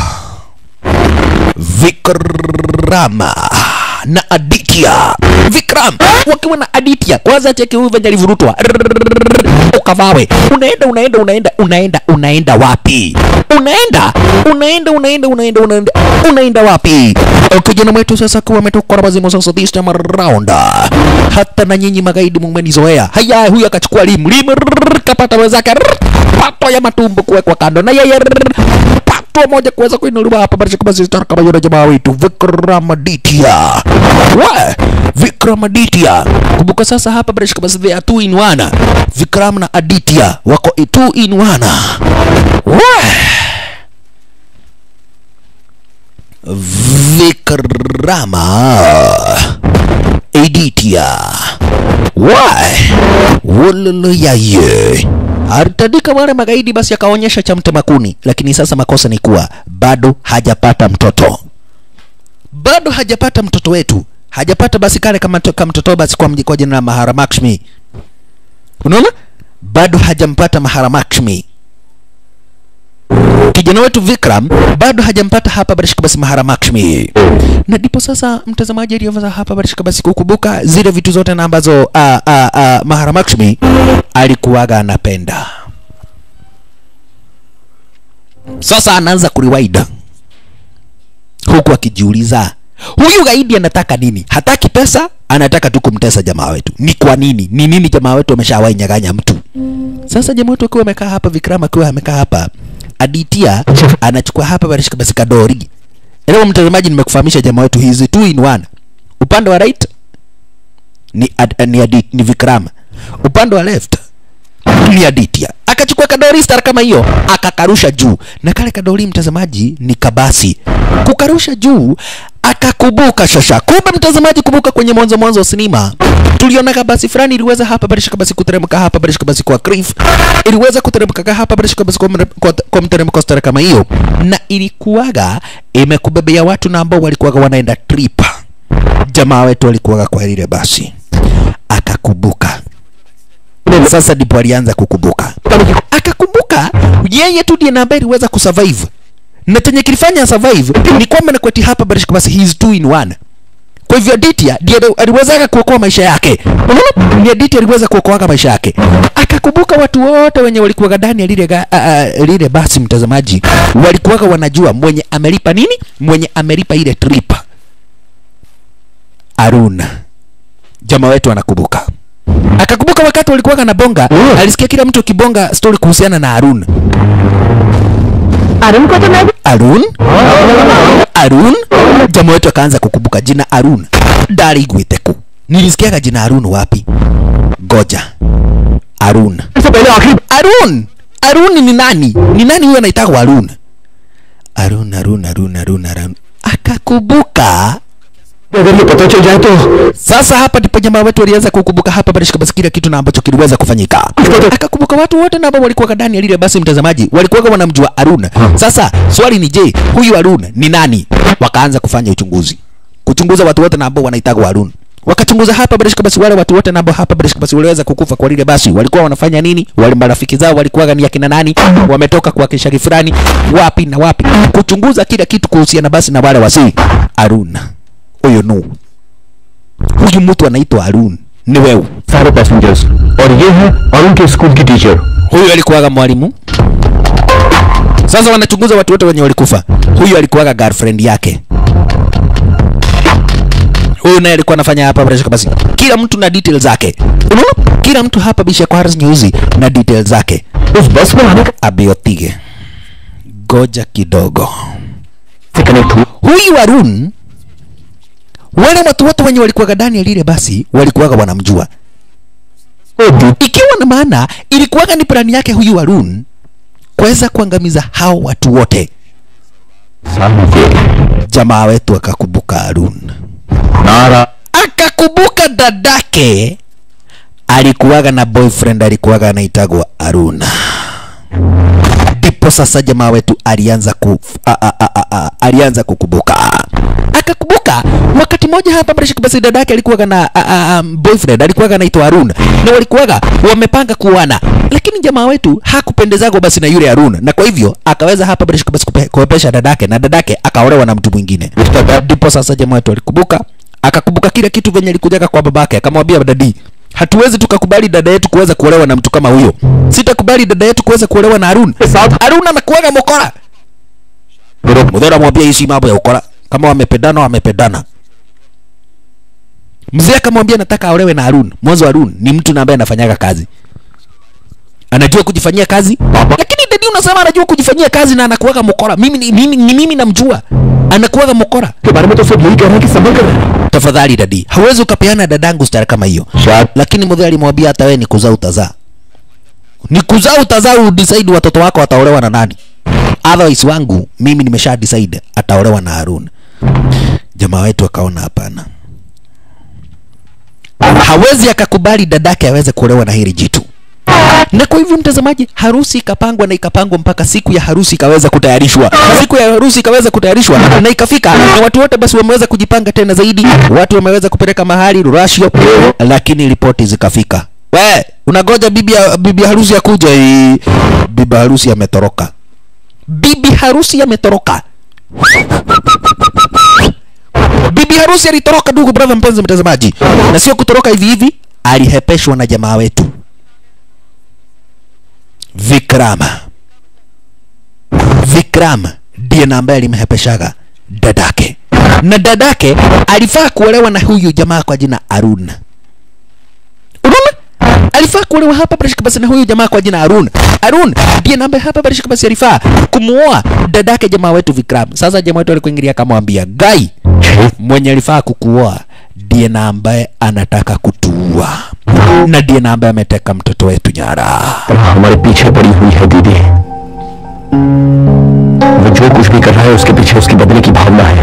Vikrama na Aditya. Vikram wakiwa na Aditya, kwanza cheki huyu venye alivurutwa Rrrr, ukavawe, unaenda unaenda unaenda unaenda unaenda wapi? Unaenda unaenda unaenda unaenda unaenda unaenda wapi? Kijana wetu sasa kuwa ametoka na mazimu sasa, this time around, hata na nyinyi magaidi mmenizoea. Haya, huyu akachukua limu limu, rrrr, kapata wenzake, rrrr, pato ya matumbo kuwekwa kando na yeye rrrr, pato hatua moja kuweza kuinuliwa hapa basi kama sisi kama yule jamaa wetu Vikramaditya wa Vikramaditya kumbuka sasa hapa basi kama sisi they are two in one Vikram na Aditya wako two in one wa Vikrama Aditya Why? Wololoyaye alitandika wale magaidi, basi akaonyesha cha mtemakuni, lakini sasa makosa ni kuwa bado hajapata mtoto, bado hajapata mtoto wetu, hajapata basi kale kama to- kama mtoto basi kwa, mji- kwa jina la Maharamakshmi. Unaona, bado hajampata Maharamakshmi kijana wetu Vikram bado hajampata hapa Barishka basi Maharamakshmi, na ndipo sasa mtazamaji aliyoveza hapa Barishka basi kukumbuka zile vitu zote na ambazo a, a, a, Maharamakshmi alikuwaga anapenda. Sasa anaanza kuriwaida huku akijiuliza huyu gaidi anataka nini? Hataki pesa, anataka tu kumtesa jamaa wetu. Ni kwa nini? Ni nini jamaa wetu ameshawahi nyaganya mtu? Sasa jamaa wetu akiwa amekaa hapa, Vikram akiwa amekaa hapa, Aditya anachukua hapa barishika basi kadori. Leo mtazamaji, nimekufahamisha jamaa wetu hizi two in one. Upande wa right ni, ad, ni, Adit, ni Vikram, upande wa left ni Aditya. Akachukua kadori star kama hiyo akakarusha juu, na kale kadori mtazamaji ni kabasi. Kukarusha juu akakubuka shasha. Kumbe mtazamaji, kumbuka kwenye mwanzo mwanzo wa sinema tuliona kabasi fulani iliweza hapa barishika basi kuteremka hapa barishika basi kwa cliff, iliweza kuteremka hapa barishika basi kwa, mre- kwa, kwa mteremko stara kama hiyo, na ilikuwaga imekubebea watu na ambao walikuwaga wanaenda trip. Jamaa wetu walikuwaga kwa lile basi, akakubuka sasa ndipo alianza kukumbuka, akakumbuka yeye tu ndiye namba iliweza kusurvive, na chenye kilifanya survive ni kwamba na kweti hapa barishika basi he is two in one. Kwa hivyo Aditya ndiye aliweza kuokoa maisha yake. Unaona, ni Aditya aliweza kuokoa maisha yake. Akakumbuka watu wote wenye walikuwa ndani ya lile ga- a- a- lile basi, mtazamaji, walikuwa wanajua mwenye amelipa nini, mwenye amelipa ile trip. Arun, jamaa wetu anakumbuka akakumbuka wakati walikuwa na bonga alisikia kila mtu akibonga story kuhusiana na Arun. Arun को तो मैं भी Arun? Arun? Jamaa wetu akaanza kukumbuka jina Arun. Dari Gwiteku. Nilisikiaga jina Arun wapi? Goja. Arun. सबसे पहले आखिरी Arun! Arun ni nani? Ni nani huyo anaitwa Arun? Arun, Arun, Arun, Arun, Arun. Akakumbuka अगर ये पता चल जाए तो Sasa hapa ndipo jamaa wetu walianza kukumbuka hapa barishika basi kila kitu na ambacho kiliweza kufanyika. Akakumbuka watu wote na ambao walikuwa ndani ya lile basi, mtazamaji, walikuwa wanamjua Arun. Sasa swali ni je, huyu Arun ni nani? Wakaanza kufanya uchunguzi, kuchunguza watu wote na ambao wanaitagwa Arun. Wakachunguza hapa barishika basi, wale watu wote na ambao hapa barishika basi waliweza kukufa kwa lile basi, walikuwa wanafanya nini? Wale marafiki zao walikuwa ni akina nani? Wametoka kwa kishari fulani, wapi na wapi, kuchunguza kila kitu kuhusiana basi na wale wasi Arun. Huyo no huyu mtu anaitwa Arun ni wewe. सारे passengers और ये है अरुण के school की teacher Huyu alikuwaga mwalimu. Sasa wanachunguza watu wote wenye walikufa. Huyu alikuwaga girlfriend yake. Huyu naye alikuwa anafanya hapa bila shaka basi. Kila mtu na details zake. Unaona? Kila mtu hapa bisha kwa Harris News na details zake. उस बस में आने Abiotige. Goja kidogo. से connect हुआ Huyu Arun wale watu wote wenye walikuwaga ndani ya lile basi walikuwaga wanamjua. ikiwa na maana ilikuwaga ni plani yake huyu Arun kuweza kuangamiza hao watu wote. Jamaa wetu akakumbuka Arun, नारा akakumbuka dadake alikuwaga na boyfriend alikuwaga anaitagwa Arun. Ndipo sasa jamaa wetu alianza ku a, a, a, a, a, alianza kukumbuka akakumbuka wakati mmoja hapa Barishik basi dadake alikuwaga na a, a, a, boyfriend alikuwaga anaitwa Arun na walikuwaga wamepanga kuoana, lakini jamaa wetu hakupendezagwa basi na yule Arun, na kwa hivyo akaweza hapa Barishik basi kupe- kuepesha dadake na dadake akaolewa na mtu mwingine. Ndipo sasa jamaa wetu alikumbuka akakumbuka kila kitu venye alikujaga kwa babake, akamwambia dadi, hatuwezi tukakubali dada yetu kuweza kuolewa na mtu kama huyo. Sitakubali dada yetu kuweza kuolewa na Arun. Arun anakuwaga mokora. Mudhora mwambia hii si mambo ya ukora. Kama wamependana wamependana. Mzee akamwambia nataka aolewe na Arun. Mwanzo Arun ni mtu na ambaye anafanyaga kazi. anajua kujifanyia kazi lakini dadi unasema anajua kujifanyia kazi na anakuwaga mokora mimi ni mimi, ni mimi namjua anakuwaga mokora के बारे में तो सब यही कह रहे हैं कि संभल कर रहे tafadhali dadi hawezi ukapeana dadangu stara kama hiyo शायद lakini mzee alimwambia hata wewe ni kuzaa utazaa ni kuzaa utazaa udecide watoto wako wataolewa na nani otherwise wangu mimi nimesha decide ataolewa na Harun jamaa wetu akaona hapana hawezi akakubali dadake aweze kuolewa na hili jitu na kwa hivyo mtazamaji harusi ikapangwa na ikapangwa mpaka siku ya harusi ikaweza kutayarishwa siku ya harusi ikaweza kutayarishwa na ikafika na watu wote basi wameweza kujipanga tena zaidi watu wameweza kupeleka mahali rurashio lakini ripoti zikafika we unagoja bibi ya, bibi harusi akuja hii bibi harusi ametoroka bibi harusi ametoroka bibi harusi alitoroka ndugu brother mpenzi mtazamaji na sio kutoroka hivi hivi alihepeshwa na jamaa wetu Vikrama. Vikram ndiye na ambaye alimhepeshaga dadake, na dadake alifaa kuolewa na huyu jamaa kwa jina Arun. Unaona, alifaa kuolewa hapa barishika basi na huyu jamaa kwa jina Arun. Arun ndiye na ambaye hapa barishika basi alifaa kumuoa dadake jamaa wetu Vikram. Sasa jamaa wetu alikuingilia akamwambia, Gai, mwenye alifaa kukuoa ndiye na ambaye anataka kutuua na ndiye na ambaye ameteka mtoto wetu nyara. हमारे पीछे पड़ी हुई है दीदी वो जो कुछ भी कर रहा है उसके पीछे उसकी बदले की भावना है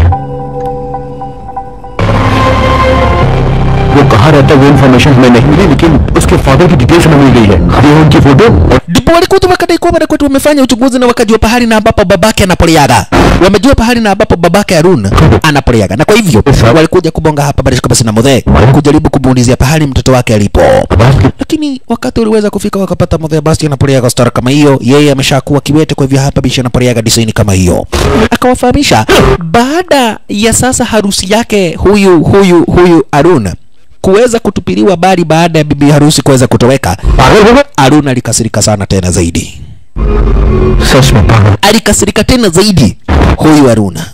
वो कहाँ रहता है वो इन्फॉर्मेशन हमें नहीं मिली लेकिन उसके फादर की डिटेल्स हमें मिल गई है ये उनकी फोटो और ndipo walikuja wakadai kuwa bwana kwetu wamefanya uchunguzi na wakajua pahali na ambapo babake anapoleaga wamejua pahali na ambapo babake Harun anapoleaga na kwa hivyo walikuja kubonga hapa barishika basi na mudhe kujaribu kumuulizia pahali mtoto wake alipo lakini wakati uliweza kufika wakapata mudhe basi anapoleaga star kama hiyo yeye ameshakuwa kiwete kwa hivyo hapa bishi anapoleaga design kama hiyo akawafahamisha baada ya sasa harusi yake huyu huyu huyu Harun kuweza kutupiliwa bali baada ya bibi harusi kuweza kutoweka पागल हो गए Harun alikasirika sana tena zaidi सच में पागल alikasirika tena zaidi huyu Haruna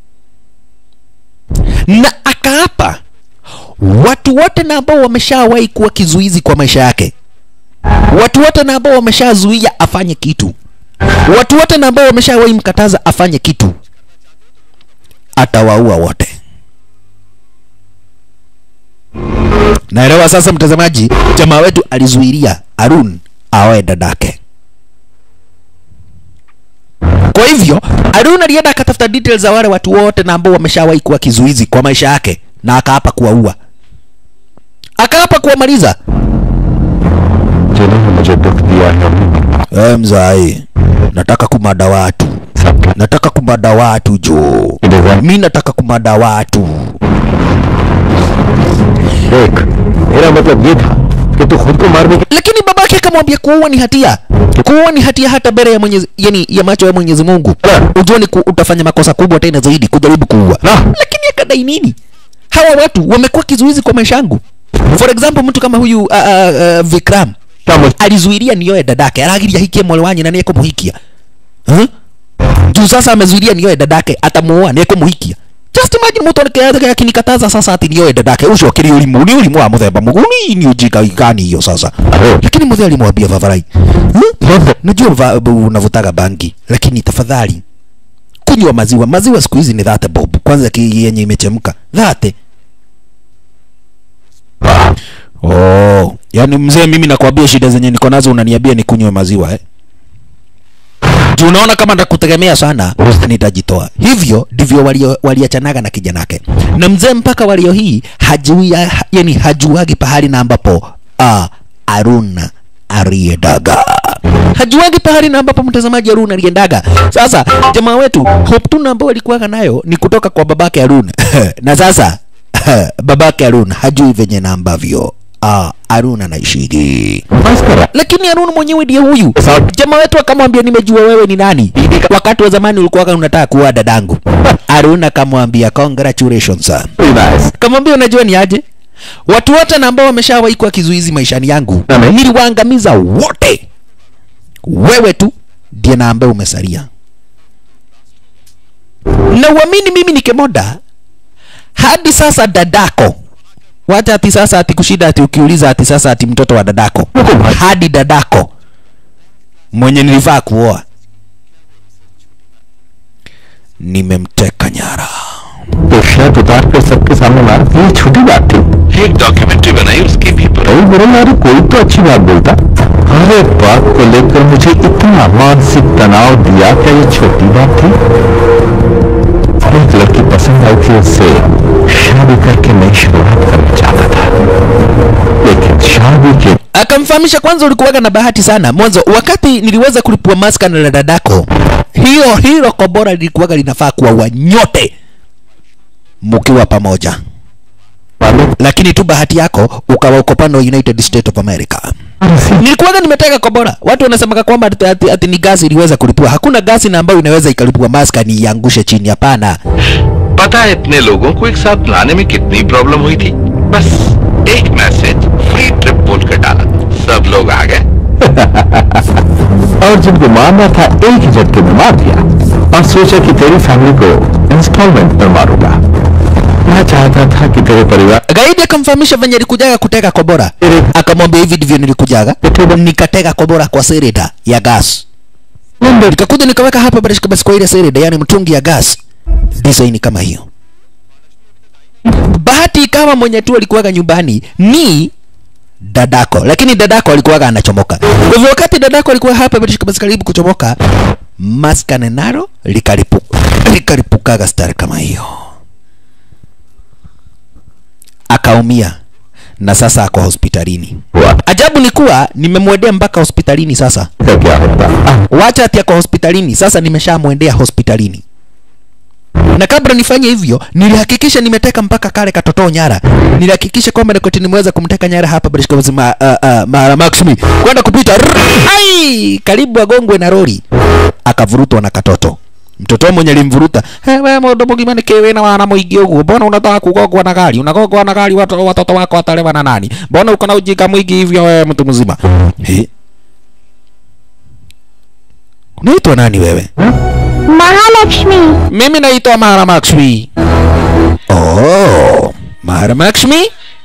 na akaapa watu wote na ambao wameshawahi kuwa kizuizi kwa maisha yake, watu wote na ambao wameshazuia afanye kitu, watu wote na ambao wameshawahi mkataza afanye kitu, atawaua wote. Naelewa sasa, mtazamaji, jamaa wetu alizuilia Harun aoe dadake. Kwa hivyo Harun alienda akatafuta details za wale watu wote na ambao wameshawahi kuwa kizuizi kwa maisha yake, na akaapa kuwaua, akaapa kuwamaliza. जिन्होंने मुझे दुख दिया है Eh, mzai, nataka kumada watu, सबके nataka kumada watu jo, design mi nataka kumada watu. देख मेरा मतलब ये था कि तू खुद को मारने की Lakini babake akamwambia kuua ni hatia, kuua ni hatia hata mbele ya Mwenyezi, yani ya macho ya Mwenyezi Mungu. Ujue ni ku, utafanya makosa kubwa tena zaidi kujaribu kuua. Lakini akadai nini? Hawa watu wamekuwa kizuizi kwa maisha yangu. For example, mtu kama huyu uh, uh, uh, Vikram क्या alizuilia nioe dadake, aragiria hikie mwale wanye na niye kumuhikia huh? juu sasa amezuilia nioe dadake, atamuoa niye kumuhikia. Just imagine mtu anakaa akinikataza sasa ati nioe dadake, ucio kiri ulimu ni ulimu wa muthemba muguni ni ujika gani hiyo sasa. Lakini mzee alimwambia Vavarai, huh? najua va- bu- unavutaga bangi, lakini tafadhali kunywa maziwa. Maziwa siku hizi ni dhate bob, kwanza ki- yenye imechemka dhate Oh, yani mzee, mimi nakwambia shida zenye niko nazo unaniambia nikunywe maziwa eh? Juu unaona kama ndakutegemea sana nitajitoa. Hivyo ndivyo walio- waliachanaga na kijanake, na mzee mpaka walio hii hajui, ha, yani hajuagi pahali na ambapo ah, Arun aliendaga hajuagi pahali na ambapo mtazamaji Arun aliendaga. Sasa jamaa wetu hope tu ambao alikuwaga nayo ni kutoka kwa babake Arun na sasa babake Arun hajui venye na ambavyo ah, Arun anaishigi बस कर lakini Harun mwenyewe ndiye huyu. Jamaa wetu akamwambia nimejua wewe ni nani. Wakati wa zamani ulikuwa unataka kuwa dadangu. Harun akamwambia congratulations sir. nice Kamwambia unajua ni aje? Watu wote na ambao wameshawahi kuwa kizuizi maishani yangu Amen. niliwaangamiza wote. Wewe tu ndiye na ambaye umesalia. Na uamini mimi ni kemoda hadi sasa dadako wacha ati sasa ati kushida ati ukiuliza ati sasa ati mtoto wa dadako hadi dadako mwenye nilifaa kuoa nimemteka nyara तो shirt उतार कर सबके सामने मारा ये छोटी बात थी एक डॉक्यूमेंट्री बनाई उसके भी पर अरे मेरे यार कोई तो अच्छी बात बोलता अरे बात को लेकर मुझे इतना मानसिक तनाव दिया क्या ये छोटी बात थी एक लड़की पसंद आई थी उससे शादी करके नई शुरुआत करना चाहता था लेकिन शादी के akamfahamisha kwanza ulikuwaga na bahati sana mwanzo wakati niliweza kulipua maska na dadako hiyo hilo kobora lilikuwaga linafaa kuwa wanyote mkiwa pamoja वाले lakini tu bahati yako ukawa uko pande wa united states of america nilikuwaga nimeteka kobora watu wanasemaga kwamba ati, ati, ati ni gasi iliweza kulipua hakuna gasi na ambayo inaweza ikalipua maska ni iangushe chini hapana पता है इतने लोगों को एक साथ लाने में कितनी प्रॉब्लम हुई थी बस एक मैसेज फ्री ट्रिप बोल कर डाला सब लोग आ गए और जिनको मारना था एक ही झटके में मार दिया और सोचा कि तेरी फैमिली को इंस्टॉलमेंट में मारूंगा मैं चाहता था कि तेरे परिवार gaidi akamfahamisha venye alikujaga kutega kobora akamwambia hivi ndivyo nilikujaga nikatega kobora kwa sereda ya gas nikakuja nikaweka hapa barishika basi kwa ile sereda yani mtungi ya gas design kama hiyo bahati ikawa mwenye tu alikuwaga nyumbani ni dadako lakini dadako alikuwaga anachomoka kwa hivyo wakati dadako alikuwa hapa barishika basi karibu kuchomoka maskane naro likalipuka likalipukaga stari kama hiyo akaumia na sasa ako hospitalini हुआ ajabu ni kuwa nimemwendea mpaka hospitalini sasa का क्या होता आह, wacha ati ako hospitalini sasa nimeshamwendea hospitalini na kabla nifanye hivyo nilihakikisha nimeteka mpaka kale katoto nyara nilihakikisha kwamba nikoti nimeweza kumteka nyara hapa barishkama uh, uh, mara maximi kwenda kupita Rrrr! ai karibu agongwe na lori akavurutwa na katoto mtoto mwenye alimvuruta "Eh, we mundu mugima niki wina wana muingi uguo mbona unataka kugongwa na gari unagongwa na gari watoto, watoto wako watalewa na nani mbona uko na ujinga mwingi hivyo wewe mtu mzima He? unaitwa nani wewe Mahalakshmi mimi naitwa Maharakshmi. Oh, Maharakshmi?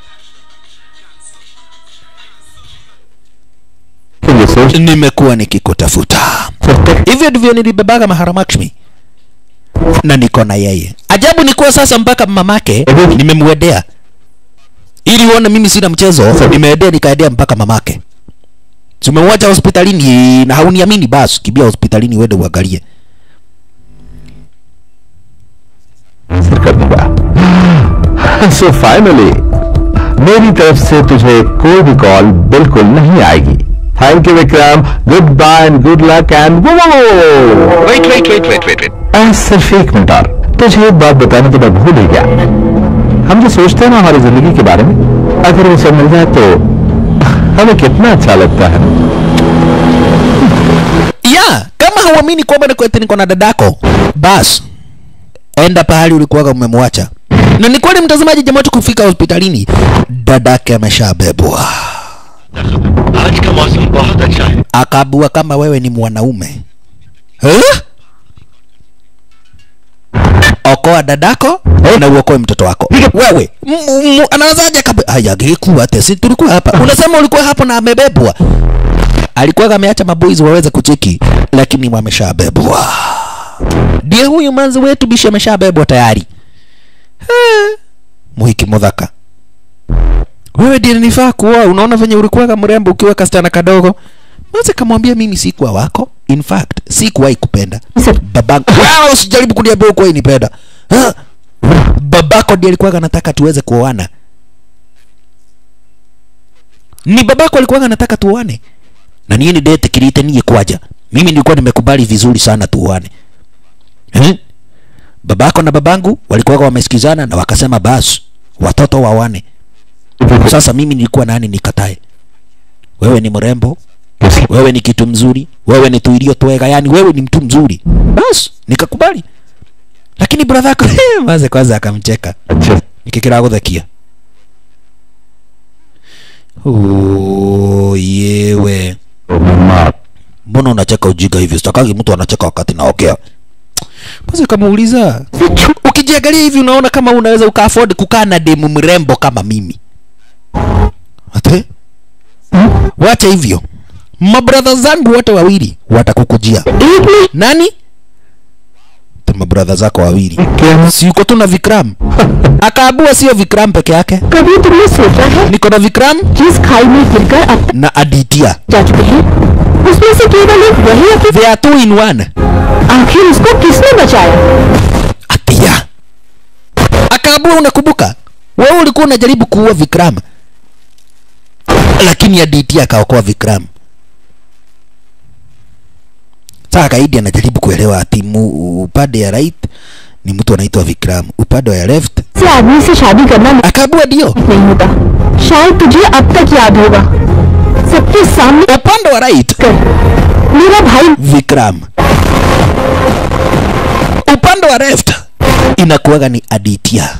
तो ये सोच Nimekuwa nikikutafuta. सकते Hivyo ndivyo nilibebaga Maharakshmi na niko na yeye. Ajabu ni kuwa sasa mpaka mamake nimemwendea ili uone mimi sina mchezo. Nimeendea nikaendea mpaka mamake. Tumemwacha hospitalini na hauniamini, basi kibia hospitalini uende uangalie. हासिल कर दूंगा so finally मेरी तरफ से तुझे कोई भी कॉल बिल्कुल नहीं आएगी thank you Vikram goodbye and good luck and wait wait wait wait wait wait सिर्फ एक मिनट और तुझे एक बात बताने तो मैं भूल ही गया हम जो सोचते हैं ना हमारी जिंदगी के बारे में अगर वो सब मिल जाए तो हमें कितना अच्छा लगता है ya kama hauamini kwamba niko eti niko na dadako bas enda pahali ulikuwaga umemwacha na ni kweli mtazamaji jamaa tu kufika hospitalini dadake ameshabebwa आज का मौसम बहुत अच्छा है akaabua kama wewe ni mwanaume huh? okoa dadako na uokoe mtoto wako wewe m- m- anawezaje kabe haya gekuwa tesi tulikuwa hapa unasema ulikuwa hapo na amebebwa alikuwa ameacha maboys waweze kucheki lakini wameshabebwa ndiye huyu manzi wetu bishi ameshabebwa tayari Eh, muhiki mudhaka wewe ndiye nifaa kuoa unaona venye ulikuwaga mrembo ukiwa kasichana kadogo Mwanza kamwambia mimi sikuwa wako in fact sikuwahi kupenda babangu wewe usijaribu kuniambia ukuwahi nipenda Ha? babako ndiye alikuwa anataka tuweze kuoana ni babako alikuwa anataka tuoane na niye ni dete kirite niye kwaja mimi nilikuwa nimekubali vizuri sana tuoane eh? babako na babangu walikuwa wamesikizana na wakasema basi watoto wawane sasa mimi nilikuwa nani nikatae wewe ni mrembo wewe ni kitu mzuri wewe ni tuilio twega yani wewe ni mtu mzuri basi nikakubali lakini brother yako maze kwanza akamcheka अच्छे nikikira guthakia Oh, yewe से मम्मा mbona unacheka ujinga hivi sitakagi mtu anacheka wakati naokea basi kamuuliza ukijiangalia hivi unaona kama unaweza uka afford kukaa na demu mrembo kama mimi ate wacha hivyo mabradha zangu wote wawili watakukujia एक में nani Te mabradha zako wawili si uko tu na vikram akaabua sio vikram peke yake कभी तुमने सोचा है niko na vikram जिस खाई में गिरकर अब na aditia जा चुके हैं उसमें से केवल एक वही अपनी they are two in one आखिर उसको किसने बचाया atia akaabua unakumbuka wewe ulikuwa unajaribu kuua vikram lakini aditia akaokoa vikram saa kaidi anajaribu kuelewa ati mu- upande ya right ni mtu anaitwa vikram upande wa left से आदमी से शादी करना akaabua ndio नहीं होता शायद तुझे अब तक याद होगा सबके सामने upande wa right कर मेरा भाई vikram upande wa left inakuwaga ni aditia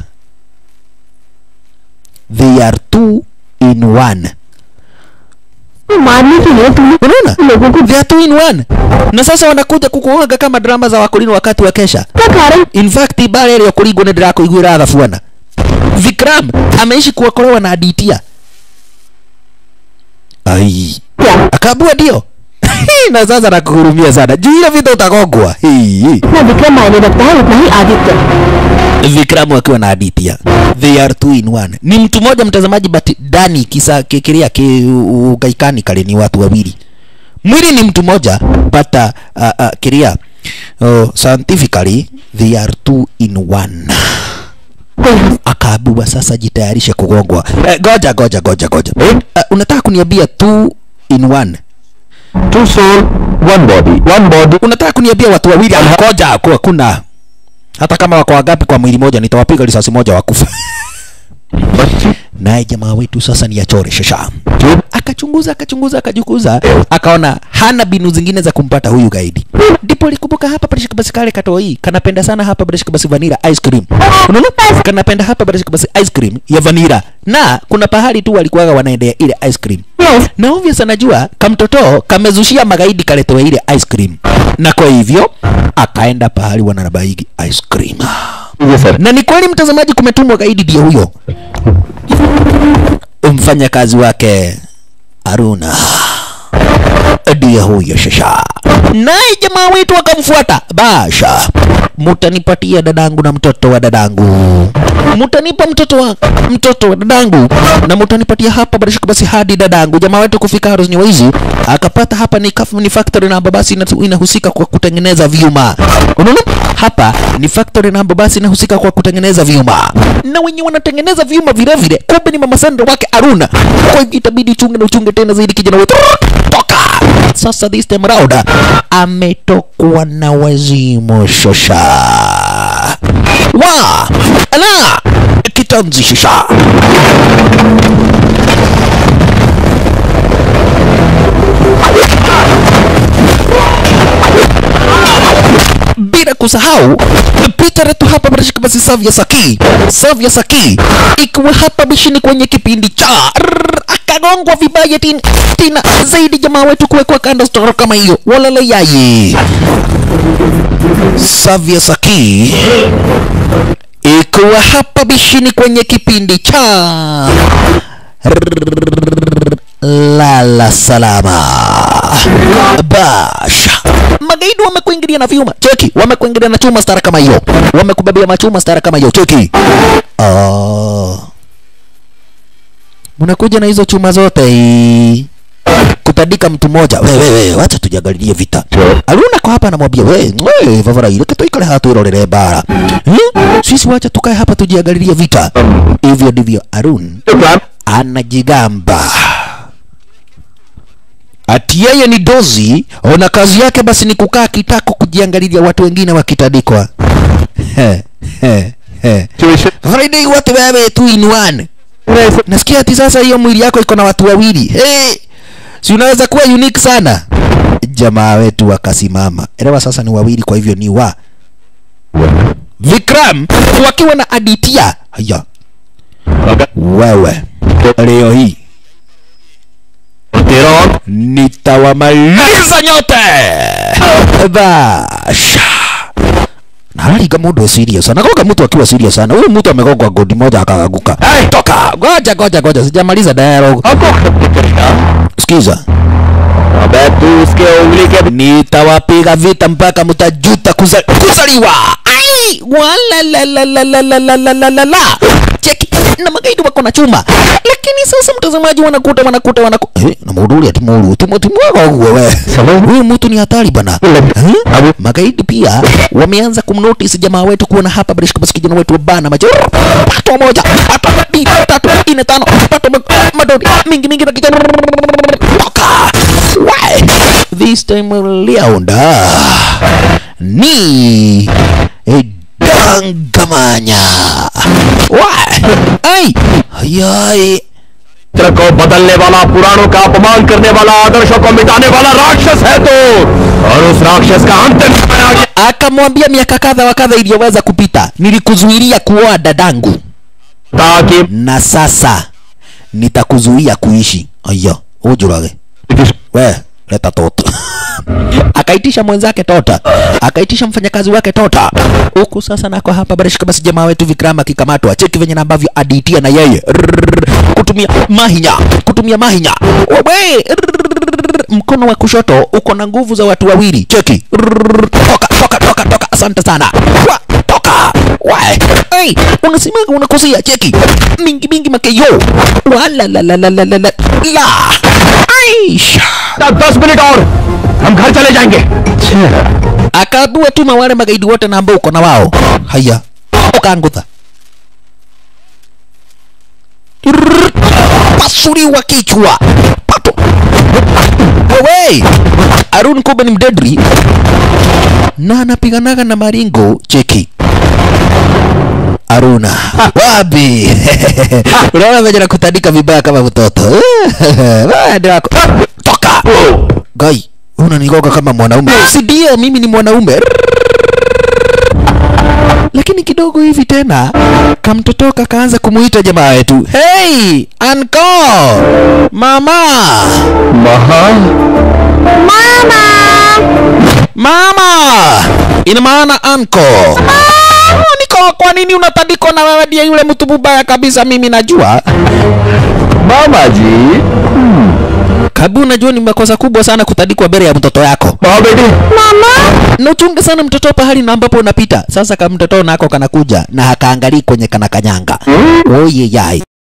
they are two in one मारने के लिए तुमने unaona लोगों को they are two in one na sasa wanakuja kukuaga kama drama za wakulini wakati wa kesha का कारण in fact ibara ile kuringwo nä ndä rakuiguä thabuana vikram ameishi kuokolewa na aditia ai क्या akabua ndio na sasa nakuhurumia sana juu ile vita utagongwa Hii, hii. जितना विक्रम मायने रखता है उतना ही Aditya Vikram akiwa na Aditya. They are two in one. Ni mtu mmoja mtazamaji, but ndani kisa kikiria ki ugaikani kale ni watu wawili. Mwili ni mtu mmoja but uh, uh, uh, kiria uh, scientifically they are two in one. कोई Akaambiwa sasa jitayarishe kugongwa. Eh, goja goja goja goja. Uh, unataka kuniambia two in one? Two soul, one body. One body. Unataka kuniambia watu wawili? Goja, kwa kuna hata kama wako wangapi kwa mwili moja, nitawapiga risasi moja wakufa. naye jamaa wetu sasa ni achore shasha akachunguza akachunguza akajukuza akaona hana binu zingine za kumpata huyu gaidi ndipo alikumbuka hapa barishika basi kale katoi kanapenda sana hapa barishika basi vanira ice cream unaona kanapenda hapa barishika basi ice cream ya vanira na kuna pahali tu walikuwaga wanaendea ile ice cream Yes. na obvious anajua kamtoto kamezushia magaidi kaletewa ile ice cream na kwa hivyo akaenda pahali wananabaigi ice cream Yes, sir. na ni kweli mtazamaji kumetumwa gaidi ndio huyo mfanyakazi wake aruna ndiye huyo shasha naye jamaa wetu akamfuata basha mutanipatia dadangu na mtoto wa dadangu mutanipa mtoto wa mtoto wa dadangu na mutanipatia hapa barishika basi hadi dadangu jamaa wetu kufika harusi waizi akapata hapa ni, kaf- ni factory na basi ina- inahusika kwa kutengeneza vyuma unaona hapa ni factory na basi inahusika kwa kutengeneza vyuma na wenye wanatengeneza vyuma vile vile kumbe ni mama Sandra wake Aruna kwa hivyo itabidi uchunge na uchunge tena zaidi kijana wetu toka sasa this time round ametokwa na wazimu shosha wa ala kitanzi shosha bila kusahau picha letu hapa barashika basi Savia Saki Savia Saki ikiwa hapa bishini kwenye kipindi cha Rrrr, akagongwa vibaya tin- tena zaidi jamaa wetu kuwekwa kando storo kama hiyo walala yaye Savia Saki ikiwa hapa bishini kwenye kipindi cha lala salama basha magaidi wamekuingilia na vyuma cheki wamekuingilia na chuma stara kama hiyo wamekubebea machuma stara kama hiyo cheki oh. mnakuja na hizo chuma zote hii. kutandika mtu mmoja we we we wacha tujangalilie vita aluna kwa hapa anamwambia we we vavara ile kitu ikale hatu irorere bara hmm? sisi wacha tukae hapa tujiangalilie vita hivyo ndivyo arun anajigamba ati yeye ni dozi ona kazi yake basi ni kukaa kitako kujiangalilia watu wengine wakitandikwa He, he, he. Situation. Friday watu wewe two in one nasikia ati sasa hiyo mwili yako iko na watu wawili hey, si unaweza kuwa unique sana jamaa wetu wakasimama elewa sasa ni wawili kwa hivyo ni wa Vikram wakiwa na Aditya haya wewe leo hii Teron. nitawamaliza nyote basha nalaliga mundu serious anagoga mtu akiwa serious sana huyu mtu amegogwa godi moja akaanguka hey, toka goja goja goja sijamaliza dialogue Ako. sikiza अबे तू उसके उंगली के nitawapiga vita mpaka mtajuta kuza, kuzaliwa ai walalalalalalalalala cheki na magaidi wako na chuma lakini sasa mtazamaji wanakuta wanakuta wanakuta eh, na mauduli ati maulu timoti mwega huo we huyu mtu ni hatari bana eh? magaidi pia wameanza kumnotice jamaa wetu kuona hapa barishika basi kijana wetu wa bana macho pato moja pato mbili tatu nne tano pato ma- madodi mingi mingi na kijana toka Why? this time liaunda ni eh, dangamanya Why? ai ayai चरित्र को बदलने वाला पुराणों का अपमान करने वाला आदर्शों को मिटाने वाला राक्षस है तो और उस राक्षस का अंतिम समय आ गया akamwambia miaka kadha wa kadha iliyoweza kupita nilikuzuilia kuoa dadangu ताकि na sasa nitakuzuia kuishi aya ujurage we leta toto akaitisha mwenzake tota akaitisha mfanyakazi wake tota huku sasa nako hapa barishika basi jamaa wetu vikrama akikamatwa cheki venye na ambavyo aditia na yeye Rrrr. kutumia mahinya kutumia mahinya wewe Rrrr. mkono wa kushoto uko na nguvu za watu wawili cheki Rrrr. toka toka toka toka asante sana Wa, toka Wae. Hey, unasimama unakosea cheki mingi mingi makeyo wala la la la la la la la Aish. दस minute और हम घर चले जाएंगे akaabua tuma wale magaidi wote na ambao uko na wao haya ukaangutha Rrrr. pasuliwa kichwa pato wewe arun kumbe ni mdedri na anapiganaga na maringo cheki aruna wapi unaona venye nakutandika vibaya kama mtoto Wewe wako toka gai unanigoga kama mwanaume si ndio mimi ni mwanaume lakini kidogo hivi tena kamtotoka kaanza kumuita jamaa wetu hey anko mama mama ina maana anko niko kwa nini unatandikwa na wewe ndiye yule mtu mubaya kabisa mimi najua मामा जी kabu najua ni makosa kubwa sana kutandikwa mbele ya mtoto yako हाँ बेटी na uchunge sana mtoto pahali na ambapo unapita sasa kama mtoto nako kanakuja na hakaangalii kwenye kana kanyanga oye yai